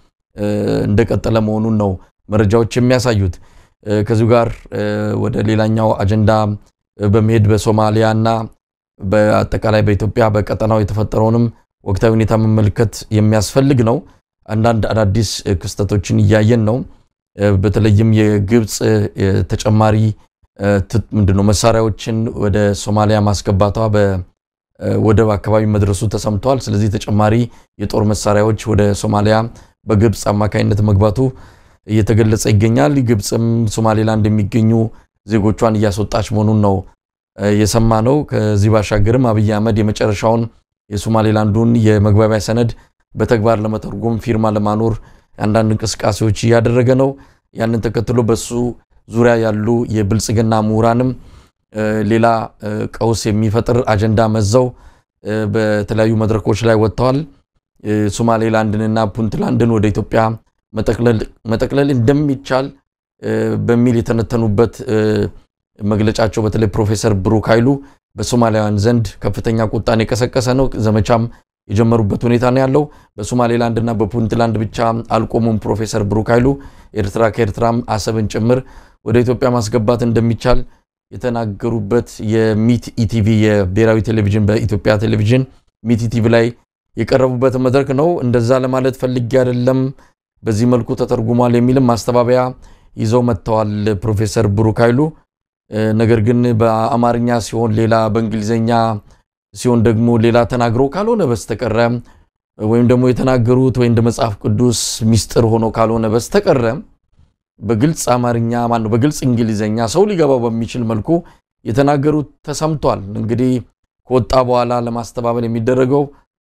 E: እንደቀጠለ መሆኑን ነው መረጃዎች የሚያሳዩት። ከዚሁ ጋር ወደ ሌላኛው አጀንዳ በመሄድ በሶማሊያ እና በአጠቃላይ በኢትዮጵያ በቀጠናው የተፈጠረውንም ወቅታዊ ሁኔታ መመልከት የሚያስፈልግ ነው። አንዳንድ አዳዲስ ክስተቶችን እያየን ነው። በተለይም የግብፅ ተጨማሪ ምንድነው መሳሪያዎችን ወደ ሶማሊያ ማስገባቷ በወደብ አካባቢ መድረሱ ተሰምተዋል። ስለዚህ ተጨማሪ የጦር መሳሪያዎች ወደ ሶማሊያ በግብፅ አማካኝነት መግባቱ እየተገለጸ ይገኛል። ግብፅም ሶማሌላንድ የሚገኙ ዜጎቿን እያስወጣች መሆኑን ነው የሰማ ነው። ከዚህ ባሻገርም አብይ አህመድ የመጨረሻውን የሶማሌላንዱን የመግባቢያ ሰነድ በተግባር ለመተርጎም ፊርማ ለማኖር አንዳንድ እንቅስቃሴዎች እያደረገ ነው። ያንን ተከትሎ በሱ ዙሪያ ያሉ የብልጽግና ምሁራንም ሌላ ቀውስ የሚፈጥር አጀንዳ መዘው በተለያዩ መድረኮች ላይ ወጥተዋል። ሶማሌላንድንና ፑንትላንድን ወደ ኢትዮጵያ መጠቅለል እንደሚቻል በሚል የተነተኑበት መግለጫቸው በተለይ ፕሮፌሰር ብሩክ ኃይሉ በሶማሊያውያን ዘንድ ከፍተኛ ቁጣን የቀሰቀሰ ነው። ዘመቻም የጀመሩበት ሁኔታ ነው ያለው። በሶማሌላንድ እና በፑንትላንድ ብቻ አልቆሙም። ፕሮፌሰር ብሩክ ኃይሉ ኤርትራ ከኤርትራም አሰብን ጭምር ወደ ኢትዮጵያ ማስገባት እንደሚቻል የተናገሩበት የሚት ኢቲቪ የብሔራዊ ቴሌቪዥን በኢትዮጵያ ቴሌቪዥን ሚት ኢቲቪ ላይ የቀረቡበት መድረክ ነው። እንደዛ ለማለት ፈልጌ አይደለም፣ በዚህ መልኩ ተተርጉሟል የሚልም ማስተባበያ ይዘው መጥተዋል ፕሮፌሰር ብሩክ ኃይሉ። ነገር ግን በአማርኛ ሲሆን ሌላ፣ በእንግሊዝኛ ሲሆን ደግሞ ሌላ ተናግሮ ካልሆነ በስተቀረ ወይም ደግሞ የተናገሩት ወይ እንደ መጽሐፍ ቅዱስ ሚስጥር ሆኖ ካልሆነ በስተቀረ በግልጽ አማርኛ ማነው በግልጽ እንግሊዝኛ ሰው ሊገባው በሚችል መልኩ የተናገሩት ተሰምቷል። እንግዲህ ከወጣ በኋላ ለማስተባበል የሚደረገው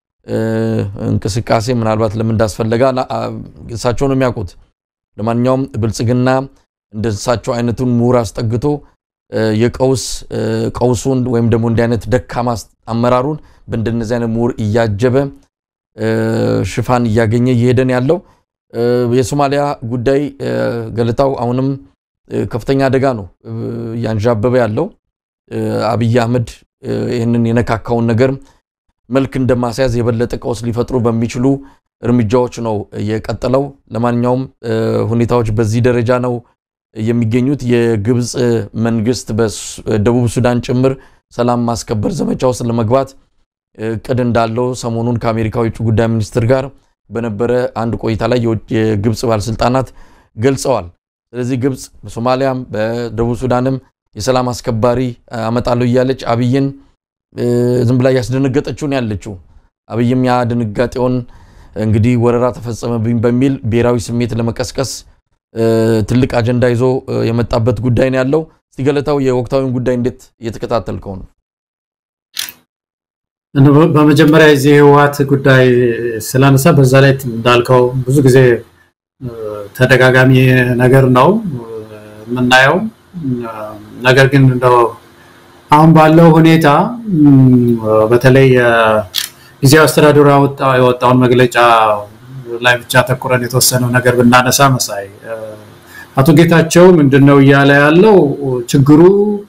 E: እንቅስቃሴ ምናልባት ለምን እንዳስፈለገ እሳቸው ነው የሚያውቁት። ለማንኛውም ብልጽግና እንደ እሳቸው አይነቱን ምሁር አስጠግቶ የቀውስ ቀውሱን ወይም ደግሞ እንዲህ አይነት ደካማ አመራሩን በእንደነዚህ አይነት ምሁር እያጀበ ሽፋን እያገኘ እየሄደን ያለው የሶማሊያ ጉዳይ ገለታው አሁንም ከፍተኛ አደጋ ነው እያንዣበበ ያለው። አብይ አህመድ ይህንን የነካካውን ነገር መልክ እንደማስያዝ የበለጠ ቀውስ ሊፈጥሩ በሚችሉ እርምጃዎች ነው የቀጠለው። ለማንኛውም ሁኔታዎች በዚህ ደረጃ ነው የሚገኙት። የግብፅ መንግስት በደቡብ ሱዳን ጭምር ሰላም ማስከበር ዘመቻ ውስጥ ለመግባት እቅድ እንዳለው ሰሞኑን ከአሜሪካ የውጭ ጉዳይ ሚኒስትር ጋር በነበረ አንድ ቆይታ ላይ የግብፅ ባለስልጣናት ገልጸዋል። ስለዚህ ግብፅ በሶማሊያም በደቡብ ሱዳንም የሰላም አስከባሪ አመጣለሁ እያለች አብይን ዝም ብላ እያስደነገጠችውን ያለችው አብይም ያ ድንጋጤውን እንግዲህ ወረራ ተፈጸመብኝ በሚል ብሔራዊ ስሜት ለመቀስቀስ ትልቅ አጀንዳ ይዞ የመጣበት ጉዳይ ነው ያለው። እስቲ ገለታው የወቅታዊውን ጉዳይ እንዴት እየተከታተልከው ነው?
F: በመጀመሪያ የዚህ የህወሓት ጉዳይ ስላነሳ በዛ ላይ እንዳልከው ብዙ ጊዜ ተደጋጋሚ ነገር ነው የምናየው። ነገር ግን እንደው አሁን ባለው ሁኔታ በተለይ ጊዜያዊ አስተዳደሩ ያወጣውን መግለጫ ላይ ብቻ ተኩረን የተወሰነው ነገር ብናነሳ መሳይ አቶ ጌታቸው ምንድን ነው እያለ ያለው ችግሩ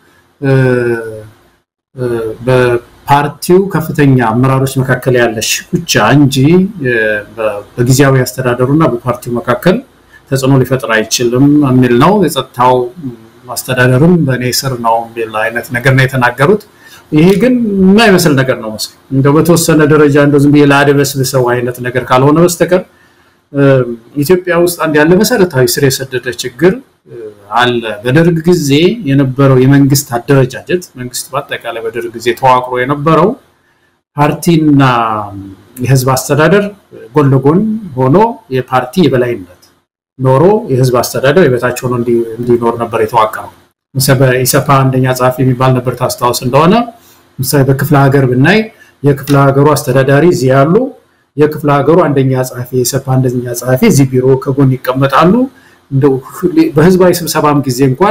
F: በፓርቲው ከፍተኛ አመራሮች መካከል ያለ ሽኩቻ እንጂ በጊዜያዊ አስተዳደሩ እና በፓርቲው መካከል ተጽዕኖ ሊፈጥር አይችልም የሚል ነው። የጸጥታው አስተዳደርም በእኔ ስር ነው የሚል አይነት ነገር ነው የተናገሩት። ይሄ ግን የማይመስል ነገር ነው መስል እንደው በተወሰነ ደረጃ እንደው ዝም ብዬ ላደበስብሰው አይነት ነገር ካልሆነ በስተቀር ኢትዮጵያ ውስጥ አንድ ያለ መሰረታዊ ስር የሰደደ ችግር አለ። በደርግ ጊዜ የነበረው የመንግስት አደረጃጀት መንግስት በአጠቃላይ በደርግ ጊዜ ተዋቅሮ የነበረው ፓርቲና የህዝብ አስተዳደር ጎን ለጎን ሆኖ የፓርቲ የበላይነት ኖሮ የህዝብ አስተዳደር የበታች ሆኖ እንዲኖር ነበር የተዋቀረው። ኢሰፓ አንደኛ ጸሐፊ የሚባል ነበር ታስታውስ እንደሆነ ምሳሌ በክፍለ ሀገር ብናይ የክፍለ ሀገሩ አስተዳዳሪ እዚህ ያሉ፣ የክፍለ ሀገሩ አንደኛ ጸሐፊ የኢሰፓ አንደኛ ጸሐፊ እዚህ ቢሮ ከጎን ይቀመጣሉ። እንደው በህዝባዊ ስብሰባም ጊዜ እንኳን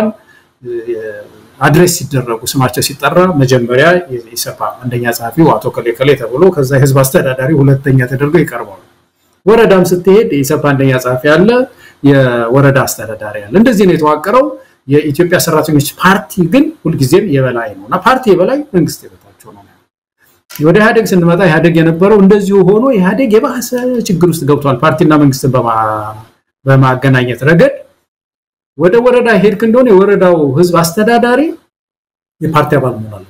F: አድሬስ ሲደረጉ ስማቸው ሲጠራ መጀመሪያ የኢሰፓ አንደኛ ጸሐፊው አቶ ከሌ ከሌ ተብሎ ከዛ የህዝብ አስተዳዳሪ ሁለተኛ ተደርገው ይቀርባሉ። ወረዳም ስትሄድ የኢሰፓ አንደኛ ጸሐፊ አለ፣ የወረዳ አስተዳዳሪ አለ። እንደዚህ ነው የተዋቀረው። የኢትዮጵያ ሰራተኞች ፓርቲ ግን ሁልጊዜም የበላይ ነው እና ፓርቲ የበላይ መንግስት የበታቸው ነው። ወደ ኢህአዴግ ስንመጣ ኢህአዴግ የነበረው እንደዚሁ ሆኖ ኢህአዴግ የባሰ ችግር ውስጥ ገብቷል። ፓርቲና መንግስትን በማገናኘት ረገድ ወደ ወረዳ ሄድክ እንደሆነ የወረዳው ህዝብ አስተዳዳሪ የፓርቲ አባል መሆን አለ።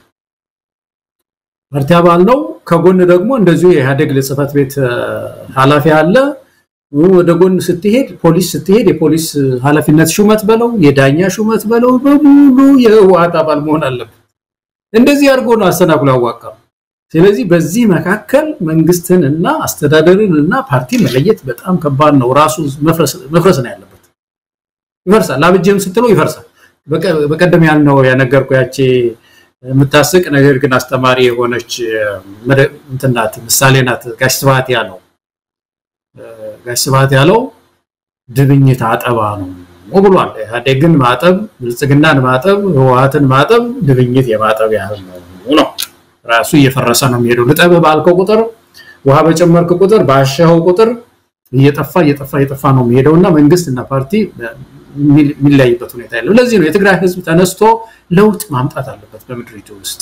F: ፓርቲ አባል ነው። ከጎን ደግሞ እንደዚሁ የኢህአዴግ ጽህፈት ቤት ኃላፊ አለ። ወደ ጎን ስትሄድ ፖሊስ ስትሄድ የፖሊስ ኃላፊነት ሹመት በለው የዳኛ ሹመት በለው በሙሉ የህወሓት አባል መሆን አለበት። እንደዚህ አድርጎ ነው አስተናግሎ ያዋቀሩ። ስለዚህ በዚህ መካከል መንግስትን እና አስተዳደርን እና ፓርቲ መለየት በጣም ከባድ ነው። ራሱ መፍረስ ነው ያለበት። ይፈርሳል። አብጄም ስትለው ይፈርሳል። በቀደም ያልነው ያነገርኩ ያቺ የምታስቅ ነገር ግን አስተማሪ የሆነች እንትን ናት፣ ምሳሌ ናት። ጋሽ ስብሐት ያለው ጋሽ ስብሐት ያለው ድብኝት አጠባ ነው ብሏል። ኢህአዴግን ማጠብ፣ ብልጽግናን ማጠብ፣ ህወሓትን ማጠብ ድብኝት የማጠብ ያህል ነው ነው ራሱ እየፈረሰ ነው የሚሄደው። ልጠብህ ባልከው ቁጥር ውሃ በጨመርክ ቁጥር ባሻኸው ቁጥር እየጠፋ እየጠፋ እየጠፋ ነው የሚሄደው እና መንግስት እና ፓርቲ የሚለያይበት ሁኔታ የለም። ለዚህ ነው የትግራይ ህዝብ ተነስቶ ለውጥ ማምጣት አለበት በምድሪቱ ውስጥ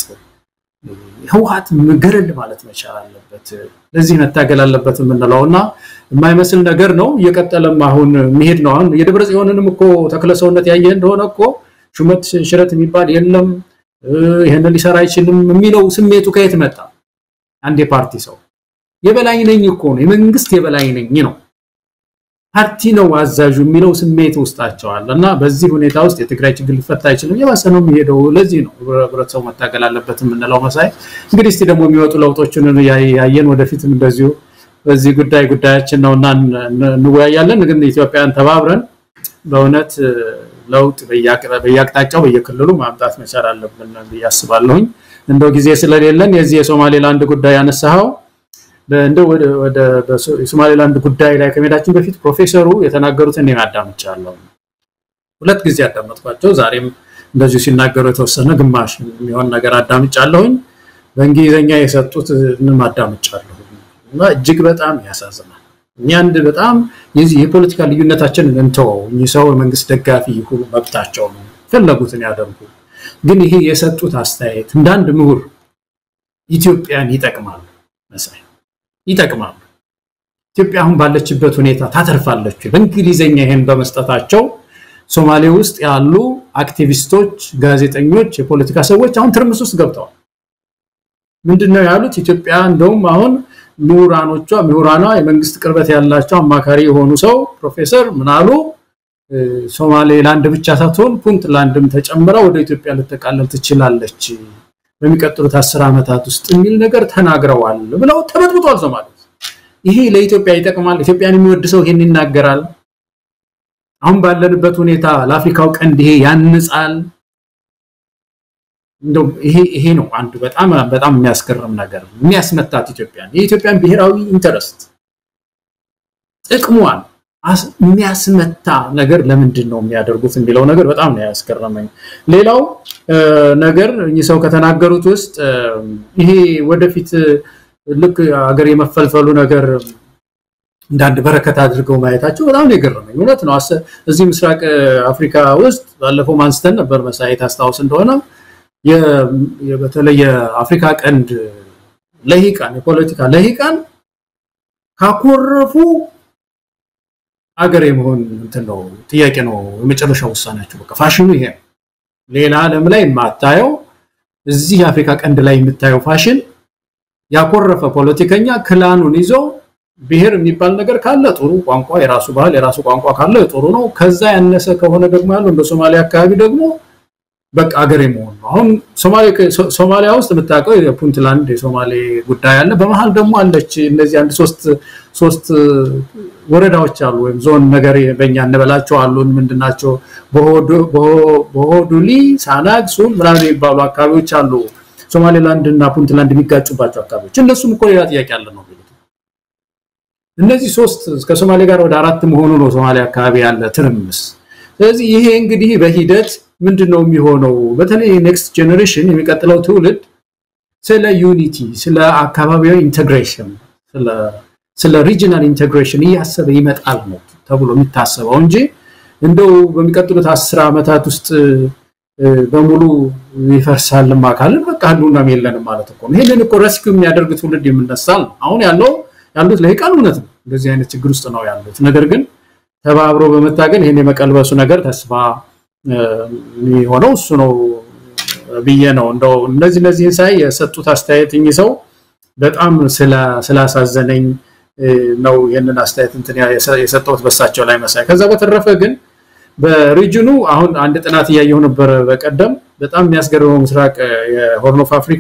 F: ህወሓት ገረል ማለት መቻል አለበት። ለዚህ መታገል አለበት የምንለው እና የማይመስል ነገር ነው። እየቀጠለም አሁን የሚሄድ ነው። አሁን የደብረ ጽዮንንም እኮ ተክለ ሰውነት ያየ እንደሆነ እኮ ሹመት ሽረት የሚባል የለም ይህንን ሊሰራ አይችልም የሚለው ስሜቱ ከየት መጣ? አንድ የፓርቲ ሰው የበላይ ነኝ እኮ ነው የመንግስት የበላይ ነኝ ነው ፓርቲ ነው አዛዡ የሚለው ስሜት ውስጣቸዋል እና በዚህ ሁኔታ ውስጥ የትግራይ ችግር ሊፈታ አይችልም። የባሰ ነው የሚሄደው። ለዚህ ነው ህብረተሰቡ መታገል አለበት የምንለው። መሳይ እንግዲህ እስቲ ደግሞ የሚወጡ ለውጦችን ያየን ወደፊትም እንደዚሁ በዚህ ጉዳይ ጉዳያችን ነው እና እንወያያለን። ግን ኢትዮጵያን ተባብረን በእውነት ለውጥ በየአቅጣጫው በየክልሉ ማምጣት መቻል አለብን ብዬ አስባለሁኝ። እንደው ጊዜ ስለሌለን የዚህ የሶማሌላንድ ጉዳይ ያነሳኸው እንደው ወደ የሶማሌላንድ ጉዳይ ላይ ከመሄዳችን በፊት ፕሮፌሰሩ የተናገሩትን እኔም አዳምጫለሁ። ሁለት ጊዜ አዳመጥኳቸው። ዛሬም እንደዚሁ ሲናገሩ የተወሰነ ግማሽ የሚሆን ነገር አዳምጫለሁኝ። በእንግሊዝኛ የሰጡትንም አዳምጫለሁ እና እጅግ በጣም ያሳዝናል። እኛ አንድ በጣም የዚህ የፖለቲካ ልዩነታችንን እንተወው። እኚህ ሰው የመንግስት ደጋፊ ይሁኑ መብታቸው ነው፣ ፈለጉትን ያደርጉ። ግን ይሄ የሰጡት አስተያየት እንደ አንድ ምሁር ኢትዮጵያን ይጠቅማሉ መሳይ ይጠቅማሉ። ኢትዮጵያ አሁን ባለችበት ሁኔታ ታተርፋለች። በእንግሊዝኛ ይሄን በመስጠታቸው ሶማሌ ውስጥ ያሉ አክቲቪስቶች፣ ጋዜጠኞች፣ የፖለቲካ ሰዎች አሁን ትርምስ ውስጥ ገብተዋል። ምንድነው ያሉት? ኢትዮጵያ እንደውም አሁን ምሁራኖቿ ምሁራኗ የመንግስት ቅርበት ያላቸው አማካሪ የሆኑ ሰው ፕሮፌሰር ምናሉ ሶማሌላንድ ብቻ ሳትሆን ፑንትላንድም ተጨምራ ወደ ኢትዮጵያ ልትጠቃለል ትችላለች በሚቀጥሉት አስር ዓመታት ውስጥ የሚል ነገር ተናግረዋል ብለው ተበጥብጧል። ሶማሌ ይሄ ለኢትዮጵያ ይጠቅማል። ኢትዮጵያን የሚወድ ሰው ይሄን ይናገራል። አሁን ባለንበት ሁኔታ ለአፍሪካው ቀንድ ይሄ ያንጻል። እንደው ይሄ ይሄ ነው አንዱ በጣም በጣም የሚያስገርም ነገር የሚያስመታት ኢትዮጵያን የኢትዮጵያን ብሔራዊ ኢንተረስት ጥቅሟን የሚያስመታ ነገር ለምንድን ነው የሚያደርጉት የሚለው ነገር በጣም ነው ያስገረመኝ። ሌላው ነገር እኚህ ሰው ከተናገሩት ውስጥ ይሄ ወደፊት ልክ ሀገር የመፈልፈሉ ነገር እንዳንድ በረከት አድርገው ማየታቸው በጣም ነው የገረመኝ። እውነት ነው። እዚህ ምስራቅ አፍሪካ ውስጥ ባለፈው ማንስተን ነበር መሳየት አስታውስ እንደሆነ በተለይ የአፍሪካ ቀንድ ለሂቃን የፖለቲካ ለሂቃን ካኮረፉ አገር የመሆን እንትን ነው ጥያቄ ነው የመጨረሻው ውሳኔያቸው። በቃ ፋሽኑ ይሄ ነው። ሌላ ዓለም ላይ የማታየው እዚህ የአፍሪካ ቀንድ ላይ የምታየው ፋሽን ያኮረፈ ፖለቲከኛ ክላኑን ይዞ ብሔር የሚባል ነገር ካለ ጥሩ ቋንቋ፣ የራሱ ባህል፣ የራሱ ቋንቋ ካለ ጥሩ ነው። ከዛ ያነሰ ከሆነ ደግሞ ያለው እንደ ሶማሊያ አካባቢ ደግሞ በቃ አገር የመሆን ነው። አሁን ሶማሊያ ውስጥ የምታውቀው የፑንትላንድ የሶማሌ ጉዳይ አለ። በመሀል ደግሞ አለች እነዚህ አንድ ሶስት ሶስት ወረዳዎች አሉ ወይም ዞን ነገር በእኛ እንበላቸው አሉን። ምንድናቸው? በሆዱሊ፣ ሳናግ፣ ሱል ምናምን የሚባሉ አካባቢዎች አሉ። ሶማሌላንድ እና ፑንትላንድ የሚጋጩባቸው አካባቢዎች እነሱም እኮ ሌላ ጥያቄ አለ ነው የሚሉት። እነዚህ ሶስት ከሶማሌ ጋር ወደ አራት መሆኑ ነው ሶማሌ አካባቢ ያለ ትርምስ። ስለዚህ ይሄ እንግዲህ በሂደት ምንድን ነው የሚሆነው? በተለይ ኔክስት ጄኔሬሽን የሚቀጥለው ትውልድ ስለ ዩኒቲ፣ ስለ አካባቢያዊ ኢንቴግሬሽን፣ ስለ ሪጂናል ኢንቴግሬሽን እያሰበ ይመጣል ነው ተብሎ የሚታሰበው እንጂ እንደው በሚቀጥሉት አስር ዓመታት ውስጥ በሙሉ ይፈርሳልም አካልን በቃ ህልውናም የለንም ማለት እኮ ነው። ይህንን እኮ ረስኪው የሚያደርግ ትውልድ የምነሳል ነው። አሁን ያለው ያሉት ለሂቃን እውነት ነው እንደዚህ አይነት ችግር ውስጥ ነው ያሉት። ነገር ግን ተባብሮ በመታገል ይህን የመቀልበሱ ነገር ተስፋ የሚሆነው እሱ ነው ብዬ ነው። እንደው እነዚህ እነዚህን ሳይ የሰጡት አስተያየት እኚህ ሰው በጣም ስላሳዘነኝ ነው ይህንን አስተያየት እንትን የሰጠሁት በሳቸው ላይ መሳይ። ከዛ በተረፈ ግን በሪጅኑ አሁን አንድ ጥናት እያየሁ ነበር በቀደም በጣም የሚያስገርመው ምስራቅ የሆርን ኦፍ አፍሪካ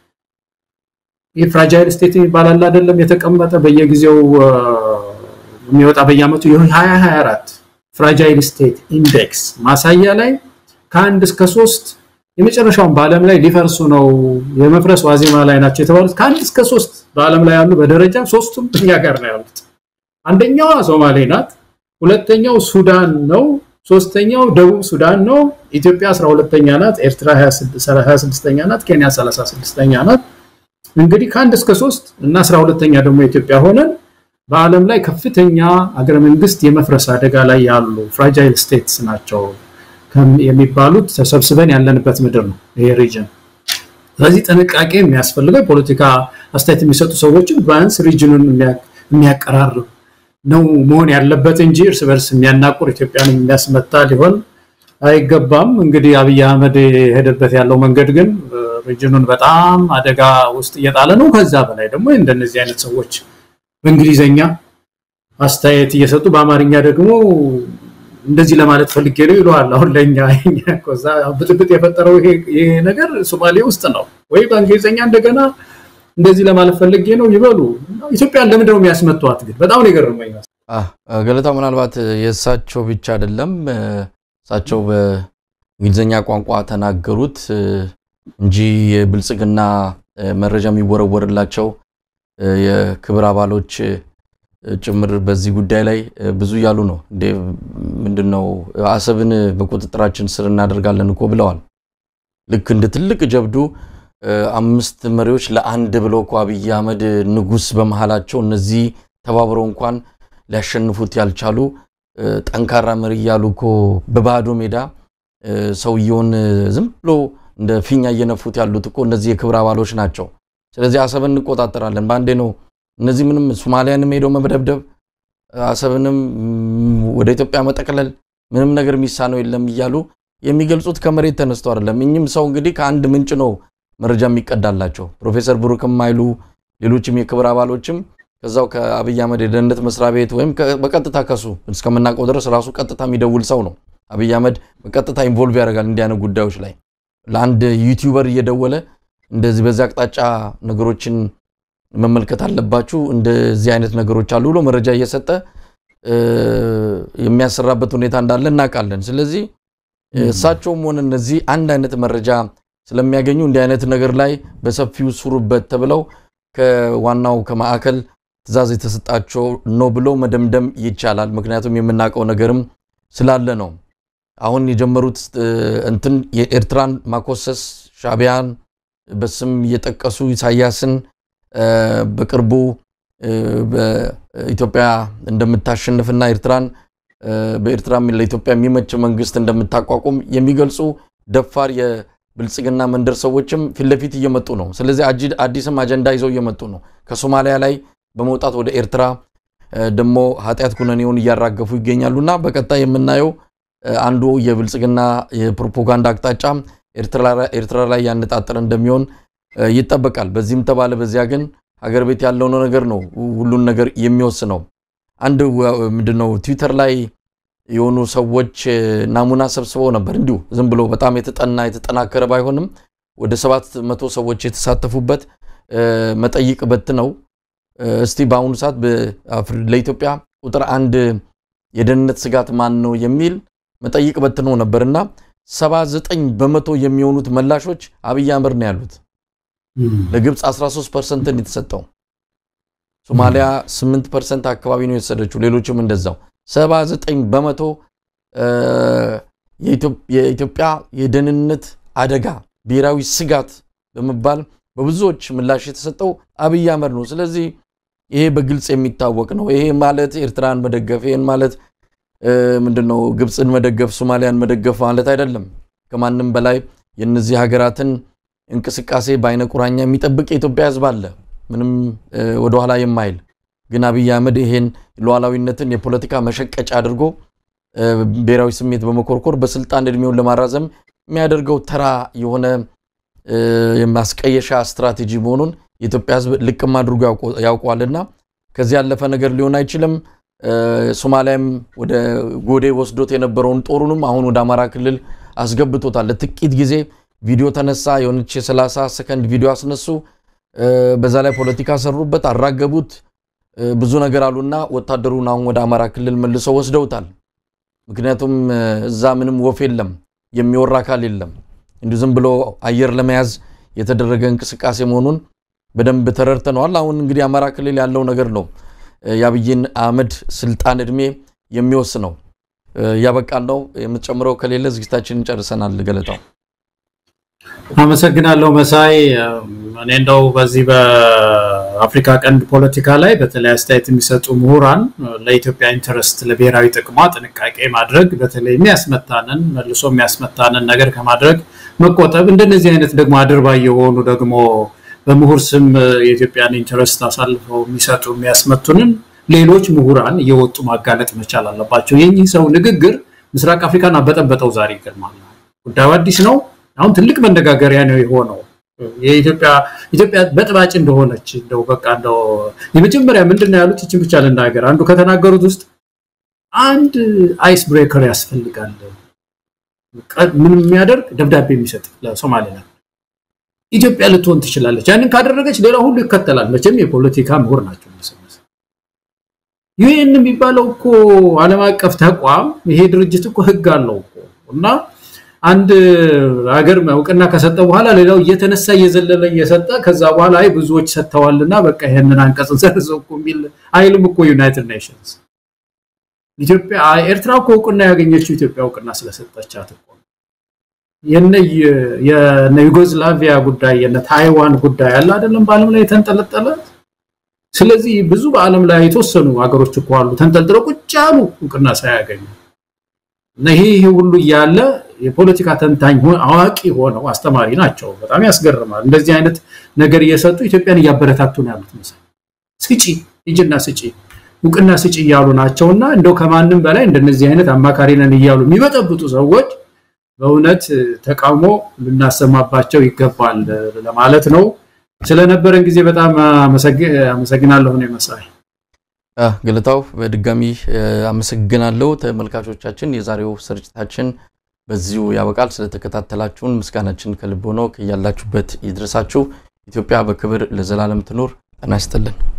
F: ይህ ፍራጃይል ስቴት ይባላል አይደለም የተቀመጠ በየጊዜው የሚወጣ በየአመቱ የ2024 ፍራጃይል ስቴት ኢንዴክስ ማሳያ ላይ ከአንድ እስከ ሶስት የመጨረሻውን በዓለም ላይ ሊፈርሱ ነው የመፍረስ ዋዜማ ላይ ናቸው የተባሉት ከአንድ እስከ ሶስት በዓለም ላይ ያሉ በደረጃ ሶስቱም እኛ ጋር ነው ያሉት። አንደኛዋ ሶማሌ ናት፣ ሁለተኛው ሱዳን ነው። ሶስተኛው ደቡብ ሱዳን ነው። ኢትዮጵያ 12ኛ ናት። ኤርትራ 26ኛ ናት። ኬንያ 36ኛ ናት። እንግዲህ ከአንድ እስከ ሶስት እና 12ኛ ደግሞ ኢትዮጵያ ሆነን በዓለም ላይ ከፍተኛ አገረ መንግስት የመፍረስ አደጋ ላይ ያሉ ፍራጃይል ስቴትስ ናቸው የሚባሉት ተሰብስበን ያለንበት ምድር ነው ይሄ ሪጅን። ስለዚህ ጥንቃቄ የሚያስፈልገው የፖለቲካ አስተያየት የሚሰጡ ሰዎችን ቢያንስ ሪጅኑን የሚያቀራርብ ነው መሆን ያለበት እንጂ እርስ በርስ የሚያናቁር ኢትዮጵያን የሚያስመታ ሊሆን አይገባም። እንግዲህ አብይ አህመድ የሄደበት ያለው መንገድ ግን ሪጅኑን በጣም አደጋ ውስጥ እየጣለ ነው። ከዛ በላይ ደግሞ እንደነዚህ አይነት ሰዎች በእንግሊዘኛ አስተያየት እየሰጡ በአማርኛ ደግሞ እንደዚህ ለማለት ፈልጌ ነው ይለዋል። አሁን ለእኛ ከዛ ብጥብጥ የፈጠረው ይሄ ነገር ሶማሌ ውስጥ ነው ወይ በእንግሊዝኛ እንደገና እንደዚህ ለማለት ፈልጌ ነው ይበሉ። ኢትዮጵያን ለምንድን ነው የሚያስመቷት? ግን በጣም ነው የገረመኝ።
E: ገለታ ምናልባት የእሳቸው ብቻ አይደለም እሳቸው በእንግሊዝኛ ቋንቋ ተናገሩት እንጂ የብልጽግና መረጃ የሚወረወርላቸው የክብር አባሎች ጭምር በዚህ ጉዳይ ላይ ብዙ እያሉ ነው። እንዴ ምንድን ነው አሰብን በቁጥጥራችን ስር እናደርጋለን እኮ ብለዋል። ልክ እንደ ትልቅ ጀብዱ አምስት መሪዎች ለአንድ ብለው እኮ አብይ አህመድ ንጉስ በመሃላቸው እነዚህ ተባብረው እንኳን ሊያሸንፉት ያልቻሉ ጠንካራ መሪ እያሉ እኮ በባዶ ሜዳ ሰውየውን ዝም ብሎ እንደ ፊኛ እየነፉት ያሉት እኮ እነዚህ የክብር አባሎች ናቸው። ስለዚህ አሰብን እንቆጣጠራለን በአንዴ ነው እነዚህ ምንም ሶማሊያንም ሄደው መደብደብ አሰብንም ወደ ኢትዮጵያ መጠቅለል ምንም ነገር የሚሳነው የለም እያሉ የሚገልጹት ከመሬት ተነስተው አይደለም። እኚህም ሰው እንግዲህ ከአንድ ምንጭ ነው መረጃ የሚቀዳላቸው። ፕሮፌሰር ብሩክም አይሉ ሌሎችም የክብር አባሎችም ከዛው ከአብይ አህመድ የደህንነት መስሪያ ቤት ወይም በቀጥታ ከሱ እስከምናውቀው ድረስ ራሱ ቀጥታ የሚደውል ሰው ነው። አብይ አህመድ በቀጥታ ኢንቮልቭ ያደርጋል እንዲህ አይነት ጉዳዮች ላይ ለአንድ ዩቲዩበር እየደወለ እንደዚህ በዚህ አቅጣጫ ነገሮችን መመልከት አለባችሁ፣ እንደዚህ አይነት ነገሮች አሉ ብሎ መረጃ እየሰጠ የሚያሰራበት ሁኔታ እንዳለ እናውቃለን። ስለዚህ እሳቸውም ሆነ እነዚህ አንድ አይነት መረጃ ስለሚያገኙ እንዲህ አይነት ነገር ላይ በሰፊው ስሩበት ተብለው ከዋናው ከማዕከል ትዕዛዝ የተሰጣቸው ነው ብሎ መደምደም ይቻላል። ምክንያቱም የምናውቀው ነገርም ስላለ ነው። አሁን የጀመሩት እንትን የኤርትራን ማኮሰስ ሻዕቢያን በስም እየጠቀሱ ኢሳያስን በቅርቡ በኢትዮጵያ እንደምታሸንፍና ኤርትራን በኤርትራ ለኢትዮጵያ የሚመች መንግስት እንደምታቋቁም የሚገልጹ ደፋር የብልጽግና መንደር ሰዎችም ፊት ለፊት እየመጡ ነው። ስለዚህ አዲስም አጀንዳ ይዘው እየመጡ ነው። ከሶማሊያ ላይ በመውጣት ወደ ኤርትራ ደግሞ ኃጢአት ኩነኔውን እያራገፉ ይገኛሉና በቀጣይ የምናየው አንዱ የብልጽግና የፕሮፓጋንዳ አቅጣጫ ኤርትራ ላይ ያነጣጠረ እንደሚሆን ይጠበቃል። በዚህም ተባለ በዚያ ግን ሀገር ቤት ያለው ነገር ነው ሁሉን ነገር የሚወስነው። አንድ ምንድነው ትዊተር ላይ የሆኑ ሰዎች ናሙና ሰብስበው ነበር። እንዲሁ ዝም ብሎ በጣም የተጠና የተጠናከረ ባይሆንም ወደ ሰባት መቶ ሰዎች የተሳተፉበት መጠይቅ በት ነው። እስቲ በአሁኑ ሰዓት ለኢትዮጵያ ቁጥር አንድ የደህንነት ስጋት ማን ነው የሚል መጠይቅ በት ነው ነበር እና 79 በመቶ የሚሆኑት መላሾች አብይ አህመድ ነው ያሉት። ለግብፅ 13 ፐርሰንትን የተሰጠው ሶማሊያ 8 ፐርሰንት አካባቢ ነው የተሰደችው። ሌሎችም እንደዛው 79 በመቶ የኢትዮጵያ የደህንነት አደጋ ብሔራዊ ስጋት በመባል በብዙዎች ምላሽ የተሰጠው አብይ አህመድ ነው። ስለዚህ ይሄ በግልጽ የሚታወቅ ነው። ይሄ ማለት ኤርትራን መደገፍ ይሄን ማለት ምንድነው ግብፅን መደገፍ ሶማሊያን መደገፍ ማለት አይደለም። ከማንም በላይ የእነዚህ ሀገራትን እንቅስቃሴ በአይነ ቁራኛ የሚጠብቅ የኢትዮጵያ ሕዝብ አለ፣ ምንም ወደኋላ የማይል ግን አብይ አህመድ ይሄን ሉዓላዊነትን የፖለቲካ መሸቀጫ አድርጎ ብሔራዊ ስሜት በመኮርኮር በስልጣን እድሜውን ለማራዘም የሚያደርገው ተራ የሆነ የማስቀየሻ ስትራቴጂ መሆኑን የኢትዮጵያ ሕዝብ ልቅም አድርጎ ያውቀዋልና ከዚህ ያለፈ ነገር ሊሆን አይችልም። ሶማሊያም ወደ ጎዴ ወስዶት የነበረውን ጦሩንም አሁን ወደ አማራ ክልል አስገብቶታል። ለጥቂት ጊዜ ቪዲዮ ተነሳ፣ የሆነች የ30 ሰከንድ ቪዲዮ አስነሱ። በዛ ላይ ፖለቲካ ሰሩበት፣ አራገቡት፣ ብዙ ነገር አሉና ወታደሩን አሁን ወደ አማራ ክልል መልሰው ወስደውታል። ምክንያቱም እዛ ምንም ወፍ የለም፣ የሚወራ አካል የለም። እንዲሁ ዝም ብሎ አየር ለመያዝ የተደረገ እንቅስቃሴ መሆኑን በደንብ ተረድተነዋል። አሁን እንግዲህ አማራ ክልል ያለው ነገር ነው የአብይን አህመድ ስልጣን እድሜ የሚወስነው። እያበቃን ነው። የምትጨምረው ከሌለ ዝግጅታችንን ጨርሰናል። ገለታው
F: አመሰግናለሁ መሳይ። እኔ እንደው በዚህ በአፍሪካ ቀንድ ፖለቲካ ላይ በተለይ አስተያየት የሚሰጡ ምሁራን ለኢትዮጵያ ኢንተረስት ለብሔራዊ ጥቅሟ ጥንቃቄ ማድረግ በተለይ የሚያስመታንን መልሶ የሚያስመታንን ነገር ከማድረግ መቆጠብ፣ እንደነዚህ አይነት ደግሞ አድርባይ የሆኑ ደግሞ በምሁር ስም የኢትዮጵያን ኢንተረስት አሳልፈው የሚሰጡ የሚያስመቱንን ሌሎች ምሁራን እየወጡ ማጋለጥ መቻል አለባቸው። የኚህ ሰው ንግግር ምስራቅ አፍሪካን አበጠበጠው። ዛሬ ይገርማል። ጉዳዩ አዲስ ነው። አሁን ትልቅ መነጋገሪያ ነው የሆነው። የኢትዮጵያ ኢትዮጵያ በጥባጭ እንደሆነች እንደው በቃ እንደው የመጀመሪያ ምንድን ነው ያሉት? ይችን ብቻ ልናገር። አንዱ ከተናገሩት ውስጥ አንድ አይስ ብሬከር ያስፈልጋል። ምን የሚያደርግ ደብዳቤ የሚሰጥ ለሶማሌላንድ ኢትዮጵያ ልትሆን ትችላለች። ያንን ካደረገች ሌላ ሁሉ ይከተላል። መቼም የፖለቲካ ምሁር ናቸው። ዩኤን የሚባለው እኮ ዓለም አቀፍ ተቋም ይሄ ድርጅት እኮ ህግ አለው እኮ እና አንድ ሀገር እውቅና ከሰጠ በኋላ ሌላው እየተነሳ እየዘለለ እየሰጠ ከዛ በኋላ አይ ብዙዎች ሰጥተዋልና በቃ ይሄንን አንቀጽ ዘርዘው እኮ የሚል አይልም እኮ ዩናይትድ ኔሽንስ። ኢትዮጵያ ኤርትራ እኮ እውቅና ያገኘችው ኢትዮጵያ እውቅና ስለሰጠቻት እኮ የነ ዩጎዝላቪያ ጉዳይ የነ ታይዋን ጉዳይ አለ አይደለም በዓለም ላይ የተንጠለጠለ ስለዚህ ብዙ በዓለም ላይ የተወሰኑ ሀገሮች እኮ አሉ ተንጠልጥለው ቁጭ ያሉ እውቅና ሳያገኙ እና ይሄ ይሄ ሁሉ እያለ የፖለቲካ ተንታኝ አዋቂ ሆነው አስተማሪ ናቸው። በጣም ያስገርማል። እንደዚህ አይነት ነገር እየሰጡ ኢትዮጵያን እያበረታቱ ነው ያሉት። መሰለኝ ስጪ ሂጂና ስጪ እውቅና ስጪ እያሉ ናቸው። እና እንደው ከማንም በላይ እንደነዚህ አይነት አማካሪ ነን እያሉ የሚበጠብጡ ሰዎች በእውነት ተቃውሞ ልናሰማባቸው ይገባል ለማለት ነው። ስለነበረን ጊዜ በጣም አመሰግናለሁ። ነው መሳይ
E: ገለታው በድጋሚ አመሰግናለሁ። ተመልካቾቻችን የዛሬው ስርጭታችን በዚሁ ያበቃል። ስለተከታተላችሁን ምስጋናችን ከልብ ሆኖ ከያላችሁበት ይድረሳችሁ። ኢትዮጵያ በክብር ለዘላለም ትኑር። ጤና ይስጥልን።